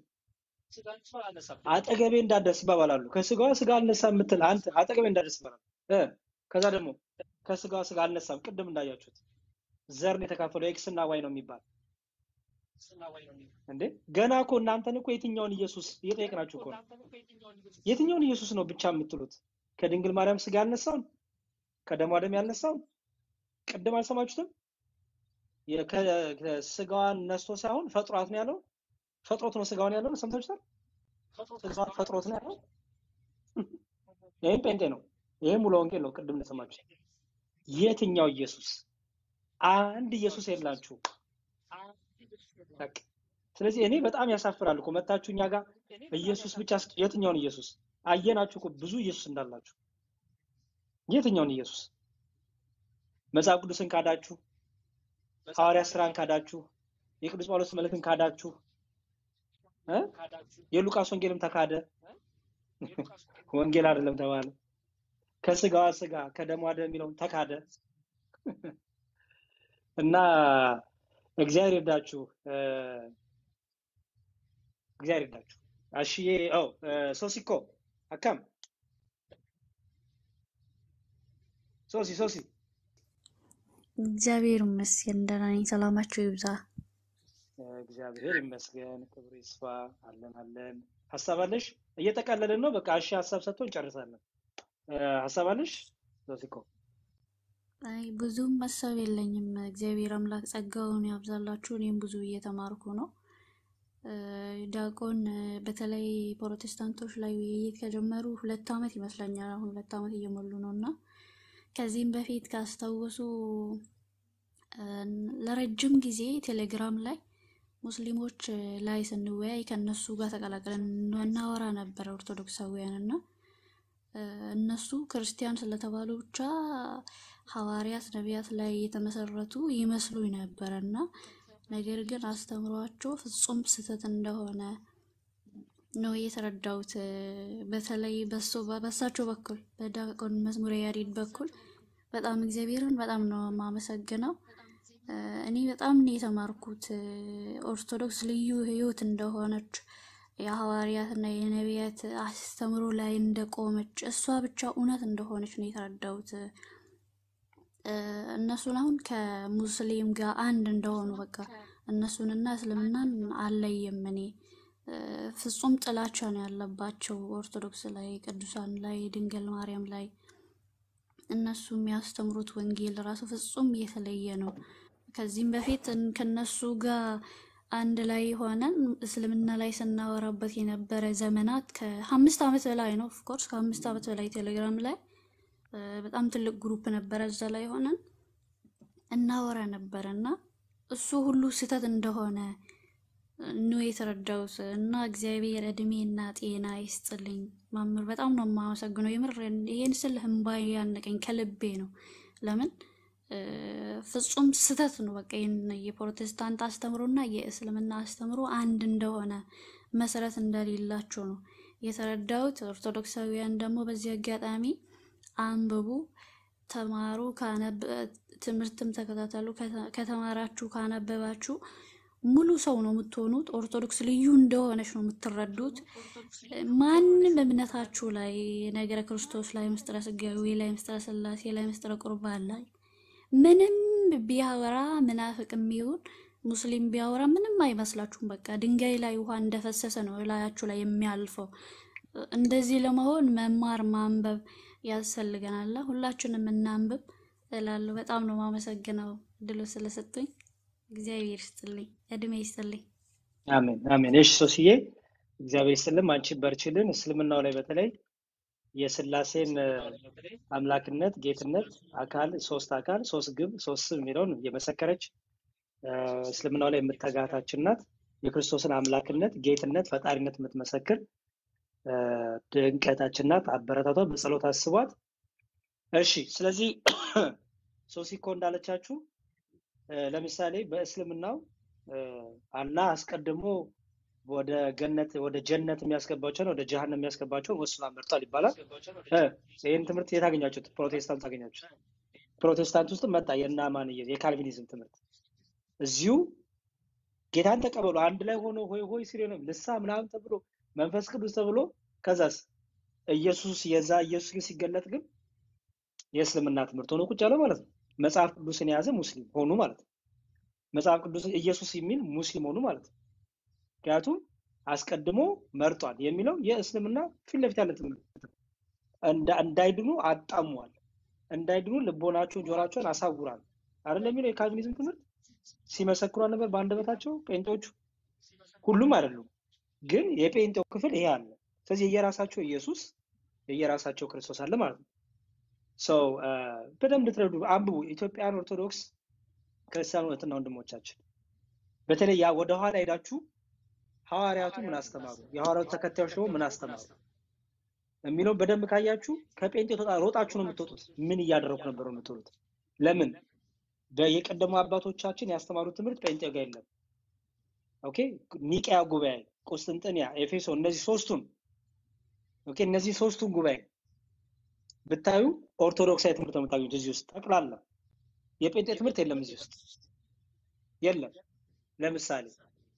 አጠገቤ እንዳትደርስ ይባባላሉ። ከስጋዋ ስጋ አልነሳም የምትል አንተ አጠገቤ እንዳትደርስ ይባላል። እ ከዛ ደግሞ ከስጋዋ ስጋ አልነሳም፣ ቅድም እንዳያችሁት ዘር ነው የተካፈለው ኤክስ እና ዋይ ነው የሚባል እንዴ። ገና እኮ እናንተን እኮ የትኛውን ኢየሱስ እየጠየቅናችሁ እኮ ነው። የትኛውን ኢየሱስ ነው ብቻ የምትሉት? ከድንግል ማርያም ስጋ ያልነሳውን ከደሟ ደም ያልነሳውን ቅድም አልሰማችሁትም? የ- ከ- ከስጋዋን ነስቶ ሳይሆን ፈጥሯት ነው ያለው። ፈጥሮት ነው ስጋዋን ያለው ሰምታችሁታል? ስጋዋን ፈጥሮት ነው ያለው። ይህም ጴንጤ ነው። ይህም ሙሉ ወንጌል ነው። ቅድም እንደሰማችሁ የትኛው ኢየሱስ? አንድ ኢየሱስ የላችሁ። በቃ ስለዚህ እኔ በጣም ያሳፍራል እኮ መታችሁ እኛ ጋር ኢየሱስ ብቻ ስት- የትኛውን ኢየሱስ አየናችሁ እኮ ብዙ ኢየሱስ እንዳላችሁ። የትኛውን ኢየሱስ? መጽሐፍ ቅዱስን ካዳችሁ፣ ሐዋርያ ስራን ካዳችሁ፣ የቅዱስ ጳውሎስ መልእክትን ካዳችሁ እ? የሉቃስ ወንጌልም ተካደ። ወንጌል አይደለም ተባለ። ከስጋዋ ስጋ ከደሟ ደም የሚለውን ተካደ እና እግዚአብሔር ይርዳችሁ። እ፣ እግዚአብሔር ይርዳችሁ። አሽዬ ኦ ሶሲኮ አካም ሶሲ ሶሲ እግዚአብሔር ይመስገን ደህና ነኝ። ሰላማችሁ ይብዛ። እግዚአብሔር ይመስገን፣ ክብሩ ይስፋ። አለን አለን። ሀሳብ አለሽ? እየጠቃለልን ነው። በቃ እሺ፣ ሀሳብ ሰጥቶ እንጨርሳለን። እ፣ ሀሳብ አለሽ ሶሲኮ? አይ ብዙም ሀሳብ የለኝም። እግዚአብሔር አምላክ ጸጋውን ያብዛላችሁ። እኔም ብዙ እየተማርኩ ነው። እ፣ ዲያቆን እ፣ በተለይ ፕሮቴስታንቶች ላይ ውይይት ከጀመሩ ሁለት ዓመት ይመስለኛል። አሁን ሁለት ዓመት እየሞሉ ነው እና ከዚህም በፊት ካስታወሱ እ፣ ለረጅም ጊዜ ቴሌግራም ላይ ሙስሊሞች እ፣ ላይ ስንወያይ ከነሱ ጋር ተቀላቅለን እናወራ ነበረ ኦርቶዶክሳውያን እና እ፣ እነሱ ክርስቲያን ስለተባሉ ብቻ ሐዋርያት፣ ነቢያት ላይ የተመሰረቱ ይመስሉኝ ነበረ እና ነገር ግን አስተምሯቸው ፍጹም ስህተት እንደሆነ ነው የተረዳሁት። እ፣ በተለይ በሱ በሳቸው በኩል በዲያቆን መዝሙረ ያሬድ በኩል በጣም እግዚአብሔርን በጣም ነው የማመሰግነው። እ፣ እኔ በጣም ነው የተማርኩት እ፣ ኦርቶዶክስ ልዩ ሕይወት እንደሆነች የሐዋርያትና የነቢያት አስተምሮ ላይ እንደቆመች እሷ ብቻ እውነት እንደሆነች ነው የተረዳሁት። እ፣ እነሱን አሁን ከሙስሊም ጋር አንድ እንደሆኑ በቃ እነሱንና እስልምናን አለየም እኔ እ፣ ፍጹም ጥላቻ ነው ያለባቸው ኦርቶዶክስ ላይ፣ ቅዱሳን ላይ፣ ድንግል ማርያም ላይ እነሱ የሚያስተምሩት ወንጌል ራሱ ፍጹም የተለየ ነው። ከዚህም በፊት እን- ከነሱ ጋር አንድ ላይ ሆነን እስልምና ላይ ስናወራበት የነበረ ዘመናት ከአምስት ዓመት በላይ ነው። ኦፍኮርስ ከአምስት ዓመት በላይ ቴሌግራም ላይ እ፣ በጣም ትልቅ ግሩፕ ነበረ። እዛ ላይ ሆነን እናወራ ነበረ እና እሱ ሁሉ ስህተት እንደሆነ ነው የተረዳሁት እና እግዚአብሔር እድሜና ጤና ይስጥልኝ። ማምር በጣም ነው የማመሰግነው። የምር ይሄን ስል እምባዬ ያነቀኝ ከልቤ ነው። ለምን እ፣ ፍጹም ስህተት ነው። በቃ ይህን የፕሮቴስታንት አስተምሮና የእስልምና አስተምሮ አንድ እንደሆነ መሰረት እንደሌላቸው ነው የተረዳሁት። ኦርቶዶክሳውያን ደግሞ በዚህ አጋጣሚ አንብቡ፣ ተማሩ፣ ካነበ- ትምህርትም ተከታተሉ። ከተ- ከተማራችሁ ካነበባችሁ ሙሉ ሰው ነው የምትሆኑት። ኦርቶዶክስ ልዩ እንደሆነች ነው የምትረዱት። ማንም እምነታችሁ ላይ ነገረ ክርስቶስ ላይ፣ ምስጢረ ሥጋዌ ላይ፣ ምስጢረ ሥላሴ ላይ፣ ምስጢረ ቁርባን ላይ ምንም ቢያወራ ምናፍቅም ይሁን ሙስሊም ቢያወራ ምንም አይመስላችሁም። በቃ ድንጋይ ላይ ውሃ እንደፈሰሰ ነው እላያችሁ ላይ የሚያልፈው። እንደዚህ ለመሆን መማር ማንበብ ያስፈልገናል። ሁላችንም እናንብብ እላለሁ። በጣም ነው ማመሰግነው እድሉ ስለሰጡኝ። እግዚአብሔር ይስጥልኝ፣ እድሜ ይስጥልኝ። አሜን አሜን። እሺ ሶስዬ እግዚአብሔር ይስጥልን፣ አንቺ በርችልን። እስልምናው ላይ በተለይ የስላሴን እ፣ አምላክነት፣ ጌትነት፣ አካል ሶስት አካል ሶስት ግብ ሶስት ስም የሚለውን እየመሰከረች እ፣ እስልምናው ላይ የምትተጋታችን ናት። የክርስቶስን አምላክነት፣ ጌትነት፣ ፈጣሪነት የምትመሰክር እ፣ ድንቀታችን ናት። አበረታቷ፣ በጸሎት አስቧት። እሺ ስለዚህ ሶሲኮ እንዳለቻችሁ እ፣ ለምሳሌ በእስልምናው እ፣ አላህ አስቀድሞ ወደ ገነት ወደ ጀነት የሚያስገባቸውን ወደ ጀሃነም የሚያስገባቸውን ወስኗ መርጧል ይባላል። እ፣ ይህን ትምህርት የት አገኛችሁት? ፕሮቴስታንት አገኛችሁት? ፕሮቴስታንት ውስጥ መጣ የእነ አማንየ የካልቪኒዝም ትምህርት እዚሁ ጌታን ተቀበሉ አንድ ላይ ሆኖ ሆይ ሆይ ሲል ነው ልሳ ምናምን ተብሎ መንፈስ ቅዱስ ተብሎ ከዛስ ኢየሱስ የዛ ኢየሱስ ግን ሲገለጥ ግን የእስልምና ትምህርት ሆኖ ቁጭ ያለ ማለት ነው። መጽሐፍ ቅዱስን የያዘ ሙስሊም ሆኑ ማለት ነው። መጽሐፍ ቅዱስ ኢየሱስ የሚል ሙስሊም ሆኑ ማለት ነው። ምክንያቱም አስቀድሞ መርጧል የሚለው የእስልምና ፊት ለፊት ያለ ትምህርት ነው። እንዳ- እንዳይድኑ አጣሟል፣ እንዳይድኑ ልቦናቸውን ጆሯቸውን አሳውራል አይደለም የሚለው የካልቪኒዝም ትምህርት ሲመሰክሩ ነበር በአንደበታቸው ጴንጤዎቹ ሁሉም አይደሉም፣ ግን የጴንጤው ክፍል ይሄ አለ። ስለዚህ የየራሳቸው ኢየሱስ የየራሳቸው ክርስቶስ አለ ማለት ነው። ሰው በደንብ እንድትረዱ አንብቡ። ኢትዮጵያን ኦርቶዶክስ ክርስቲያን እህትና ወንድሞቻችን በተለይ ያ ወደኋላ ሄዳችሁ ሐዋርያቱ ምን አስተማሩ፣ የሐዋርያቱ ተከታዮች ደግሞ ምን አስተማሩ የሚለውን በደንብ ካያችሁ ከጴንጤ ተጣ- ሮጣችሁ ነው የምትወጡት። ምን እያደረኩ ነበር ነው የምትሉት። ለምን በ- የቀደሙ አባቶቻችን ያስተማሩት ትምህርት ጴንጤ ጋር የለም። ኦኬ ኒቅያ ጉባኤ፣ ቁስጥንጥንያ፣ ኤፌሶ እነዚህ ሶስቱን ኦኬ እነዚህ ሶስቱን ጉባኤ ብታዩ ኦርቶዶክሳዊ ትምህርት ነው የምታገኙት እዚህ ውስጥ ጠቅላላ የጴንጤ ትምህርት የለም እዚህ ውስጥ የለም። ለምሳሌ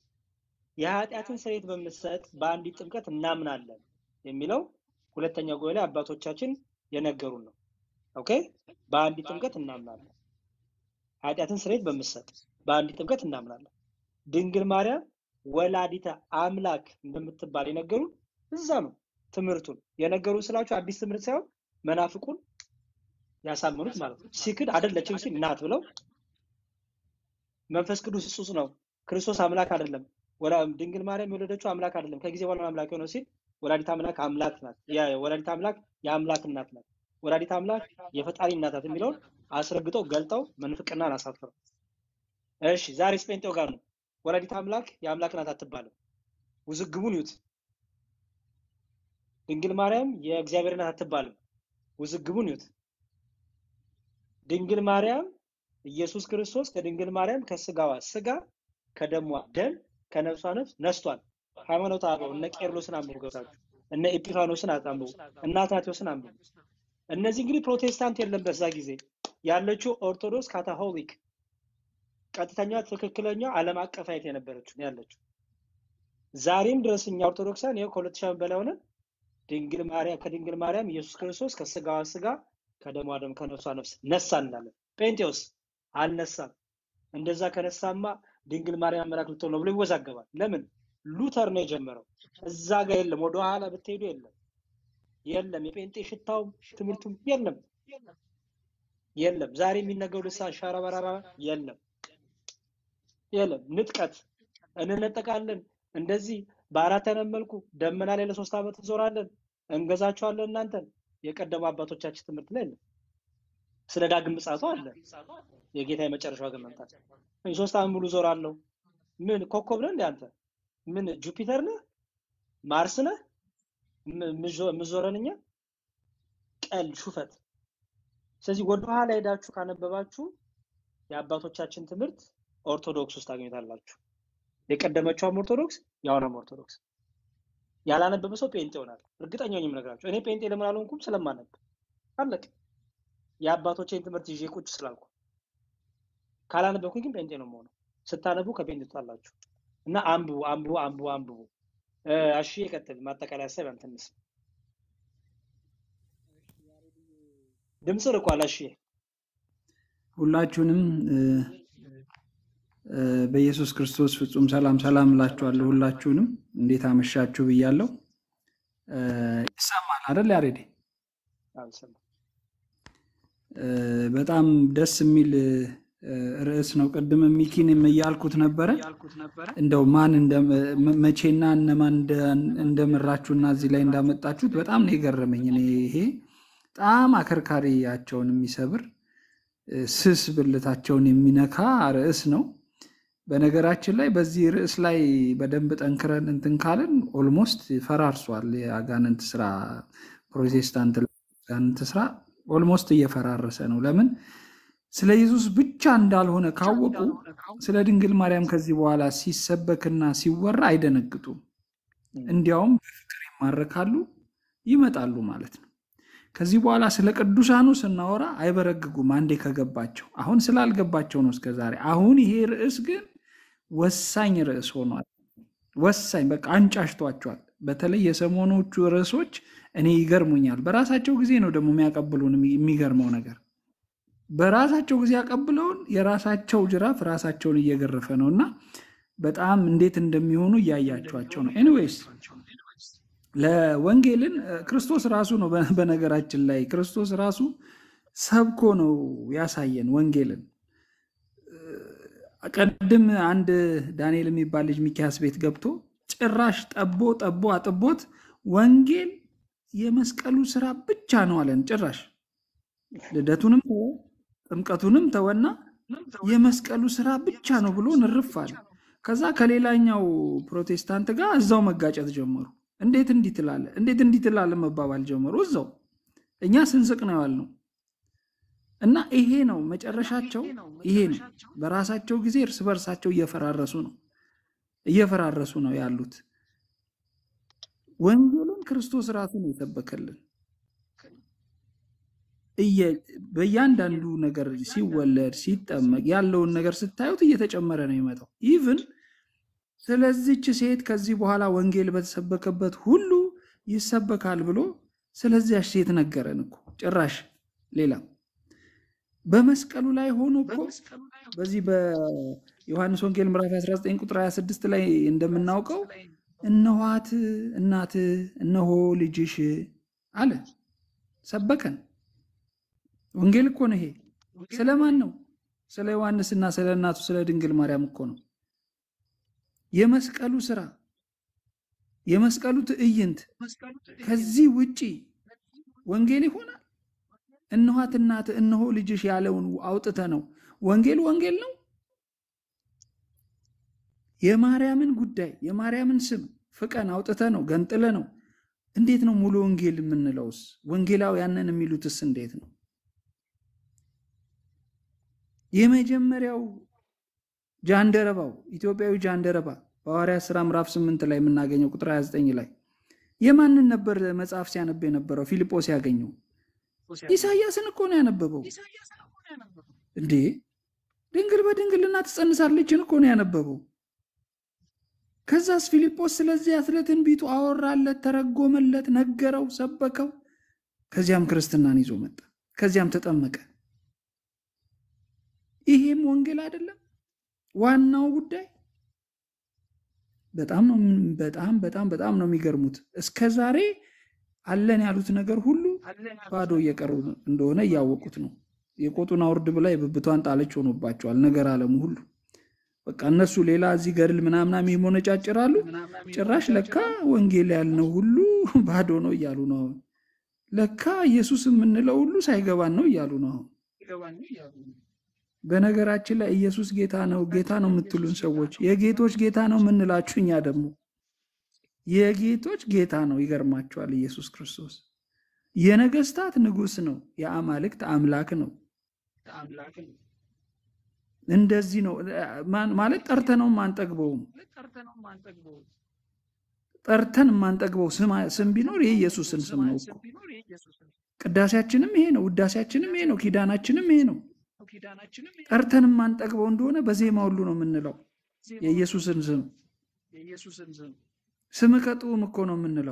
የኃጢአትን ስርየት በምትሰጥ በአንዲት ጥምቀት እናምናለን የሚለው ሁለተኛው ጉባኤ ላይ አባቶቻችን የነገሩን ነው። ኦኬ በአንዲት ጥምቀት እናምናለን። ኃጢአትን ስርየት በምትሰጥ በአንዲት ጥምቀት እናምናለን። ድንግል ማርያም ወላዲተ አምላክ እንደምትባል የነገሩን እዛ ነው። ትምህርቱን የነገሩን ስላችሁ አዲስ ትምህርት ሳይሆን መናፍቁን ያሳመኑት ማለት ነው። ሲክድ አይደለችም ሲል ናት ብለው መንፈስ ቅዱስ እጹጽ ነው፣ ክርስቶስ አምላክ አይደለም፣ ወላ ድንግል ማርያም የወለደችው አምላክ አይደለም፣ ከጊዜ በኋላ ነው አምላክ የሆነው ሲል ወላዲት አምላክ አምላክ ናት፣ ያ- ወላዲት አምላክ የአምላክ እናት ናት፣ ወላዲት አምላክ የፈጣሪ እናት ናት የሚለውን አስረግጠው ገልጠው መንፍቅናን አሳፍረው። እሺ ዛሬ ስጴንጤው ጋር ነው ወላዲት አምላክ የአምላክ ናት አትባልም። ውዝግቡን ይዩት። ድንግል ማርያም የእግዚአብሔር እናት አትባልም። ውዝግቡን ይዩት። ድንግል ማርያም ኢየሱስ ክርስቶስ ከድንግል ማርያም ከስጋዋ ስጋ ከደሟ ደም ከነፍሷ ነፍስ ነስቷል። ሃይማኖት አበው እነ ቄርሎስን አንብቡ ገብታችሁ እነ ኤጲፋኖስን አንብቡ እነ አትናቴዎስን አንብቡ። እነዚህ እንግዲህ ፕሮቴስታንት የለም በዛ ጊዜ ያለችው ኦርቶዶክስ ካታሆሊክ ቀጥተኛ ትክክለኛ ዓለም አቀፋዊት የነበረችው ነው ያለችው። ዛሬም ድረስ እኛ ኦርቶዶክሳን ይኸው ከሁለት ሺህ ዓመት በላይ ሆነን ድንግል ማርያም ከድንግል ማርያም ኢየሱስ ክርስቶስ ከስጋዋ ስጋ ከደሟ ደም ከነፍሷ ነፍስ ነሳ እንላለን። ጴንጤዎስ አልነሳም። እንደዛ ከነሳማ ድንግል ማርያም አምላክ ልትሆን ነው ብሎ ይወዛገባል። ለምን? ሉተር ነው የጀመረው። እዛ ጋር የለም። ወደ ኋላ ብትሄዱ የለም የለም። የጴንጤ ሽታውም ትምህርቱም የለም የለም። ዛሬ የሚነገሩ ልሳን ሻራ በራራ የለም የለም። ንጥቀት እንነጠቃለን። እንደዚህ በአራት አይነት መልኩ ደመና ላይ ለሶስት ዓመት እንዞራለን፣ እንገዛቸዋለን እናንተን። የቀደሙ አባቶቻችን ትምህርት ላይ የለም። ስለ ዳግም ምጽአቱ አለ። የጌታ የመጨረሻው ግን መምጣት ሶስት ዓመት ሙሉ ዞራለሁ። ምን ኮከብ ነህ እንደ አንተ? ምን ጁፒተር ነህ? ማርስ ነህ? የምዞረን እኛ? ቀልድ፣ ሹፈት። ስለዚህ ወደኋላ ሄዳችሁ ካነበባችሁ የአባቶቻችን ትምህርት ኦርቶዶክስ ውስጥ ታገኙታላችሁ። የቀደመችውም ኦርቶዶክስ የአሁኗም ኦርቶዶክስ። ያላነበበ ሰው ጴንጤ ይሆናል። እርግጠኛ ነኝ የምነግራችሁ። እኔ ጴንጤ ለምን አልሆንኩም? ስለማነብ አለቅ የአባቶቼን ትምህርት ይዤ ቁጭ ስላልኩ። ካላነበብኩኝ ግን ጴንጤ ነው የምሆነው። ስታነቡ ከጴንጤ ትወጣላችሁ። እና አንብቡ፣ አንብቡ፣ አንብቡ፣ አንብቡ። እሺ፣ የቀጥል ማጠቃለያ ሀሳብ ያንተን እንስማ። ድምፅ ርቋል። እሺ፣ ሁላችሁንም በኢየሱስ ክርስቶስ ፍጹም ሰላም ሰላም እላችኋለሁ። ሁላችሁንም እንዴት አመሻችሁ ብያለሁ። ይሰማል አይደል ያሬድ? አልሰማም። በጣም ደስ የሚል ርዕስ ነው። ቅድም ሚኪንም እያልኩት ነበረ እንደው ማን መቼና እነማን እንደመራችሁና እዚህ ላይ እንዳመጣችሁት በጣም ነው የገረመኝ። እኔ ይሄ በጣም አከርካሪያቸውን የሚሰብር ስስ ብልታቸውን የሚነካ ርዕስ ነው። በነገራችን ላይ በዚህ ርዕስ ላይ በደንብ ጠንክረን እንትን ካለን ኦልሞስት ፈራርሷል። የአጋንንት ስራ ፕሮቴስታንት አጋንንት ስራ ኦልሞስት እየፈራረሰ ነው። ለምን? ስለ ኢየሱስ ብቻ እንዳልሆነ ካወቁ ስለ ድንግል ማርያም ከዚህ በኋላ ሲሰበክና ሲወራ አይደነግጡም። እንዲያውም በፍቅር ይማረካሉ፣ ይመጣሉ ማለት ነው። ከዚህ በኋላ ስለ ቅዱሳኑ ስናወራ አይበረግጉም፣ አንዴ ከገባቸው። አሁን ስላልገባቸው ነው እስከዛሬ። አሁን ይሄ ርዕስ ግን ወሳኝ ርዕስ ሆኗል። ወሳኝ በቃ አንጫሽቷቸዋል። በተለይ የሰሞኖቹ ርዕሶች እኔ ይገርሙኛል። በራሳቸው ጊዜ ነው ደግሞ የሚያቀብሉን። የሚገርመው ነገር በራሳቸው ጊዜ ያቀብለውን የራሳቸው ጅራፍ ራሳቸውን እየገረፈ ነው እና በጣም እንዴት እንደሚሆኑ እያያቸዋቸው ነው። ኤኒዌይስ ለወንጌልን ክርስቶስ ራሱ ነው። በነገራችን ላይ ክርስቶስ ራሱ ሰብኮ ነው ያሳየን ወንጌልን። ቀድም አንድ ዳንኤል የሚባል ልጅ ሚኪያስ ቤት ገብቶ ጭራሽ ጠቦ ጠቦ አጥቦት ወንጌል የመስቀሉ ስራ ብቻ ነው አለን። ጭራሽ ልደቱንም ተወ፣ ጥምቀቱንም ተወና የመስቀሉ ስራ ብቻ ነው ብሎ ንርፍ አለ። ከዛ ከሌላኛው ፕሮቴስታንት ጋር እዛው መጋጨት ጀመሩ። እንዴት እንዲህ ትላለህ? እንዴት እንዲህ ትላለህ መባባል ጀመሩ። እዛው እኛ ስንስቅ ነው ያልነው። እና ይሄ ነው መጨረሻቸው፣ ይሄ ነው። በራሳቸው ጊዜ እርስ በርሳቸው እየፈራረሱ ነው እየፈራረሱ ነው ያሉት። ወንጌልን ክርስቶስ ራሱ ነው የሰበከልን። በእያንዳንዱ ነገር ሲወለድ ሲጠመቅ ያለውን ነገር ስታዩት እየተጨመረ ነው የመጣው። ኢቭን ስለዚች ሴት ከዚህ በኋላ ወንጌል በተሰበከበት ሁሉ ይሰበካል ብሎ ስለዚያች ሴት ነገረን እኮ ጭራሽ ሌላ በመስቀሉ ላይ ሆኖ እኮ በዚህ በዮሐንስ ወንጌል ምዕራፍ 19 ቁጥር 26 ላይ እንደምናውቀው እነኋት እናት እነሆ ልጅሽ አለ፣ ሰበከን። ወንጌል እኮ ነው ይሄ። ስለማን ነው? ስለ ዮሐንስና ስለ እናቱ ስለ ድንግል ማርያም እኮ ነው። የመስቀሉ ስራ የመስቀሉ ትዕይንት ከዚህ ውጪ ወንጌል ይሆናል? እነኋት እናት እነሆ ልጅሽ ያለውን አውጥተ ነው ወንጌል ወንጌል ነው። የማርያምን ጉዳይ የማርያምን ስም ፍቀን አውጥተ ነው ገንጥለ ነው እንዴት ነው ሙሉ ወንጌል የምንለውስ? ወንጌላውያንን የሚሉትስ እንዴት ነው? የመጀመሪያው ጃንደረባው ኢትዮጵያዊ ጃንደረባ በሐዋርያት ሥራ ምዕራፍ 8 ላይ የምናገኘው ቁጥር 29 ላይ የማንን ነበር መጽሐፍ ሲያነብ የነበረው? ፊልጶስ ያገኘው ኢሳያስን እኮ ነው ያነበበው። እንዴ ድንግል በድንግልና ትጸንሳለችን እኮ ነው ያነበበው። ከዛስ ፊልጶስ ስለዚያ ስለ ትንቢቱ አወራለት፣ ተረጎመለት፣ ነገረው፣ ሰበከው። ከዚያም ክርስትናን ይዞ መጣ። ከዚያም ተጠመቀ። ይሄም ወንጌል አይደለም ዋናው ጉዳይ? በጣም ነው በጣም በጣም በጣም ነው የሚገርሙት። እስከ ዛሬ አለን ያሉት ነገር ሁሉ ባዶ እየቀሩ እንደሆነ እያወቁት ነው። የቆጡን አውርድ ብላ የብብቷን ጣለች ሆኖባቸዋል ነገር አለሙ ሁሉ በቃ እነሱ ሌላ እዚህ ገድል ምናምናም ይሞነጫጭራሉ። ጭራሽ ለካ ወንጌል ያልነው ሁሉ ባዶ ነው እያሉ ነው። አሁን ለካ ኢየሱስ የምንለው ሁሉ ሳይገባን ነው እያሉ ነው። አሁን በነገራችን ላይ ኢየሱስ ጌታ ነው ጌታ ነው የምትሉን ሰዎች የጌቶች ጌታ ነው የምንላችሁ እኛ ደግሞ የጌቶች ጌታ ነው። ይገርማቸዋል። ኢየሱስ ክርስቶስ የነገስታት ንጉስ ነው። የአማልክት አምላክ ነው። እንደዚህ ነው ማለት ጠርተነው አንጠግበውም። ጠርተን የማንጠግበው ስም ቢኖር የኢየሱስን ስም ነው እኮ። ቅዳሴያችንም ይሄ ነው፣ ውዳሴያችንም ይሄ ነው፣ ኪዳናችንም ይሄ ነው። ጠርተን የማንጠግበው እንደሆነ በዜማ ሁሉ ነው የምንለው የኢየሱስን ስም። ስም ከጥዑም እኮ ነው የምንለው።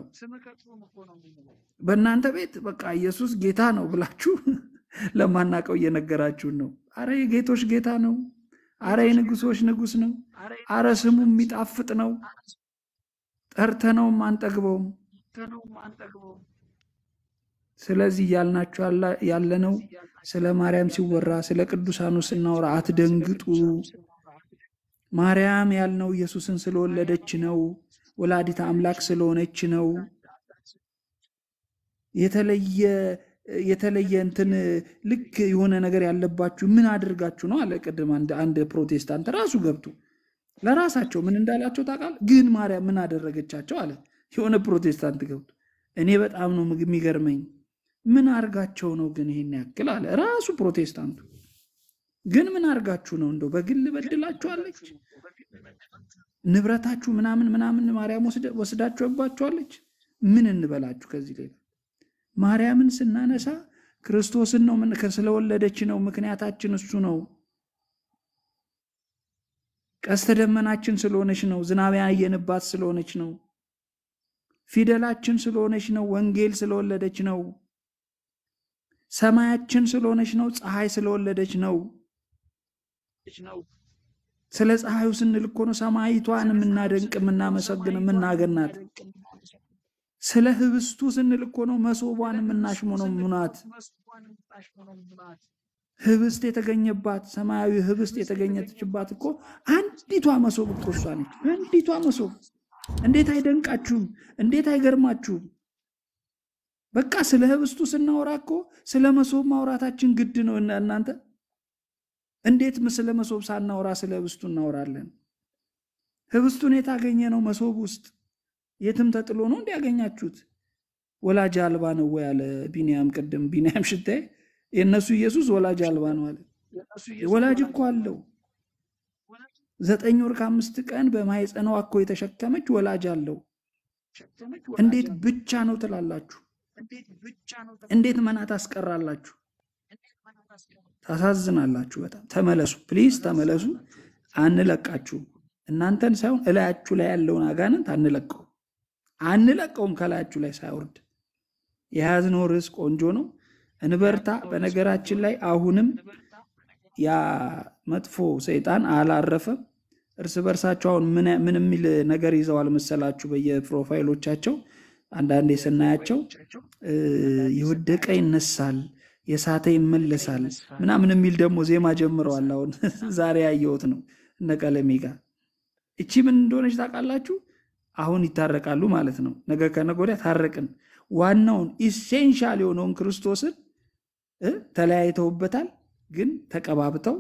በእናንተ ቤት በቃ ኢየሱስ ጌታ ነው ብላችሁ ለማናቀው እየነገራችሁን ነው። አረ የጌቶች ጌታ ነው። አረ የንጉሶች ንጉስ ነው። አረ ስሙ የሚጣፍጥ ነው። ጠርተነውም አንጠግበውም። ስለዚህ እያልናችሁ ያለነው ስለ ማርያም ሲወራ ስለ ቅዱሳኑ ስናወራ አትደንግጡ። ማርያም ያልነው ኢየሱስን ስለወለደች ነው። ወላዲተ አምላክ ስለሆነች ነው። የተለየ የተለየ እንትን ልክ የሆነ ነገር ያለባችሁ ምን አድርጋችሁ ነው አለ ቅድም አንድ ፕሮቴስታንት ራሱ ገብቶ ለራሳቸው ምን እንዳላቸው ታውቃለህ? ግን ማርያም ምን አደረገቻቸው አለ የሆነ ፕሮቴስታንት ገብቶ። እኔ በጣም ነው የሚገርመኝ ምን አርጋቸው ነው ግን ይሄን ያክል አለ ራሱ ፕሮቴስታንቱ። ግን ምን አርጋችሁ ነው እንደው በግል በድላችኋለች? ንብረታችሁ ምናምን ምናምን ማርያም ወስዳችሁባችኋለች? ምን እንበላችሁ ከዚህ ሌላ ማርያምን ስናነሳ ክርስቶስን ነው ስለወለደች ነው። ምክንያታችን እሱ ነው። ቀስተ ደመናችን ስለሆነች ነው። ዝናብ ያየንባት ስለሆነች ነው። ፊደላችን ስለሆነች ነው። ወንጌል ስለወለደች ነው። ሰማያችን ስለሆነች ነው። ፀሐይ ስለወለደች ነው። ስለ ፀሐዩ ስንል እኮ ነው ሰማይቷን የምናደንቅ የምናመሰግን የምናገናት። ስለ ህብስቱ ስንል እኮ ነው መሶቧን የምናሽሞነሙናት። ህብስት የተገኘባት ሰማያዊ ህብስት የተገኘችባት እኮ አንዲቷ መሶብ እኮ እሷ ነች። አንዲቷ መሶብ እንዴት አይደንቃችሁም? እንዴት አይገርማችሁም? በቃ ስለ ህብስቱ ስናወራ እኮ ስለ መሶብ ማውራታችን ግድ ነው። እናንተ እንዴት ስለ መሶብ ሳናወራ ስለ ህብስቱ እናወራለን? ህብስቱን የታገኘ ነው መሶብ ውስጥ የትም ተጥሎ ነው እንዲያገኛችሁት። ወላጅ አልባ ነው ወይ አለ ቢንያም። ቅድም ቢንያም ሽታዬ የእነሱ ኢየሱስ ወላጅ አልባ ነው አለ። ወላጅ እኮ አለው። ዘጠኝ ወር ከአምስት ቀን በማኅፀኗ እኮ የተሸከመች ወላጅ አለው። እንዴት ብቻ ነው ትላላችሁ? እንዴት መና ታስቀራላችሁ? ታሳዝናላችሁ በጣም። ተመለሱ ፕሊዝ ተመለሱ። አንለቃችሁም። እናንተን ሳይሆን እላያችሁ ላይ ያለውን አጋንንት አንለቀው አንለቀውም ከላያችሁ ላይ ሳይወርድ። የያዝነው ርዕስ ቆንጆ ነው፣ እንበርታ። በነገራችን ላይ አሁንም ያ መጥፎ ሰይጣን አላረፈም። እርስ በርሳቸው አሁን ምን የሚል ነገር ይዘዋል መሰላችሁ? በየፕሮፋይሎቻቸው አንዳንዴ ስናያቸው የወደቀ ይነሳል፣ የሳተ ይመለሳል ምናምን የሚል ደግሞ ዜማ ጀምረዋል። አሁን ዛሬ ያየሁት ነው እነ ቀለሜ ጋር። እቺ ምን እንደሆነች ታውቃላችሁ? አሁን ይታረቃሉ ማለት ነው። ነገ ከነገ ወዲያ ታረቅን። ዋናውን ኢሴንሻል የሆነውን ክርስቶስን ተለያይተውበታል፣ ግን ተቀባብተው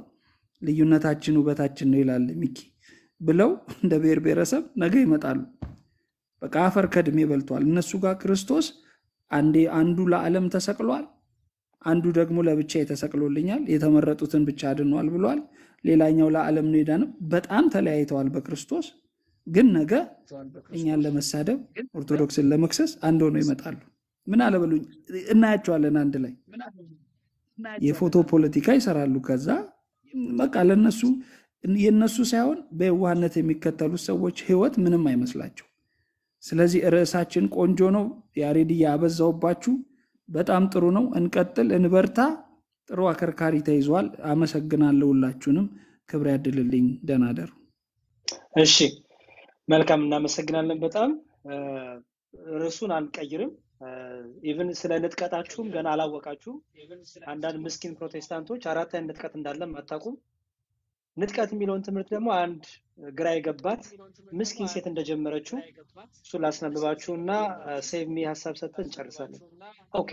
ልዩነታችን ውበታችን ነው ይላል ሚኪ ብለው እንደ ብሔር ብሔረሰብ ነገ ይመጣሉ። በቃ አፈር ከድሜ በልቷል። እነሱ ጋር ክርስቶስ አንዴ አንዱ ለዓለም ተሰቅሏል፣ አንዱ ደግሞ ለብቻ ተሰቅሎልኛል፣ የተመረጡትን ብቻ አድኗል ብሏል። ሌላኛው ለዓለም ነው የዳነው። በጣም ተለያይተዋል በክርስቶስ ግን ነገ እኛን ለመሳደብ ኦርቶዶክስን ለመክሰስ አንድ ሆነው ይመጣሉ። ምን አለበሉኝ እናያቸዋለን አንድ ላይ የፎቶ ፖለቲካ ይሰራሉ። ከዛ በቃ ለነሱ የነሱ ሳይሆን በየዋህነት የሚከተሉት ሰዎች ህይወት ምንም አይመስላቸው። ስለዚህ ርዕሳችን ቆንጆ ነው። ያሬድዬ አበዛውባችሁ። በጣም ጥሩ ነው። እንቀጥል፣ እንበርታ። ጥሩ አከርካሪ ተይዟል። አመሰግናለሁ። ሁላችሁንም ክብር ያድልልኝ። ደህና ደሩ። እሺ መልካም እናመሰግናለን። በጣም ርዕሱን አንቀይርም። ኢቭን ስለ ንጥቀታችሁም ገና አላወቃችሁም። አንዳንድ ምስኪን ፕሮቴስታንቶች አራት አይነት ንጥቀት እንዳለም አታውቁም። ንጥቀት የሚለውን ትምህርት ደግሞ አንድ ግራ የገባት ምስኪን ሴት እንደጀመረችው እሱ ላስነብባችሁ እና ሴቭ ሚ ሀሳብ ሰጥተን እንጨርሳለን። ኦኬ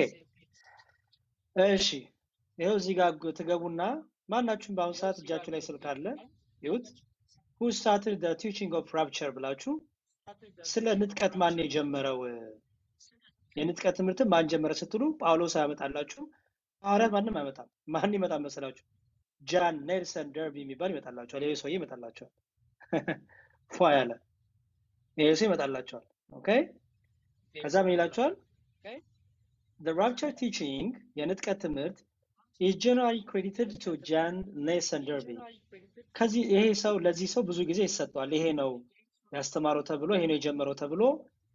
እሺ፣ ይኸው እዚህ ጋር ትገቡና ማናችሁም በአሁኑ ሰዓት እጃችሁ ላይ ስልክ አለ ይሁት who started the teaching of rapture ብላችሁ ስለ ንጥቀት ማን የጀመረው የንጥቀት ትምህርትን ማን ጀመረ ስትሉ ጳውሎስ ያመጣላችሁ። ሐዋርያት ማንም አይመጣም። ማን ይመጣ መሰላችሁ? ጃን ኔልሰን ደርቢ የሚባል ይመጣላችኋል። ይሄ ሰውዬ ይመጣላችኋል። ፏ ያለ ይሄ ሰው ይመጣላችኋል። ኦኬ ከዛ ምን ይላችኋል? the rapture teaching የንጥቀት ትምህርት is generally credited to ጃን ኔልሰን ደርቢ ከዚህ ይሄ ሰው ለዚህ ሰው ብዙ ጊዜ ይሰጠዋል። ይሄ ነው ያስተማረው ተብሎ ይሄ ነው የጀመረው ተብሎ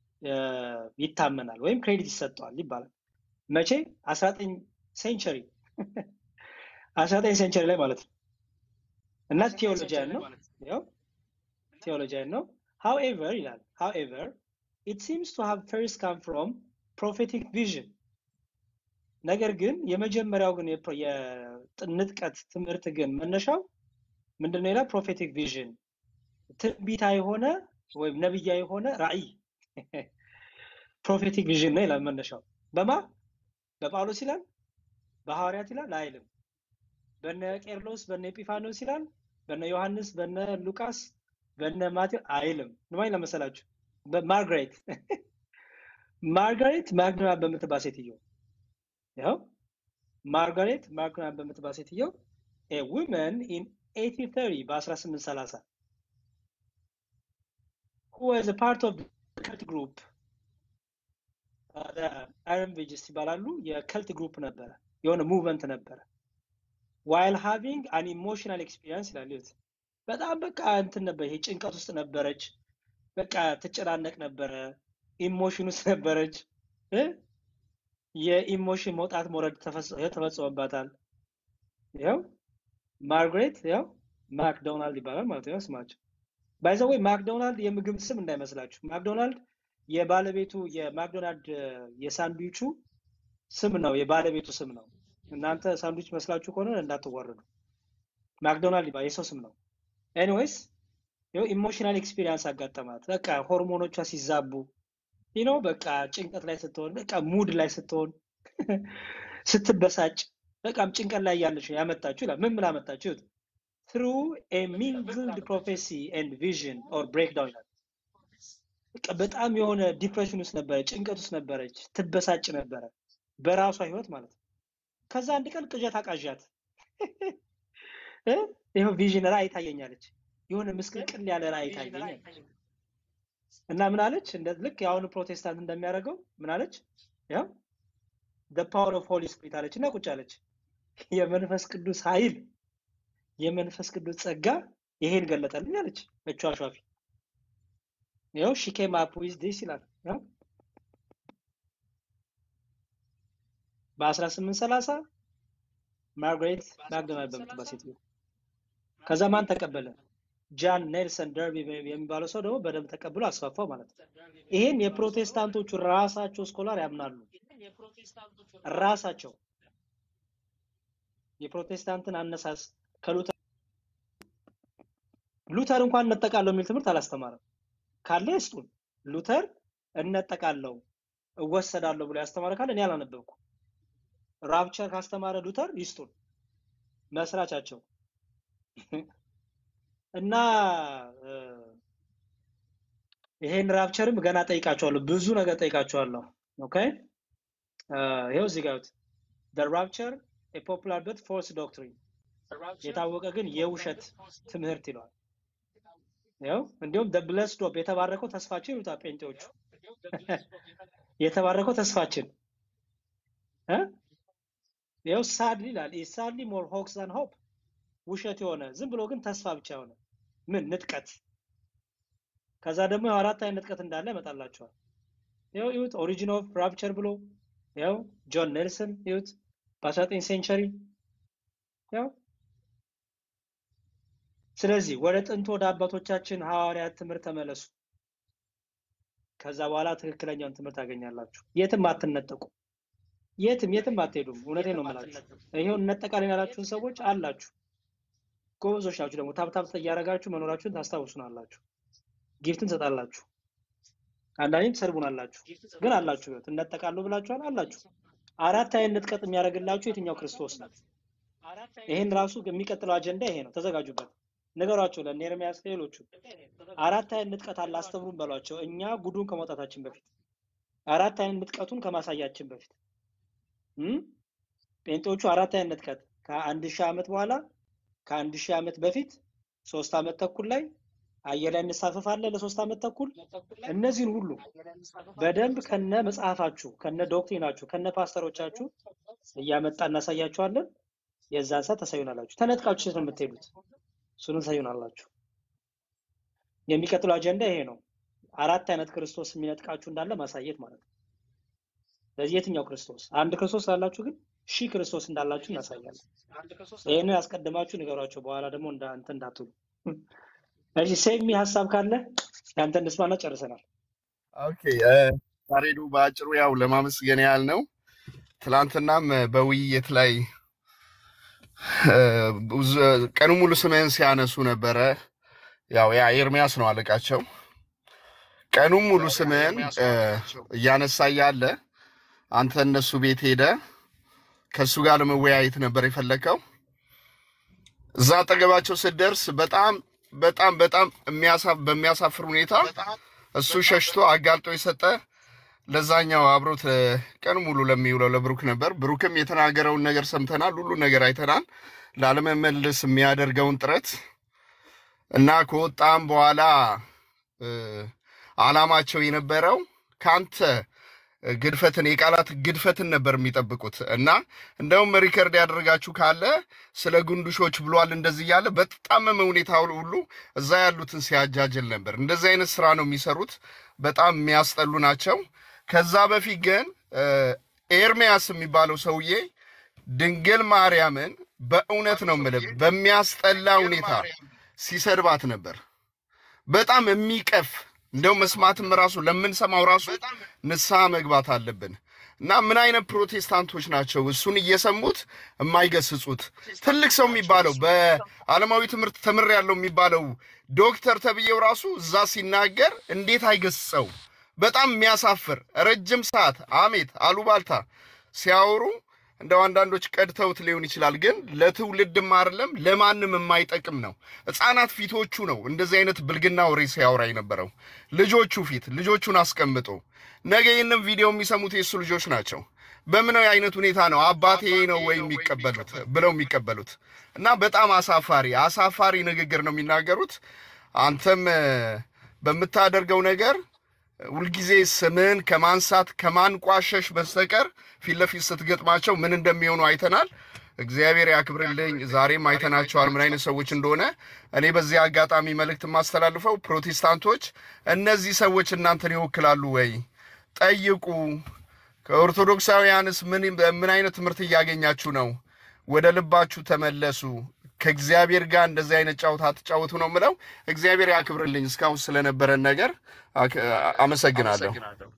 ይታመናል ወይም ክሬዲት ይሰጠዋል ይባላል። መቼ 19 ሴንቸሪ 19 ሴንቸሪ ላይ ማለት ነው። እና ቴዎሎጂያን ነው ያው ቴዎሎጂያን ነው። however ይላል however it seems to have first come from prophetic vision ነገር ግን የመጀመሪያው ግን የንጥቀት ትምህርት ግን መነሻው ምንድነው ይላል ፕሮፌቲክ ቪዥን ትንቢታ የሆነ ወይም ነብያ የሆነ ራእይ ፕሮፌቲክ ቪዥን ነው ይላል መነሻው በማ በጳውሎስ ይላል በሐዋርያት ይላል አይልም በነ ቄርሎስ በነ ኤጲፋኖስ ይላል በነ ዮሐንስ በነ ሉቃስ በነ ማቴዎ አይልም ንማኝ ለመሰላችሁ በማርጋሬት ማርጋሬት ማግና በምትባል ሴትዮ ያው ማርጋሬት ማግና በምትባል ሴትዮ a woman in 1830 በ1830 who was a part of the cult group አይረን ቬጅስ ይባላሉ የከልት ግሩፕ ነበረ የሆነ ሙቭመንት ነበረ ዋይል ሃቪንግ አን ኢሞሽናል ኤክስፒሪየንስ ይላል ይሁት በጣም በቃ እንትን ነበር ይሄ ጭንቀት ውስጥ ነበረች በቃ ትጨናነቅ ነበረ ኢሞሽን ውስጥ ነበረች እ የኢሞሽን መውጣት መውረድ ተፈጽሞባታል ያው ማርግሬት ያው ማክዶናልድ ይባላል ማለት ነው ስማቸው ባይዘወይ ማክዶናልድ የምግብ ስም እንዳይመስላችሁ ማክዶናልድ የባለቤቱ የማክዶናልድ የሳንድዊቹ ስም ነው የባለቤቱ ስም ነው እናንተ ሳንድዊች መስላችሁ ከሆነ እንዳትዋረዱ ማክዶናልድ ይባላል የሰው ስም ነው ኤኒዌይስ ይኸው ኢሞሽናል ኤክስፒሪየንስ አጋጠማት በቃ ሆርሞኖቿ ሲዛቡ ይኖ በቃ ጭንቀት ላይ ስትሆን በቃ ሙድ ላይ ስትሆን ስትበሳጭ በቃም ጭንቀት ላይ ያለች ያመጣችሁ ይላል ምን ብላ መጣችሁ through a mingled prophecy and vision or breakdown ይላል በቃ በጣም የሆነ ዲፕሬሽን ውስጥ ነበረ ጭንቀት ውስጥ ነበረች ትበሳጭ ነበረ በራሷ ህይወት ማለት ነው ከዛ አንድ ቀን ቅዠት አቃዣት ይኸው ቪዥን ራእይ ታየኛለች የሆነ ምስቅልቅል ያለ ራእይ ታየኛለች እና ምን አለች እንደ ልክ የአሁኑ ፕሮቴስታንት እንደሚያደርገው ምን አለች ያው the power of holy spirit አለች እና ቁጭ አለች የመንፈስ ቅዱስ ኃይል የመንፈስ ቅዱስ ጸጋ ይሄን ገለጠልኝ አለች እቿ አሿፊ ይኸው she came up with this ይላል ያው በ1830 ማርጋሬት ማክዶናልድ በምትባል ሴትዮ ከዛ ማን ተቀበለ ጃን ኔልሰን ደርቢ የሚባለው ሰው ደግሞ በደንብ ተቀብሎ አስፋፋው ማለት ነው ይሄን የፕሮቴስታንቶቹ ራሳቸው ስኮላር ያምናሉ ራሳቸው የፕሮቴስታንትን አነሳስ ከሉተር ሉተር እንኳን እነጠቃለሁ የሚል ትምህርት አላስተማረም ካለ ይስጡን ሉተር እነጠቃለሁ እወሰዳለሁ ብሎ ያስተማረ ካለ እኔ አላነበብኩ ራፕቸር ካስተማረ ሉተር ይስጡን መስራቻቸው እና ይሄን ራፕቸርም ገና ጠይቃቸዋለሁ፣ ብዙ ነገር ጠይቃቸዋለሁ። ኦኬ ይኸው እዚህ ጋር the rapture a popular but false doctrine የታወቀ ግን የውሸት ትምህርት ይለዋል። ይኸው እንዲሁም the blessed hope የተባረከው ተስፋችን ይሉታል ጴንጤዎቹ። የተባረከው ተስፋችን እ ይኸው ሳድሊ ይላል is sadly more hoax than hope ውሸት የሆነ ዝም ብሎ ግን ተስፋ ብቻ የሆነ ምን ንጥቀት። ከዛ ደግሞ ያው አራት አይነት ንጥቀት እንዳለ ያመጣላቸዋል። ይኸው ይሁት ኦሪጂን ኦፍ ራፕቸር ብሎ ያው ጆን ኔልሰን ይሁት በ19 ሴንቸሪ ያው ስለዚህ ወደ ጥንት ወደ አባቶቻችን ሐዋርያት ትምህርት ተመለሱ። ከዛ በኋላ ትክክለኛውን ትምህርት ታገኛላችሁ። የትም አትነጠቁ። የትም የትም አትሄዱም። እውነቴን ነው የምላችሁ። ይሄው እነጠቃለን ያላችሁን ሰዎች አላችሁ። ጎበዞች ናችሁ። ደግሞ ታብታብ እያደረጋችሁ መኖራችሁን ታስታውሱናላችሁ። ጊፍትን ትሰጣላችሁ። አንዳንዴም ትሰርቡናላችሁ፣ ግን አላችሁ። ይኸው እነጠቃለሁ ብላችኋል፣ አላችሁ። አራት አይነት ንጥቀት የሚያደርግላችሁ የትኛው ክርስቶስ ነው? ይሄን ራሱ የሚቀጥለው አጀንዳ ይሄ ነው። ተዘጋጁበት። ንገሯቸው ለእነ ኤርምያስ ሌሎቹ አራት አይነት ንጥቀት አለ አስተምሩን በሏቸው። እኛ ጉዱን ከመውጣታችን በፊት አራት አይነት ንጥቀቱን ከማሳያችን በፊት እም? ጴንጤዎቹ አራት አይነት ንጥቀት ከአንድ ሺህ ዓመት በኋላ ከአንድ ሺህ ዓመት በፊት ሶስት ዓመት ተኩል ላይ አየር ላይ እንሳፈፋለን ለሶስት ዓመት ተኩል። እነዚህን ሁሉ በደንብ ከነ መጽሐፋችሁ ከነ ዶክትሪናችሁ ከነ ፓስተሮቻችሁ እያመጣ እናሳያችኋለን። የዛን ሰዓት ታሳዩናላችሁ። ተነጥቃችሁ የት ነው የምትሄዱት? እሱንም ታሳዩናላችሁ። የሚቀጥለው አጀንዳ ይሄ ነው። አራት አይነት ክርስቶስ የሚነጥቃችሁ እንዳለ ማሳየት ማለት ነው። ስለዚህ የትኛው ክርስቶስ? አንድ ክርስቶስ ስላላችሁ ግን ሺህ ክርስቶስ እንዳላችሁ እናሳያለን። ይህንን አስቀድማችሁ ንገሯቸው። በኋላ ደግሞ እንዳ እንትን እንዳትሉ። እሺ ሴሚ ሀሳብ ካለ ያንተን እንስማና ጨርሰናል። ኦኬ ያሬዱ በአጭሩ ያው ለማመስገን ያህል ነው። ትላንትናም በውይይት ላይ እ፣ ብዙ- ቀኑ ሙሉ ስምህን ሲያነሱ ነበረ። ያው ያ ኤርሚያስ ነው አለቃቸው። ቀኑ ሙሉ ስምህን እ፣ እያነሳ እያለ አንተ እነሱ ቤት ሄደ ከእሱ ጋር ለመወያየት ነበር የፈለከው። እዛ አጠገባቸው ስትደርስ በጣም በጣም በጣም የሚያሳ- በሚያሳፍር ሁኔታ እሱ ሸሽቶ አጋልጦ የሰጠ ለዛኛው አብሮት እ፣ ቀን ሙሉ ለሚውለው ለብሩክ ነበር። ብሩክም የተናገረውን ነገር ሰምተናል፣ ሁሉ ነገር አይተናል። ላለመመለስ የሚያደርገውን ጥረት እና ከወጣም በኋላ እ፣ አላማቸው የነበረው ከአንተ ግድፈትን የቃላት ግድፈትን ነበር የሚጠብቁት እና እንደውም ሪከርድ ያደረጋችሁ ካለ ስለ ጉንዱሾች ብሏል እንደዚህ እያለ በተጣመመ ሁኔታ ሁሉ እዛ ያሉትን ሲያጃጅል ነበር። እንደዚህ አይነት ስራ ነው የሚሰሩት። በጣም የሚያስጠሉ ናቸው። ከዛ በፊት ግን እ፣ ኤርሚያስ የሚባለው ሰውዬ ድንግል ማርያምን በእውነት ነው የምልህ በሚያስጠላ ሁኔታ ሲሰድባት ነበር። በጣም የሚቀፍ እንደው መስማትም ራሱ ለምንሰማው ራሱ ንስሐ መግባት አለብን። እና ምን አይነት ፕሮቴስታንቶች ናቸው እሱን እየሰሙት የማይገስጹት? ትልቅ ሰው የሚባለው በዓለማዊ ትምህርት ተምር ያለው የሚባለው ዶክተር ተብዬው ራሱ እዛ ሲናገር እንዴት አይገስጸው? በጣም የሚያሳፍር ረጅም ሰዓት አሜት አሉባልታ ሲያወሩ እንደው አንዳንዶች ቀድተውት ሊሆን ይችላል፣ ግን ለትውልድም አይደለም ለማንም የማይጠቅም ነው። ሕፃናት ፊቶቹ ነው እንደዚህ አይነት ብልግና ወሬ ሲያወራ የነበረው ልጆቹ ፊት ልጆቹን አስቀምጦ ነገ ይህንም ቪዲዮ የሚሰሙት የእሱ ልጆች ናቸው። በምን አይነት ሁኔታ ነው አባቴ ነው ወይ የሚቀበሉት ብለው የሚቀበሉት? እና በጣም አሳፋሪ አሳፋሪ ንግግር ነው የሚናገሩት። አንተም እ፣ በምታደርገው ነገር ሁልጊዜ ስምህን ከማንሳት ከማንቋሸሽ በስተቀር ፊት ለፊት ስትገጥማቸው ምን እንደሚሆኑ አይተናል። እግዚአብሔር ያክብርልኝ። ዛሬም አይተናቸዋል ምን አይነት ሰዎች እንደሆነ። እኔ በዚህ አጋጣሚ መልእክት የማስተላልፈው ፕሮቴስታንቶች፣ እነዚህ ሰዎች እናንተን ይወክላሉ ወይ ጠይቁ። ከኦርቶዶክሳውያንስ ምን ምን አይነት ትምህርት እያገኛችሁ ነው? ወደ ልባችሁ ተመለሱ። ከእግዚአብሔር ጋር እንደዚህ አይነት ጨዋታ አትጫወቱ ነው የምለው። እግዚአብሔር ያክብርልኝ እስካሁን ስለነበረን ነገር አክ- አመሰግናለሁ።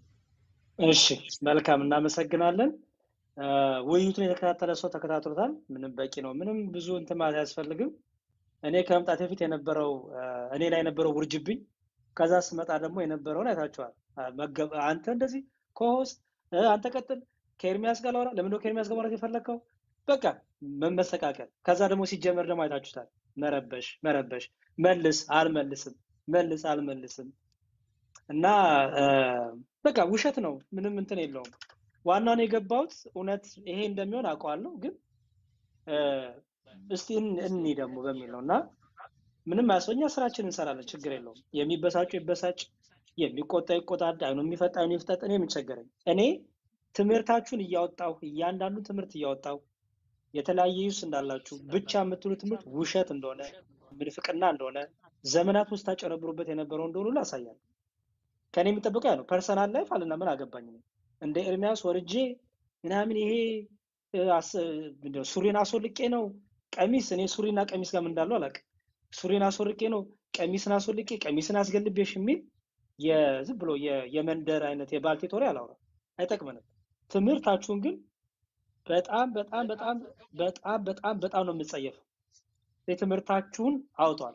እሺ መልካም እናመሰግናለን። አ፣ ውይይቱን የተከታተለ ሰው ተከታትሎታል። ምንም በቂ ነው። ምንም ብዙ እንትን ማለት አያስፈልግም። እኔ ከመምጣት በፊት የነበረው አ፣ እኔ ላይ የነበረው ውርጅብኝ፣ ከዛ ስመጣ ደግሞ የነበረውን አይታችኋል። አ፣ መገ- አንተ እንደዚህ ኮሆስት አንተ ቀጥል፣ ከኤርሚያስ ጋር ላውራ። ለምንድነው ከኤርሚያስ ጋር ማውራት የፈለግከው? በቃ መመሰቃቀል። ከዛ ደግሞ ሲጀመር ደግሞ አይታችሁታል። መረበሽ መረበሽ፣ መልስ አልመልስም፣ መልስ አልመልስም። እና እ፣ በቃ ውሸት ነው፣ ምንም እንትን የለውም። ዋናውን የገባሁት እውነት ይሄ እንደሚሆን አውቀዋለሁ፣ ግን እ፣ እስቲ እን- እኒ ደግሞ በሚል ነው እና ምንም አያስፈ እኛ ስራችን እንሰራለን፣ ችግር የለውም። የሚበሳጩ ይበሳጭ፣ የሚቆጣ ይቆጣ፣ አይኑ የሚፈጣ አይኑ ይፍጠጥ። እኔ ምን ቸገረኝ? እኔ ትምህርታችሁን እያወጣሁ እያንዳንዱን ትምህርት እያወጣሁ የተለያየ ዩስ እንዳላችሁ ብቻ የምትሉ ትምህርት ውሸት እንደሆነ ምንፍቅና እንደሆነ ዘመናት ውስጥ ታጨረብሩበት የነበረው እንደሆኑ ሁሉ አሳያለሁ። ከእኔ የሚጠበቀው ያ ነው። ፐርሰናል ላይፍ አለና ምን አገባኝ እኔ እንደ ኤርሚያስ ወርጄ ምናምን ይሄ እ፣ አስ- ምንድን ነው ሱሪን አስወልቄ ነው ቀሚስ እኔ ሱሪና ቀሚስ ጋር ምን እንዳለው አላውቅም። ሱሪን አስወልቄ ነው ቀሚስን አስወልቄ ቀሚስን አስገልቤሽ የሚል የዝም ብሎ የ- የመንደር አይነት የባልቴት ወሬ አላወራም፣ አይጠቅመንም። ትምህርታችሁን ግን በጣም በጣም በጣም በጣም በጣም በጣም ነው የምጸየፈው። የትምህርታችሁን አውጧል።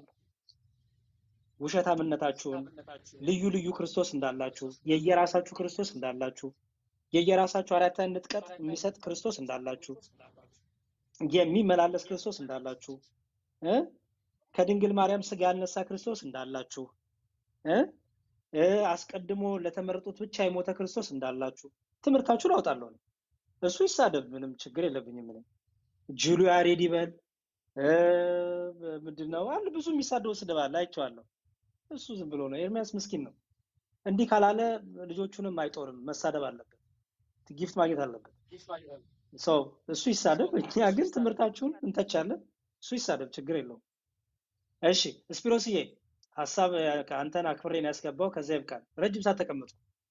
ውሸታምነታችሁን፣ ልዩ ልዩ ክርስቶስ እንዳላችሁ፣ የየራሳችሁ ክርስቶስ እንዳላችሁ፣ የየራሳችሁ አራተኛ ንጥቀት የሚሰጥ ክርስቶስ እንዳላችሁ፣ የሚመላለስ ክርስቶስ እንዳላችሁ እ ከድንግል ማርያም ስጋ ያልነሳ ክርስቶስ እንዳላችሁ እ እ አስቀድሞ ለተመረጡት ብቻ የሞተ ክርስቶስ እንዳላችሁ ትምህርታችሁን አውጣለሁ። እኔ። እሱ ይሳደብ፣ ምንም ችግር የለብኝም። እኔ ጅሉ ያሬድ ይበል እ፣ ምንድን ነው አለ ብዙ የሚሳደቡ ስድብ አለ፣ አይቼዋለሁ። እሱ ዝም ብሎ ነው። ኤርሚያስ ምስኪን ነው። እንዲህ ካላለ ልጆቹንም አይጦርም። መሳደብ አለበት፣ ጊፍት ማግኘት አለበት። ሰው እሱ ይሳደብ፣ እኛ ግን ትምህርታችሁን እንተቻለን። እሱ ይሳደብ፣ ችግር የለውም። እሺ ስፒሮስዬ ሀሳብ ከአንተን አክብሬ ነው ያስገባው። ከዚያ ይብቃል። ረጅም ሰዓት ተቀመጡ።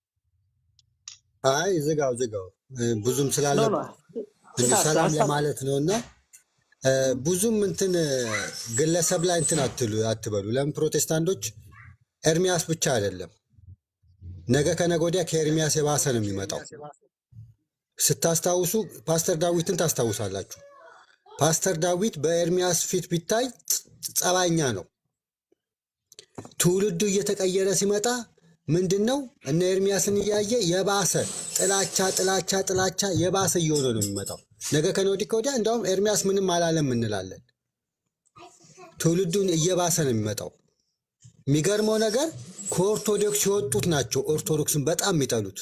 አይ ዝጋው ዝጋው እ፣ ብዙም ኖ ስላለ ኖ እንዲህ ሀሳብ ሰላም ሀሳብ ለማለት ነው እና እ፣ ብዙም እንትን እ፣ ግለሰብ ላይ እንትን አትሉ አትበሉ። ለምን ፕሮቴስታንቶች ኤርሚያስ ብቻ አይደለም፣ ነገ ከነገ ወዲያ ከኤርሚያስ የባሰ ነው የሚመጣው። ስታስታውሱ ፓስተር ዳዊትን ታስታውሳላችሁ። ፓስተር ዳዊት በኤርሚያስ ፊት ቢታይ ጸባይኛ ነው። ትውልዱ እየተቀየረ ሲመጣ ምንድን ነው እነ ኤርሚያስን እያየ የባሰ ጥላቻ ጥላቻ ጥላቻ የባሰ እየሆነ ነው የሚመጣው። ነገ ከነወዲህ ከወዲያ እንዲያውም ኤርሚያስ ምንም አላለም እንላለን። ትውልዱን እየባሰ ነው የሚመጣው። የሚገርመው ነገር ከኦርቶዶክስ የወጡት ናቸው ኦርቶዶክስን በጣም የሚጠሉት።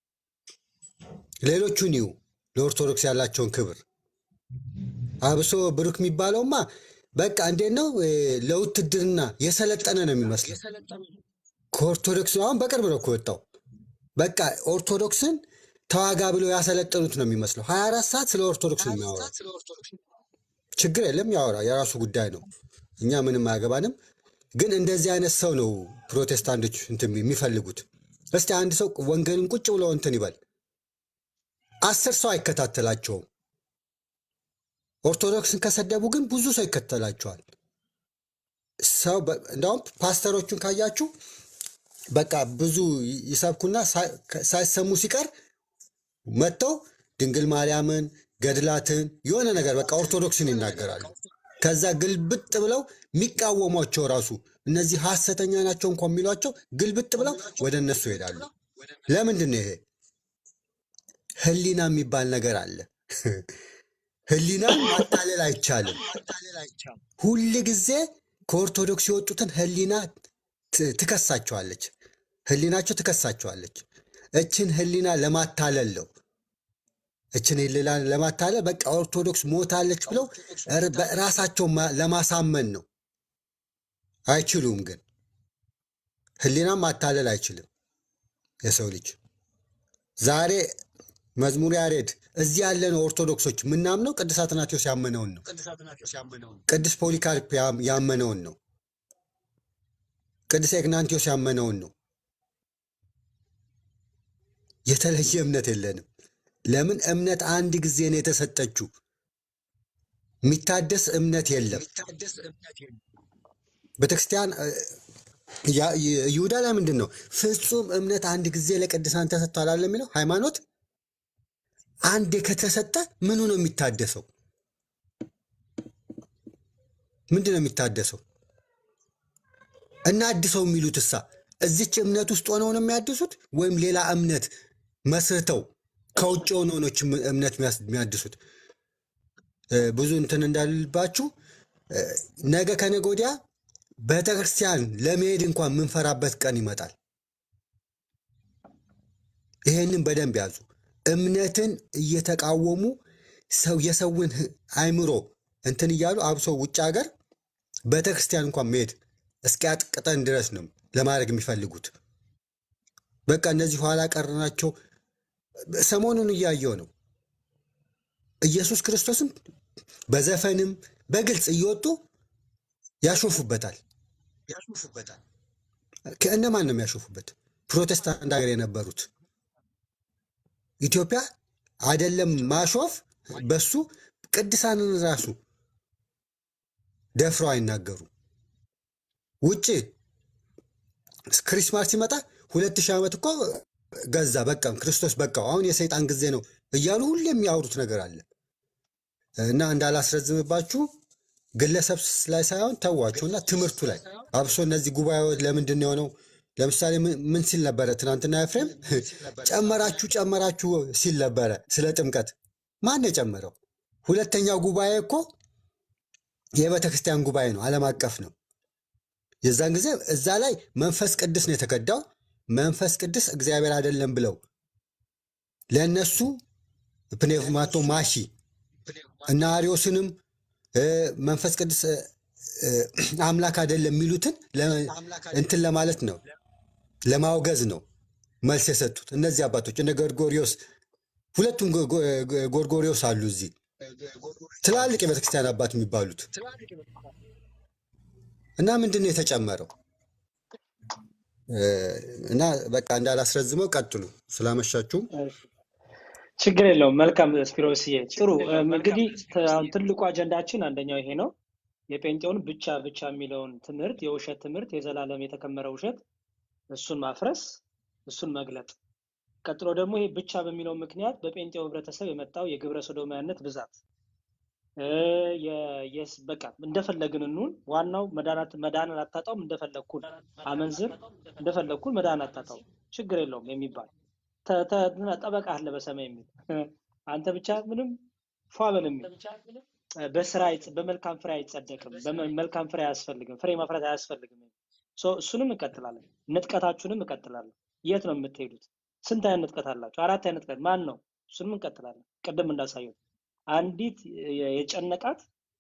ሌሎቹን ይዩ ለኦርቶዶክስ ያላቸውን ክብር አብሶ ብሩክ የሚባለውማ በቃ እንዴት ነው እ፣ ለውትድርና የሰለጠነ ነው የሚመስለው። ከኦርቶዶክስ አሁን በቅርብ ነው ከወጣው በቃ ኦርቶዶክስን ተዋጋ ብለው ያሰለጠኑት ነው የሚመስለው። ሀያ አራት ሰዓት ስለ ኦርቶዶክስ ነው የሚያወራው። ችግር የለም ያወራ፣ የራሱ ጉዳይ ነው። እኛ ምንም አያገባንም። ግን እንደዚህ አይነት ሰው ነው ፕሮቴስታንቶች እንትን የሚፈልጉት። እስቲ አንድ ሰው ወንጌልን ቁጭ ብሎ እንትን ይበል፣ አስር ሰው አይከታተላቸውም። ኦርቶዶክስን ከሰደቡ ግን ብዙ ሰው ይከተላቸዋል። ሰው በ- እንዳውም ፓስተሮቹን ካያችሁ በቃ ብዙ ይ- ይሰብኩና ሳይ- ሳይሰሙ ሲቀር መጥተው ድንግል ማርያምን ገድላትን የሆነ ነገር በቃ ኦርቶዶክስን ይናገራሉ። ከዛ ግልብጥ ብለው የሚቃወሟቸው ራሱ እነዚህ ሐሰተኛ ናቸው እንኳ የሚሏቸው ግልብጥ ብለው ወደ እነሱ ይሄዳሉ። ለምንድን ነው ይሄ? ህሊና የሚባል ነገር አለ። ህሊናን ማታለል አይቻልም። ሁል ጊዜ ከኦርቶዶክስ የወጡትን ህሊና ት- ትከሳቸዋለች። ህሊናቸው ትከሳቸዋለች። እችን ህሊና ለማታለል ነው። እችን ህሊና ለማታለል በቃ ኦርቶዶክስ ሞታለች ብለው ር- በራሳቸው ማ- ለማሳመን ነው። አይችሉም። ግን ህሊናን ማታለል አይችልም የሰው ልጅ ዛሬ መዝሙር ያሬድ እዚህ ያለነው ኦርቶዶክሶች የምናምነው ቅዱስ አትናቴዎስ ያመነውን ነው። ቅዱስ ፖሊካርፕ ያም- ያመነውን ነው። ቅዱስ ኤግናንቲዮስ ያመነውን ነው። የተለየ እምነት የለንም። ለምን? እምነት አንድ ጊዜ ነው የተሰጠችው። የሚታደስ እምነት የለም። ቤተክርስቲያን እ፣ ያ- ይ- ይሁዳ ላይ ምንድን ነው ፍጹም እምነት አንድ ጊዜ ለቅዱሳን ተሰጥቷል አለ የሚለው ሃይማኖት አንዴ ከተሰጠ ምኑ ነው የሚታደሰው? ምንድን ነው የሚታደሰው? እና አድሰው የሚሉት እሳ እዚች እምነት ውስጥ ሆነው ነው የሚያድሱት ወይም ሌላ እምነት መስርተው ከውጭ ሆነው ነው ይህች እምነት የሚያስ- የሚያድሱት? እ፣ ብዙ እንትን እንዳልባችሁ እ፣ ነገ ከነገ ወዲያ ቤተክርስቲያን ለመሄድ እንኳን የምንፈራበት ቀን ይመጣል። ይሄንን በደንብ ያዙ። እምነትን እየተቃወሙ ሰው የሰውን ህ- አእምሮ እንትን እያሉ አብሶ ውጭ ሀገር ቤተክርስቲያን እንኳን መሄድ እስኪያጥቅጠን ድረስ ነው ለማድረግ የሚፈልጉት። በቃ እነዚህ ኋላ ቀር ናቸው። ሰሞኑን እያየው ነው። ኢየሱስ ክርስቶስም በዘፈንም በግልጽ እየወጡ ያሾፉበታል ያሾፉበታል። ከእነማን ነው የሚያሾፉበት? ፕሮቴስታንት ሀገር የነበሩት ኢትዮጵያ አይደለም ማሾፍ በሱ ቅዱሳንን ራሱ ደፍረው አይናገሩም። ውጭ ክሪስማስ ሲመጣ ሁለት ሺህ ዓመት እኮ ገዛ በቃም ክርስቶስ በቃው አሁን የሰይጣን ጊዜ ነው እያሉ ሁሌ የሚያወሩት ነገር አለ እና እንዳላስረዝምባችሁ ግለሰብ ላይ ሳይሆን ተዋቸውና ትምህርቱ ላይ አብሶ እነዚህ ጉባኤዎች ለምንድን ነው የሆነው? ለምሳሌ ምን ምን ሲል ነበረ ትናንትና ኤፍሬም ጨመራችሁ ጨመራችሁ ሲል ነበረ ስለ ጥምቀት። ማን የጨመረው? ሁለተኛው ጉባኤ እኮ የቤተ ክርስቲያን ጉባኤ ነው፣ ዓለም አቀፍ ነው። የዛን ጊዜ እዛ ላይ መንፈስ ቅዱስ ነው የተከዳው። መንፈስ ቅዱስ እግዚአብሔር አይደለም ብለው ለእነሱ ፕኔማቶ ማሺ እና አሪዮስንም እ፣ መንፈስ ቅዱስ እ፣ እ፣ አምላክ አይደለም የሚሉትን ለ- እንትን ለማለት ነው ለማውገዝ ነው መልስ የሰጡት እነዚህ አባቶች እነ ጎርጎሪዮስ ሁለቱም ጎ- ጎ- ጎ- ጎርጎሪዮስ አሉ እዚህ ትላልቅ የቤተክርስቲያን አባት የሚባሉት እና ምንድን ነው የተጨመረው እ፣ እና በቃ እንዳላስረዝመው ቀጥሉ ስላመሻችሁም ችግር የለውም። መልካም ስፒሮስዬ፣ ጥሩ እም፣ እንግዲህ ተ- አሁን ትልቁ አጀንዳችን አንደኛው ይሄ ነው። የጴንጤውን ብቻ ብቻ የሚለውን ትምህርት የውሸት ትምህርት የዘላለም የተከመረ ውሸት እሱን ማፍረስ፣ እሱን መግለጥ። ቀጥሎ ደግሞ ይሄ ብቻ በሚለው ምክንያት በጴንጤው ህብረተሰብ የመጣው የግብረ ሰዶማዊነት ብዛት እ፣ የ- የስ- በቃ እንደፈለግን እንሁን፣ ዋናው መዳናት መዳንን አታጣውም፣ እንደፈለግኩን አመንዝር፣ እንደፈለግኩን መዳን አታጣውም፣ ችግር የለውም የሚባል ተ- ተ- እንትና ጠበቃ አለ በሰማይ የሚል አንተ ብቻ ምንም ፏ በል የሚል እ፣ በስራ አይጽ- በመልካም ፍሬ አይጸደቅም፣ በመ- መልካም ፍሬ አያስፈልግም፣ ፍሬ ማፍራት አያስፈልግም። ሶ እሱንም እንቀጥላለን፣ ንጥቀታችሁንም እንቀጥላለን። የት ነው የምትሄዱት? ስንት አይነት ንጥቀት አላችሁ? አራት አይነት ንጥቀት ማን ነው? እሱንም እንቀጥላለን። ቅድም እንዳሳየሁት አንዲት የ- የጨነቃት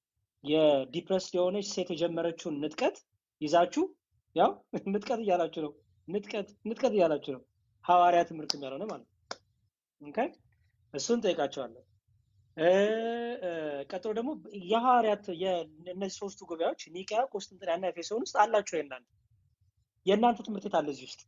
የዲፕረስድ የሆነች ሴት የጀመረችውን ንጥቀት ይዛችሁ ያው ንጥቀት እያላችሁ ነው፣ ንጥቀት ንጥቀት እያላችሁ ነው። ሐዋርያ ትምህርት ያልሆነ ማለት ነው። ኦኬ እሱን ጠይቃቸዋለሁ። እ፣ እ፣ ቀጥሎ ደግሞ የሐዋርያት የ- እነዚህ ሶስቱ ጉባኤዎች ኒቅያ፣ ቆስጥንጥንያ እና ኤፌሶን ውስጥ አላቸው። የእናንተ የእናንተ ትምህርት ቤት አለ እዚህ ውስጥ።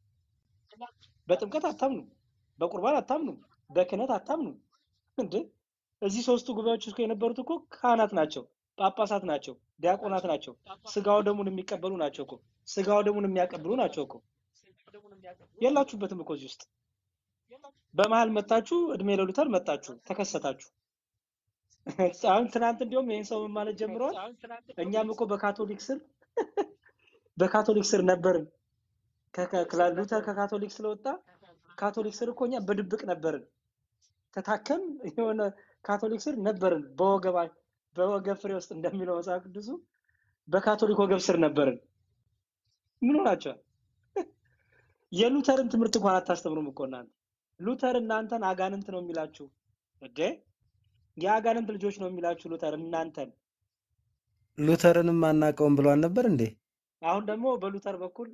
በጥምቀት አታምኑም፣ በቁርባን አታምኑም፣ በክህነት አታምኑም። እንዴ እዚህ ሶስቱ ጉባኤዎች ውስጥ የነበሩት እኮ ካህናት ናቸው፣ ጳጳሳት ናቸው፣ ዲያቆናት ናቸው፣ ስጋው ደሙን የሚቀበሉ ናቸው እኮ ስጋው ደሙን የሚያቀብሉ ናቸው እኮ። የላችሁበትም እኮ እዚህ ውስጥ። በመሀል መጣችሁ፣ እድሜ ለሉተር መጣችሁ፣ ተከሰታችሁ። አሁን ትናንት እንዲሁም ይህን ሰው ምን ማለት ጀምረዋል። እኛም እኮ በካቶሊክ ስር በካቶሊክ ስር ነበርን። ከ- ከ- ሉተር ከካቶሊክ ስለወጣ ካቶሊክ ስር እኮ እኛ በድብቅ ነበርን። ተታከም የሆነ ካቶሊክ ስር ነበርን። በወገባ በወገብ ፍሬ ውስጥ እንደሚለው መጽሐፍ ቅዱሱ በካቶሊክ ወገብ ስር ነበርን። ምን ሆናቸዋል? የሉተርን ትምህርት እንኳን አታስተምሩም እኮ እናንተ። ሉተር እናንተን አጋንንት ነው የሚላችሁ እንዴ? የአጋንንት ልጆች ነው የሚላችሁ ሉተር እናንተን። ሉተርንም አናውቀውም ብሏል ነበር እንዴ? አሁን ደግሞ በሉተር በኩል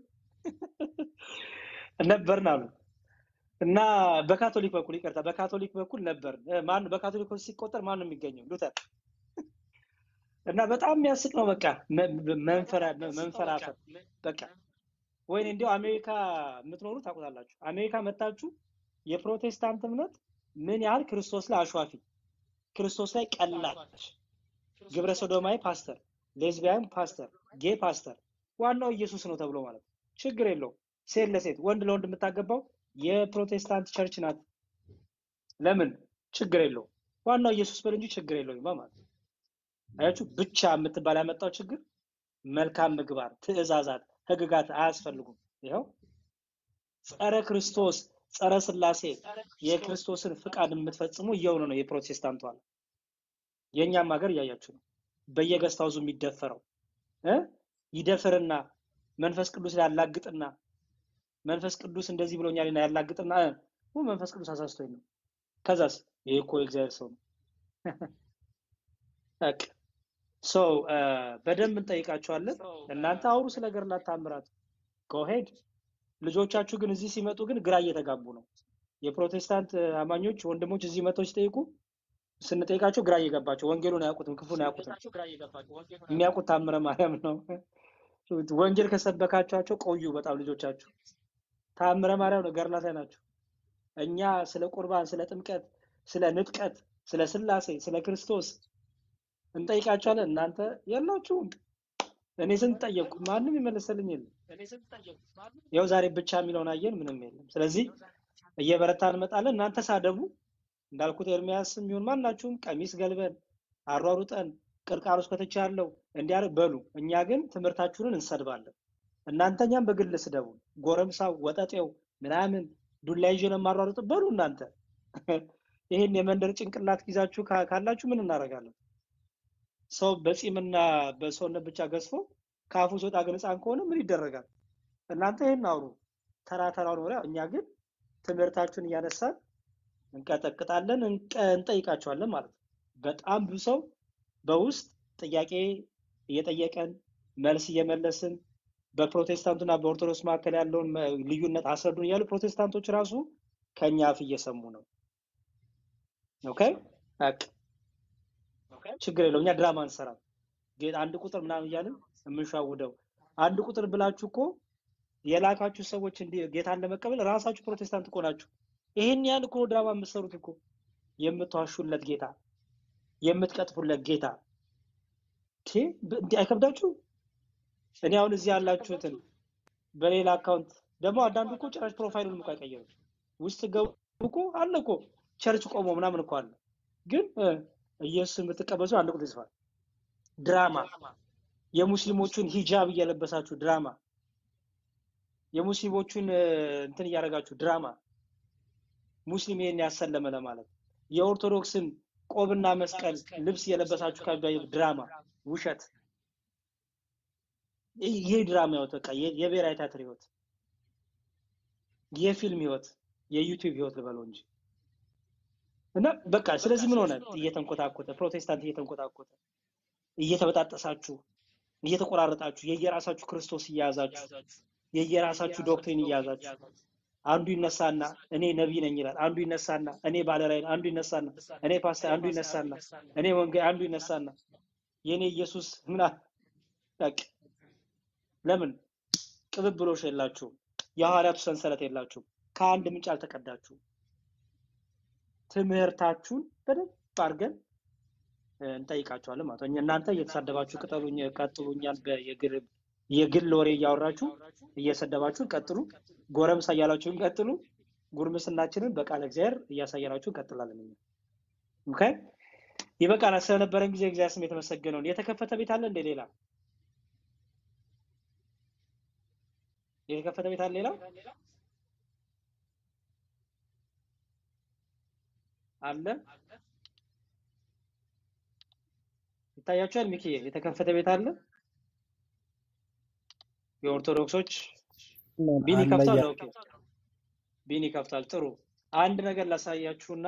ነበርን አሉ እና በካቶሊክ በኩል ይቅርታ፣ በካቶሊክ በኩል ነበር። ማን በካቶሊክ በኩል ሲቆጠር ማን ነው የሚገኘው? ሉተር እና በጣም የሚያስቅ ነው። በቃ መ- መንፈራ- መንፈራፈር በቃ ወይኔ እንዲያው አሜሪካ የምትኖሩ ታውቁታላችሁ። አሜሪካ መታችሁ የፕሮቴስታንት እምነት ምን ያህል ክርስቶስ ላይ አሿፊ፣ ክርስቶስ ላይ ቀላች፣ ግብረ ሰዶማዊ ፓስተር፣ ሌዝቢያን ፓስተር፣ ጌ ፓስተር፣ ዋናው ኢየሱስ ነው ተብሎ ማለት ነው። ችግር የለውም። ሴት ለሴት ወንድ ለወንድ የምታገባው የፕሮቴስታንት ቸርች ናት። ለምን ችግር የለውም። ዋናው ኢየሱስ በል እንጂ ችግር የለውም ማለት ነው። አያችሁ ብቻ የምትባል ያመጣው ችግር መልካም ምግባር፣ ትእዛዛት፣ ህግጋት አያስፈልጉም። ይኸው ጸረ ክርስቶስ ጸረ ስላሴ የክርስቶስን ፍቃድ የምትፈጽሙ እየሆነ ነው የፕሮቴስታንቱ አለ። የእኛም ሀገር እያያችሁ ነው። በየገስታውዙ የሚደፈረው እ ይደፍርና መንፈስ ቅዱስ ያላግጥና መንፈስ ቅዱስ እንደዚህ ብሎኛልና ያላግጥና እ ው መንፈስ ቅዱስ አሳስቶኝ ነው። ከዛስ ይሄ እኮ የእግዚአብሔር ሰው ነው። በቃ ሰው በደንብ እንጠይቃቸዋለን። እናንተ አውሩ ስለ ገድላት ተአምራት ጎሄድ። ልጆቻችሁ ግን እዚህ ሲመጡ ግን ግራ እየተጋቡ ነው። የፕሮቴስታንት አማኞች ወንድሞች እዚህ መጥተው ሲጠይቁ ስንጠይቃቸው ግራ እየገባቸው ወንጌሉን አያውቁትም፣ ክፉን አያውቁትም። የሚያውቁት ታምረ ማርያም ነው። ወንጌል ከሰበካቸዋቸው ቆዩ በጣም ልጆቻችሁ። ታምረ ማርያም ነው፣ ገድላት ላይ ናቸው። እኛ ስለ ቁርባን፣ ስለ ጥምቀት፣ ስለ ንጥቀት፣ ስለ ስላሴ፣ ስለ ክርስቶስ እንጠይቃቸዋለን። እናንተ የላችሁም። እኔ ስንት ጠየቅኩ፣ ማንም ይመለሰልኝ የለም። ያው ዛሬ ብቻ የሚለውን አየን፣ ምንም የለም። ስለዚህ እየበረታ እንመጣለን። እናንተ ሳደቡ እንዳልኩት ኤርሚያስ የሚሆን ማናችሁም ቀሚስ ገልበን አሯሩጠን ቅርቃሮስ ከተቻለው እንዲያደርግ በሉ። እኛ ግን ትምህርታችሁንን እንሰድባለን። እናንተ እኛም በግል ስደቡ። ጎረምሳው፣ ወጠጤው ምናምን ዱላ ይዤ ነው የማሯሩጥ በሉ እናንተ። ይህን የመንደር ጭንቅላት ይዛችሁ ካላችሁ ምን እናደርጋለን? ሰው በፂምና በሰውነት ብቻ ገዝፎ ከአፉ ሲወጣ ግን ሕፃን ከሆነ ምን ይደረጋል? እናንተ ይህን አውሩ ተራ ተራውን ወሬ። እኛ ግን ትምህርታችሁን እያነሳን እንቀጠቅጣለን፣ እንጠይቃቸዋለን ማለት ነው። በጣም ብዙ ሰው በውስጥ ጥያቄ እየጠየቀን መልስ እየመለስን በፕሮቴስታንቱና በኦርቶዶክስ መካከል ያለውን ልዩነት አስረዱን እያሉ ፕሮቴስታንቶች ራሱ ከኛ አፍ እየሰሙ ነው። ኦኬ ችግር የለው። እኛ ድራማ እንሰራም። አንድ ቁጥር ምናምን እያልን የምንሻውደው አንድ ቁጥር ብላችሁ እኮ የላካችሁ ሰዎች እንዲህ ጌታን ለመቀበል ራሳችሁ ፕሮቴስታንት እኮ ናችሁ። ይሄን ያህል እኮ ድራማ የምትሰሩት እኮ የምትዋሹለት ጌታ የምትቀጥፉለት ጌታ እንዲህ አይከብዳችሁ? እኔ አሁን እዚህ ያላችሁትን በሌላ አካውንት ደግሞ አንዳንዱ እኮ ጭራሽ ፕሮፋይሉን እኮ አይቀየሩም። ውስጥ ገቡ እኮ አለ እኮ ቸርች ቆሞ ምናምን እኮ አለ። ግን ኢየሱስ የምትቀበዙ አንድ ቁጥር ይጽፋል። ድራማ የሙስሊሞቹን ሂጃብ እየለበሳችሁ ድራማ የሙስሊሞቹን እንትን እያደረጋችሁ ድራማ ሙስሊም ይሄን ያሰለመ ለማለት የኦርቶዶክስን ቆብና መስቀል ልብስ እየለበሳችሁ ካባይ ድራማ ውሸት። ይሄ ድራማ ህይወት በቃ የብሔራዊ ቲያትር ህይወት፣ የፊልም ህይወት፣ የዩቲዩብ ህይወት ልበለው እንጂ እና በቃ ስለዚህ ምን ሆነ? እየተንኮታኮተ ፕሮቴስታንት እየተንኮታኮተ እየተበጣጠሳችሁ እየተቆራረጣችሁ የየራሳችሁ ክርስቶስ እያያዛችሁ የየራሳችሁ ዶክትሪን እያያዛችሁ አንዱ ይነሳና እኔ ነቢይ ነኝ ይላል። አንዱ ይነሳና እኔ ባለራዕይ፣ አንዱ ይነሳና እኔ ፓስተር፣ አንዱ ይነሳና እኔ ወንጌል፣ አንዱ ይነሳና የኔ ኢየሱስ ምና በቃ ለምን ቅብብሎሽ የላችሁም? የሐዋርያቱ ሰንሰለት የላችሁም? ከአንድ ምንጭ አልተቀዳችሁም? ትምህርታችሁን በደንብ አድርገን እንጠይቃቸዋለን ማለት ነው። እናንተ እየተሳደባችሁ ቅጠሉኝ ቀጥሉኛል በየግል የግል ወሬ እያወራችሁ እየሰደባችሁ ቀጥሉ። ጎረምሳ እያላችሁ ቀጥሉ። ጉርምስናችንን በቃለ እግዚአብሔር እያሳየናችሁ እንቀጥላለን። እኛ ኦኬ ይበቃናል። ስለነበረን ጊዜ እግዚአብሔር ስም የተመሰገነውን። የተከፈተ ቤት አለ እንደ ሌላ የተከፈተ ቤት አለ ሌላ አለ ይታያችኋል። ሚኪ የተከፈተ ቤት አለ። የኦርቶዶክሶች ቢኒ ከፍቷል። ኦኬ ቢኒ ከፍቷል። ጥሩ አንድ ነገር ላሳያችሁና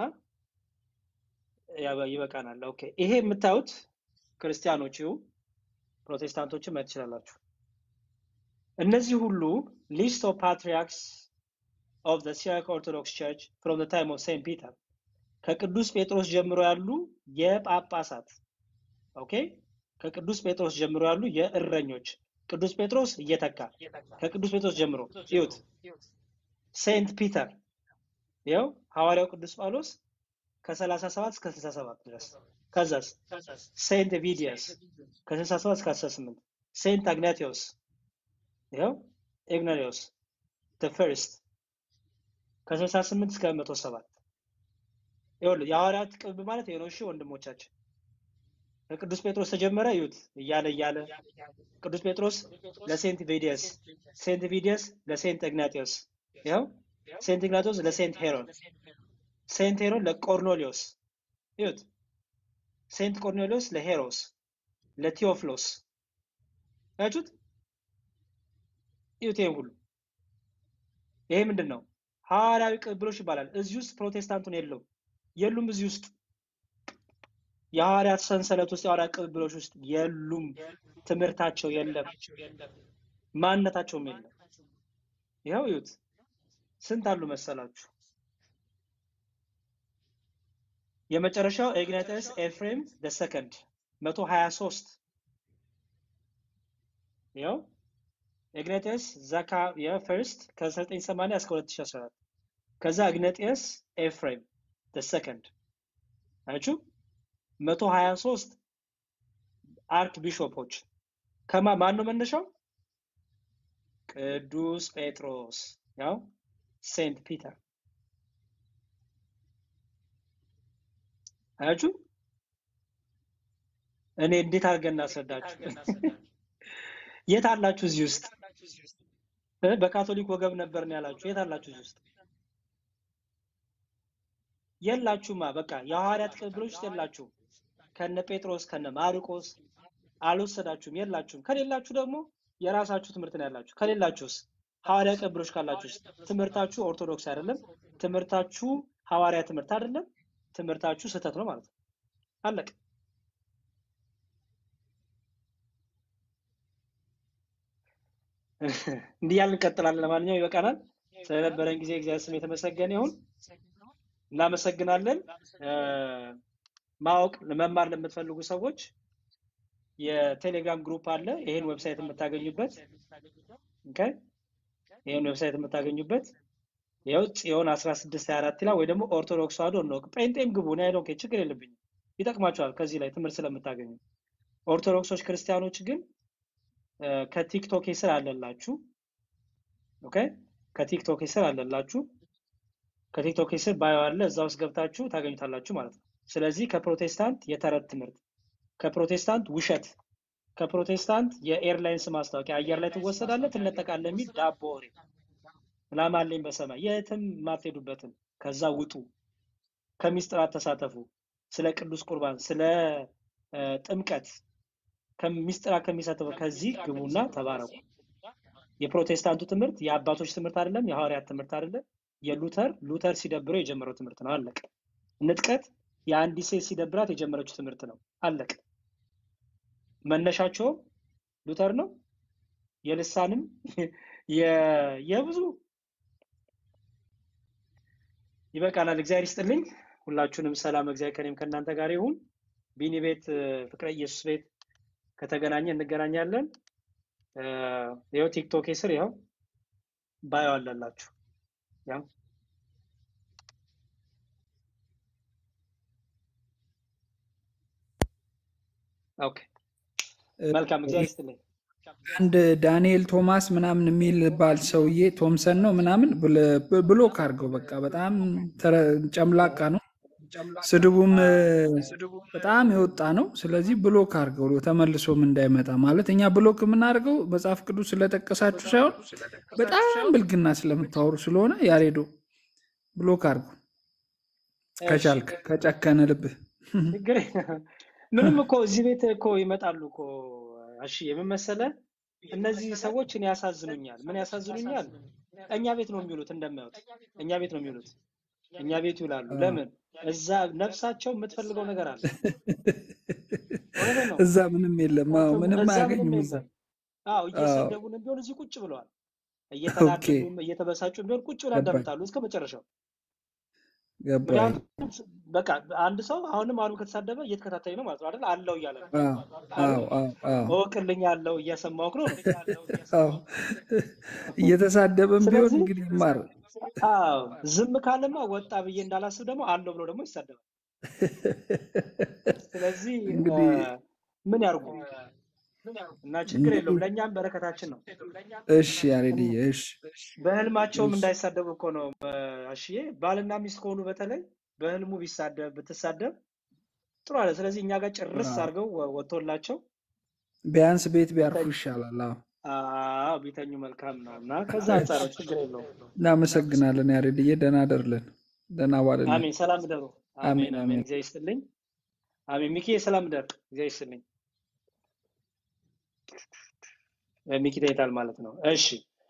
ይበቃናል። ኦኬ ይሄ የምታዩት ክርስቲያኖች ይሁ ፕሮቴስታንቶችን ማየት ትችላላችሁ። እነዚህ ሁሉ ሊስት ኦፍ ፓትሪያርክስ ኦፍ ዘ ሲሪያክ ኦርቶዶክስ ቸርች ፍሮም ዘ ታይም ኦፍ ሴንት ፒተር ከቅዱስ ጴጥሮስ ጀምሮ ያሉ የጳጳሳት ኦኬ ከቅዱስ ጴጥሮስ ጀምሮ ያሉ የእረኞች ቅዱስ ጴጥሮስ እየተካ ከቅዱስ ጴጥሮስ ጀምሮ ይሁት ሴንት ፒተር ይኸው ሐዋርያው ቅዱስ ጳውሎስ ከ37 እስከ 67 ድረስ ከዛስ ሴንት ቪዲየስ ከ67 እስከ 18 ሴንት አግናቲዮስ ይኸው ኢግናሪዮስ the first ከ68 እስከ 107 ይኸውልህ የሐዋርያት ቅርብ ማለት ይሄ ነው። እሺ ወንድሞቻችን ከቅዱስ ጴጥሮስ ተጀመረ። ይዩት እያለ እያለ ቅዱስ ጴጥሮስ ለሴንት ቪዲየስ፣ ሴንት ቪዲየስ ለሴንት ኢግናጢዮስ፣ ይኸው ሴንት ኢግናጢዮስ ለሴንት ሄሮን፣ ሴንት ሄሮን ለቆርኔሊዮስ፣ ይዩት ሴንት ቆርኔሊዮስ ለሄሮስ፣ ለቴዎፍሎስ ያችሁት ይዩት። ይሄን ሁሉ ይሄ ምንድን ነው? ሐዋርያዊ ቅብብሎች ይባላል። እዚህ ውስጥ ፕሮቴስታንቱን የለውም የሉም። እዚህ ውስጥ የሐዋርያት ሰንሰለት ውስጥ የሐዋርያት ቅብብሎች ውስጥ የሉም። ትምህርታቸው የለም፣ ማንነታቸውም የለም። ይኸው እዩት፣ ስንት አሉ መሰላችሁ? የመጨረሻው ኢግናቲየስ ኤፍሬም ደ ሰከንድ መቶ ሀያ ሶስት ይኸው ኢግናቲየስ ዘካ የፈርስት ከ1980 እስከ 2014 ከዛ ኢግናቲየስ ኤፍሬም ደ ሰከንድ አያችሁ 123 አርክ ቢሾፖች ከማ ማን ነው መነሻው? ቅዱስ ጴጥሮስ ያው ሴንት ፒተር አያችሁ። እኔ እንዴት አድርገን እናስረዳችሁ? የት አላችሁ እዚህ ውስጥ እ? በካቶሊክ ወገብ ነበር ነው ያላችሁ። የት አላችሁ እዚህ ውስጥ? የላችሁማ። በቃ የሐዋርያት ቅብብሎች ውስጥ የላችሁም። ከነ ጴጥሮስ ከነ ማርቆስ አልወሰዳችሁም፣ የላችሁም። ከሌላችሁ ደግሞ የራሳችሁ ትምህርት ነው ያላችሁ። ከሌላችሁስ ሐዋርያ ቅብብሎች ካላችሁስ ትምህርታችሁ ኦርቶዶክስ አይደለም፣ ትምህርታችሁ ሐዋርያ ትምህርት አይደለም፣ ትምህርታችሁ ስህተት ነው ማለት ነው። አለቀ። እንዲህ ያልን እንቀጥላለን። ለማንኛውም ይበቃናል። ስለነበረን ጊዜ እግዚአብሔር ስም የተመሰገነ ይሁን። እናመሰግናለን። እ፣ ማወቅ መማር ለምትፈልጉ ሰዎች የቴሌግራም ግሩፕ አለ። ይሄን ዌብሳይት የምታገኙበት ኦኬ፣ ይሄን ዌብሳይት የምታገኙበት ይኸው ጽዮን 1624 ይላል፣ ወይ ደግሞ ኦርቶዶክስ ተዋሕዶ እንወቅ። ጴንጤም ግቡ፣ እኔ አይ ዶንት ኬር፣ ችግር የለብኝም። ይጠቅማችኋል ከዚህ ላይ ትምህርት ስለምታገኙ። ኦርቶዶክሶች ክርስቲያኖች ግን እ፣ ከቲክቶክ ስር አለላችሁ። ኦኬ፣ ከቲክቶክ ስር አለላችሁ። ከቲክቶክ ስር ባዮ አለ፣ እዛ ውስጥ ገብታችሁ ታገኙታላችሁ ማለት ነው። ስለዚህ ከፕሮቴስታንት የተረት ትምህርት፣ ከፕሮቴስታንት ውሸት፣ ከፕሮቴስታንት የኤርላይንስ ማስታወቂያ አየር ላይ ትወሰዳለህ፣ ትነጠቃለህ የሚል ዳቦ ወሬ ላም አለኝ በሰማይ የትም የማትሄዱበትን ከዛ ውጡ። ከምስጢራት ተሳተፉ። ስለ ቅዱስ ቁርባን፣ ስለ እ፣ ጥምቀት ከምስጢራት ከሚሳተፉ ከዚህ ግቡና ተባረኩ። የፕሮቴስታንቱ ትምህርት የአባቶች ትምህርት አይደለም፣ የሐዋርያት ትምህርት አይደለም። የሉተር ሉተር ሲደብረው የጀመረው ትምህርት ነው። አለቀ። ንጥቀት የአንዲት ሴት ሲደብራት የጀመረችው ትምህርት ነው። አለቀ። መነሻቸውም ሉተር ነው። የልሳንም የ- የብዙ ይበቃናል። እግዚአብሔር ይስጥልኝ። ሁላችሁንም ሰላም እግዚአብሔር ከኔም ከእናንተ ጋር ይሁን። ቢኒ ቤት እ፣ ፍቅረ ኢየሱስ ቤት ከተገናኘ እንገናኛለን። እ፣ ይኸው ቲክቶክ ስር ይኸው ባዮ አለላችሁ። ያው ኦኬ፣ መልካም እግዚአብሔር ይስጥልኝ። አንድ ዳንኤል ቶማስ ምናምን የሚል ባል ሰውዬ ቶምሰን ነው ምናምን ብለ- ብሎክ አድርገው። በቃ በጣም ተረ- ጨምላቃ ነው፣ ስድቡም እ፣ በጣም የወጣ ነው። ስለዚህ ብሎክ አድርገው ተመልሶም እንዳይመጣ ማለት እኛ ብሎክ የምናደርገው መጽሐፍ ቅዱስ ስለጠቀሳችሁ ሳይሆን በጣም ብልግና ስለምታወሩ ስለሆነ ያሬዶ ብሎክ አድርገው እሺ፣ ከቻልክ ከጨከነ ልብህ ችግር የለም። ምንም እኮ እዚህ ቤት እኮ ይመጣሉ እኮ እሺ፣ የምን መሰለህ እነዚህ ሰዎች እኔ ያሳዝኑኛል። ምን ያሳዝኑኛል? እኛ ቤት ነው የሚውሉት፣ እንደማዩት እኛ ቤት ነው የሚውሉት፣ እኛ ቤት ይውላሉ። ለምን? እዛ ነፍሳቸው የምትፈልገው ነገር አለ። እውነቴን ነው። እዛ ምንም የለም። አዎ ምንም እዛ ምንም አያገኙም እዛ። የለም። አዎ አዎ እየሰደቡንም ቢሆን እዚህ ቁጭ ብለዋል። ኦኬ እየተናደዱም እየተበሳጩም ቢሆን ቁጭ ብለው ገባኝ ያዳምጣሉ እስከ መጨረሻው። ገባኝ። ምክንያቱም በቃ አንድ ሰው አሁንም አሁንም ከተሳደበ እየተከታተለኝ ነው ማለት ነው አይደል? አለው እያለ ነው አዎ አይደል? አዎ አዎ አዎ እወቅልኝ አለው እያሰማሁህ ነው ነው። አዎ እየተሳደበም ቢሆን ስለዚህ እንግዲህ ይማር። አዎ ዝም ካለማ ወጣ ብዬ እንዳላስብ ደግሞ አለው ብሎ ደግሞ ይሳደባል። ስለዚህ እ፣ እንግዲህ ምን ያርጉ እና ችግር የለውም። እንግዲህ ለእኛም በረከታችን ነው። እሺ ያሬድዬ እሺ በህልማቸውም እሺ እንዳይሳደቡ እኮ ነው እ፣ አሽዬ ባልና ሚስት ከሆኑ በተለይ በህልሙ ቢሳደብ ብትሳደብ ጥሩ አለ። ስለዚህ እኛ ጋር ጭርስ አዎ አድርገው ወ- ወጥቶላቸው ቢያንስ ቤት ቢያርፉ ቢተኙ ይሻላል። አዎ አዎ ቢተኙ መልካም ነው እና ከዛ አንጻር ነው፣ ችግር የለውም። እናመሰግናለን ያሬድዬ። ደህና ደርልን፣ ደህና ዋልልን። አሜን። ሰላም ደሩ። አሜን አሜን አሜን። አሜን። እግዚአብሔር ይስጥልኝ። አሜን። ሚኪ ሰላም ደር። እግዚአብሔር ይስጥልኝ። እ፣ ሚኪ ተይታል ማለት ነው። እሺ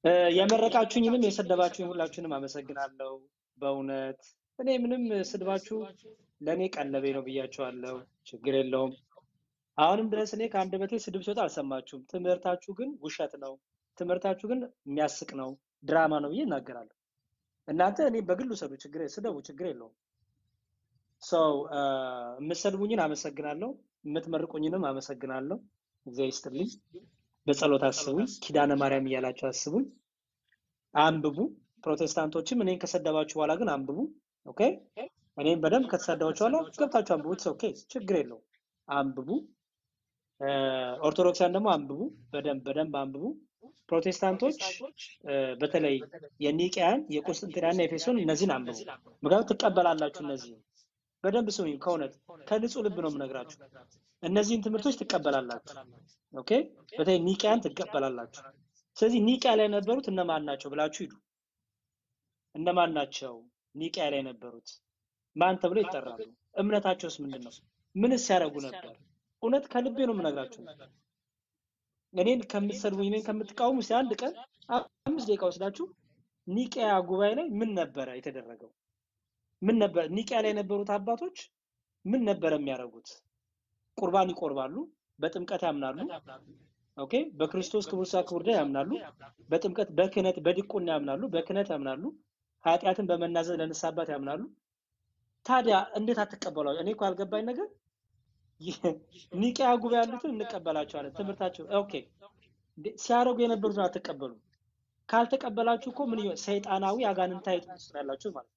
እ፣ የመረቃችሁኝንም የሰደባችሁኝ ሁላችሁንም አመሰግናለሁ። በእውነት እኔ ምንም ስድባችሁ ለእኔ ቀለቤ ነው ብያችኋለሁ። ችግር የለውም። አሁንም ድረስ እኔ ከአንደበቴ ስድብ ሲወጣ አልሰማችሁም። ትምህርታችሁ ግን ውሸት ነው። ትምህርታችሁ ግን የሚያስቅ ነው፣ ድራማ ነው ብዬ እናገራለሁ። እናንተ እኔ በግል ውሰዱ፣ ችግር ስደቡ፣ ችግር የለውም። ሰው የምትሰድቡኝን አመሰግናለሁ፣ የምትመርቁኝንም አመሰግናለሁ። እግዚአብሔር ይስጥልኝ። በጸሎት አስቡኝ፣ ኪዳነ ማርያም እያላችሁ አስቡኝ። አንብቡ። ፕሮቴስታንቶችም እኔን ከሰደባችሁ በኋላ ግን አንብቡ። ኦኬ፣ እኔም በደንብ ከተሰደባችሁ በኋላ ገብታችሁ አንብቡ። ኢትስ ኦኬ፣ ችግር የለውም። አንብቡ። እ፣ ኦርቶዶክሳን ደግሞ አንብቡ፣ በደንብ በደንብ አንብቡ። ፕሮቴስታንቶች እ፣ በተለይ የኒቅያን የቁስጥንጥንያና የኤፌሶን እነዚህን አንብቡ። ምክንያቱም ትቀበላላችሁ። እነዚህ በደንብ ስሙኝ፣ ከእውነት ከንጹህ ልብ ነው የምነግራችሁ። እነዚህን ትምህርቶች ትቀበላላችሁ። ኦኬ፣ በተለይ ኒቅያን ትቀበላላችሁ። ስለዚህ ኒቅያ ላይ የነበሩት እነማን ናቸው ብላችሁ ሂዱ። እነማን ናቸው ኒቅያ ላይ የነበሩት? ማን ተብለው ይጠራሉ? እምነታቸውስ ምንድን ነው? ምንስ ያደርጉ ነበር? እውነት ከልቤ ነው የምነግራችሁ። እኔን ከምትሰድቡኝ እኔን ከምትቃወሙ እስኪ አንድ ቀን አምስት ደቂቃ ወስዳችሁ ኒቅያ ጉባኤ ላይ ምን ነበረ የተደረገው? ምን ነበር ኒቅያ ላይ የነበሩት አባቶች ምን ነበረ የሚያደርጉት? ቁርባን ይቆርባሉ፣ በጥምቀት ያምናሉ። ኦኬ፣ በክርስቶስ ክቡር ሥጋ ክቡር ደም ያምናሉ። በጥምቀት በክህነት በዲቁና ያምናሉ፣ በክህነት ያምናሉ። ኃጢአትን በመናዘዝ ለንስሐ አባት ያምናሉ። ታዲያ እንዴት አትቀበሏቸው? እኔ እኮ ያልገባኝ ነገር ይህ- ኒቅያ ጉባኤ ያሉትን እንቀበላቸዋለን ትምህርታቸው ኦኬ እንዴ፣ ሲያደርጉ የነበሩትን አትቀበሉ። ካልተቀበላችሁ እኮ ምን ይሆን ሰይጣናዊ አጋንንታዊ ትምህርት ውስጥ ነው ያላችሁት ማለት ነው።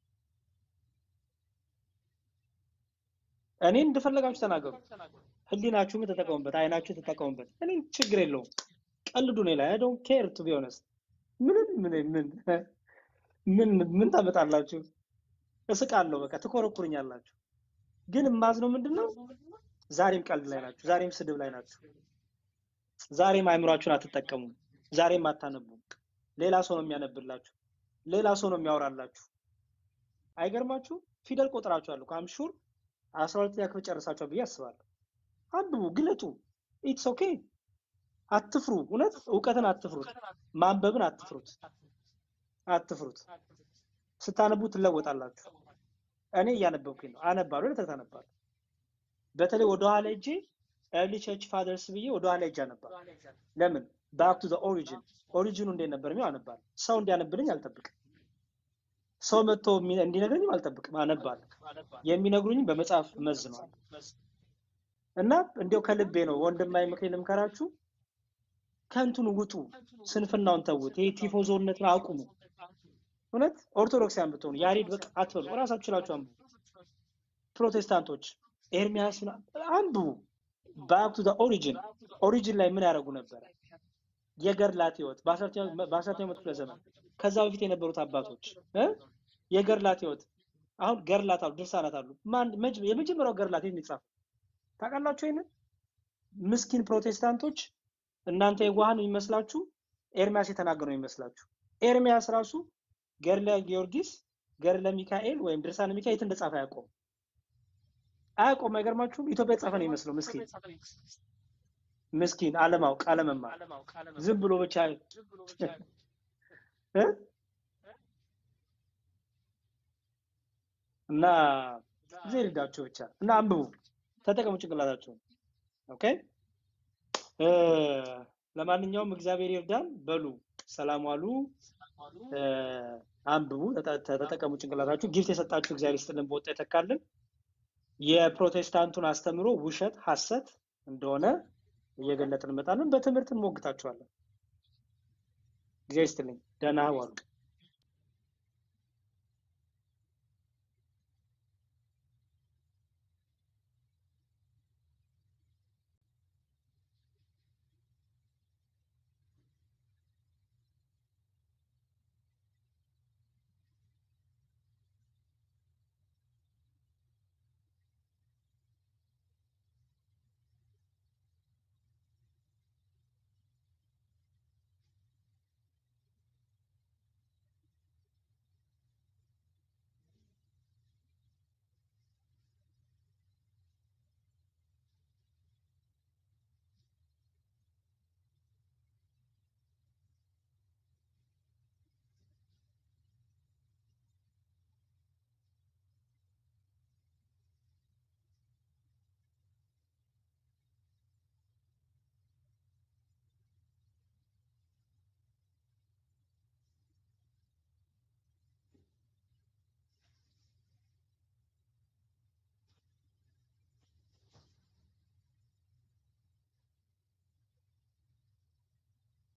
እኔ እንደፈለጋችሁ ተናገሩ። ህሊናችሁም ተጠቀሙበት፣ አይናችሁ ተጠቀሙበት። እኔ ችግር የለውም። ቀልዱ እኔ ላይ አይ ዶንት ኬር ቱ ቢ ኦነስት። ምንም ምን ምን ምን ምን ታመጣላችሁ? እስቃለሁ። በቃ ትኮረኩርኛላችሁ። ግን የማዝነው ምንድን ነው? ዛሬም ቀልድ ላይ ናችሁ። ዛሬም ስድብ ላይ ናችሁ። ዛሬም አእምሯችሁን አትጠቀሙም። ዛሬም አታነቡም። ሌላ ሰው ነው የሚያነብላችሁ። ሌላ ሰው ነው የሚያወራላችሁ። አይገርማችሁ? ፊደል ቆጥራችኋል እኮ አምሹር አስራ ሁለተኛ ክፍል ጨርሳችኋል ብዬ አስባለሁ። አንብቡ፣ ግለጡ። ኢትስ ኦኬ። አትፍሩ። እውነት እውቀትን አትፍሩት። ማንበብን አትፍሩት። አትፍሩት። ስታነቡ ትለወጣላችሁ። እኔ እያነበብኩኝ ነው። አነባለሁ፣ ለተት አነባለሁ። በተለይ ወደኋላ ሄጄ ኤርሊ ቸርች ፋደርስ ብዬ ወደኋላ ሄጄ አነባለሁ። ለምን ባክ ቱ ዘ ኦሪጂን ኦሪጂኑ እንዴት ነበር የሚለው አነባለሁ። ሰው እንዲያነብልኝ አልጠብቅም። ሰው መጥቶ የሚ- እንዲነግረኝም አልጠብቅም። አነባለሁ። የሚነግሩኝም በመጽሐፍ መዝነዋል። እና እንዲያው ከልቤ ነው ወንድማዊ ምክሬን ልምከራችሁ፣ ከንቱን ውጡ፣ ስንፍናውን ተዉት። ይሄ ቲፎዞነትን አቁሙ። እውነት ኦርቶዶክሳውያን ብትሆኑ ያሬድ በቃ አትበሉ፣ እራሳችሁ ችላችሁ አንብቡ። ፕሮቴስታንቶች ኤርሚያስ ምናምን አንብቡ። ባክ ቱ ኦሪጂን ኦሪጂን ላይ ምን ያደርጉ ነበረ? የገድላት ህይወት በአስራተኛው መቶ ክፍለ ዘመን ከዛ በፊት የነበሩት አባቶች እ የገድላት ህይወት አሁን ገድላት አሉ፣ ድርሳናት አሉ። ማን መጅ- የመጀመሪያው ገድላት የት ነው የጻፈው? ታውቃላችሁ? ይሄንን ምስኪን ፕሮቴስታንቶች እናንተ የዋሃን የሚመስላችሁ ኤርሚያስ የተናገረው የሚመስላችሁ። ኤርሚያስ ራሱ ገድለ ጊዮርጊስ፣ ገድለ ሚካኤል ወይም ድርሳነ ሚካኤል የት እንደጻፈ አያውቀውም። አያውቀውም። አይገርማችሁም? ኢትዮጵያ የጻፈ ነው የሚመስለው። ምስኪን ምስኪን አለማወቅ አለመማር ዝም ብሎ ብቻ እ? እና ጊዜ ይርዳችሁ ብቻ እና አንብቡ፣ ተጠቀሙ ጭንቅላታችሁን። ኦኬ እ፣ ለማንኛውም እግዚአብሔር ይርዳን። በሉ ሰላም ዋሉ። እ፣ አንብቡ፣ ተጠ- ተጠቀሙ ጭንቅላታችሁ። ጊፍት የሰጣችሁ እግዚአብሔር ይስጥልን፣ በወጣ ይተካልን። የፕሮቴስታንቱን አስተምሮ ውሸት፣ ሐሰት እንደሆነ እየገለጥን እንመጣለን። በትምህርት እንሞግታችኋለን። እግዚአብሔር ይስጥልኝ። ደህና ዋሉ።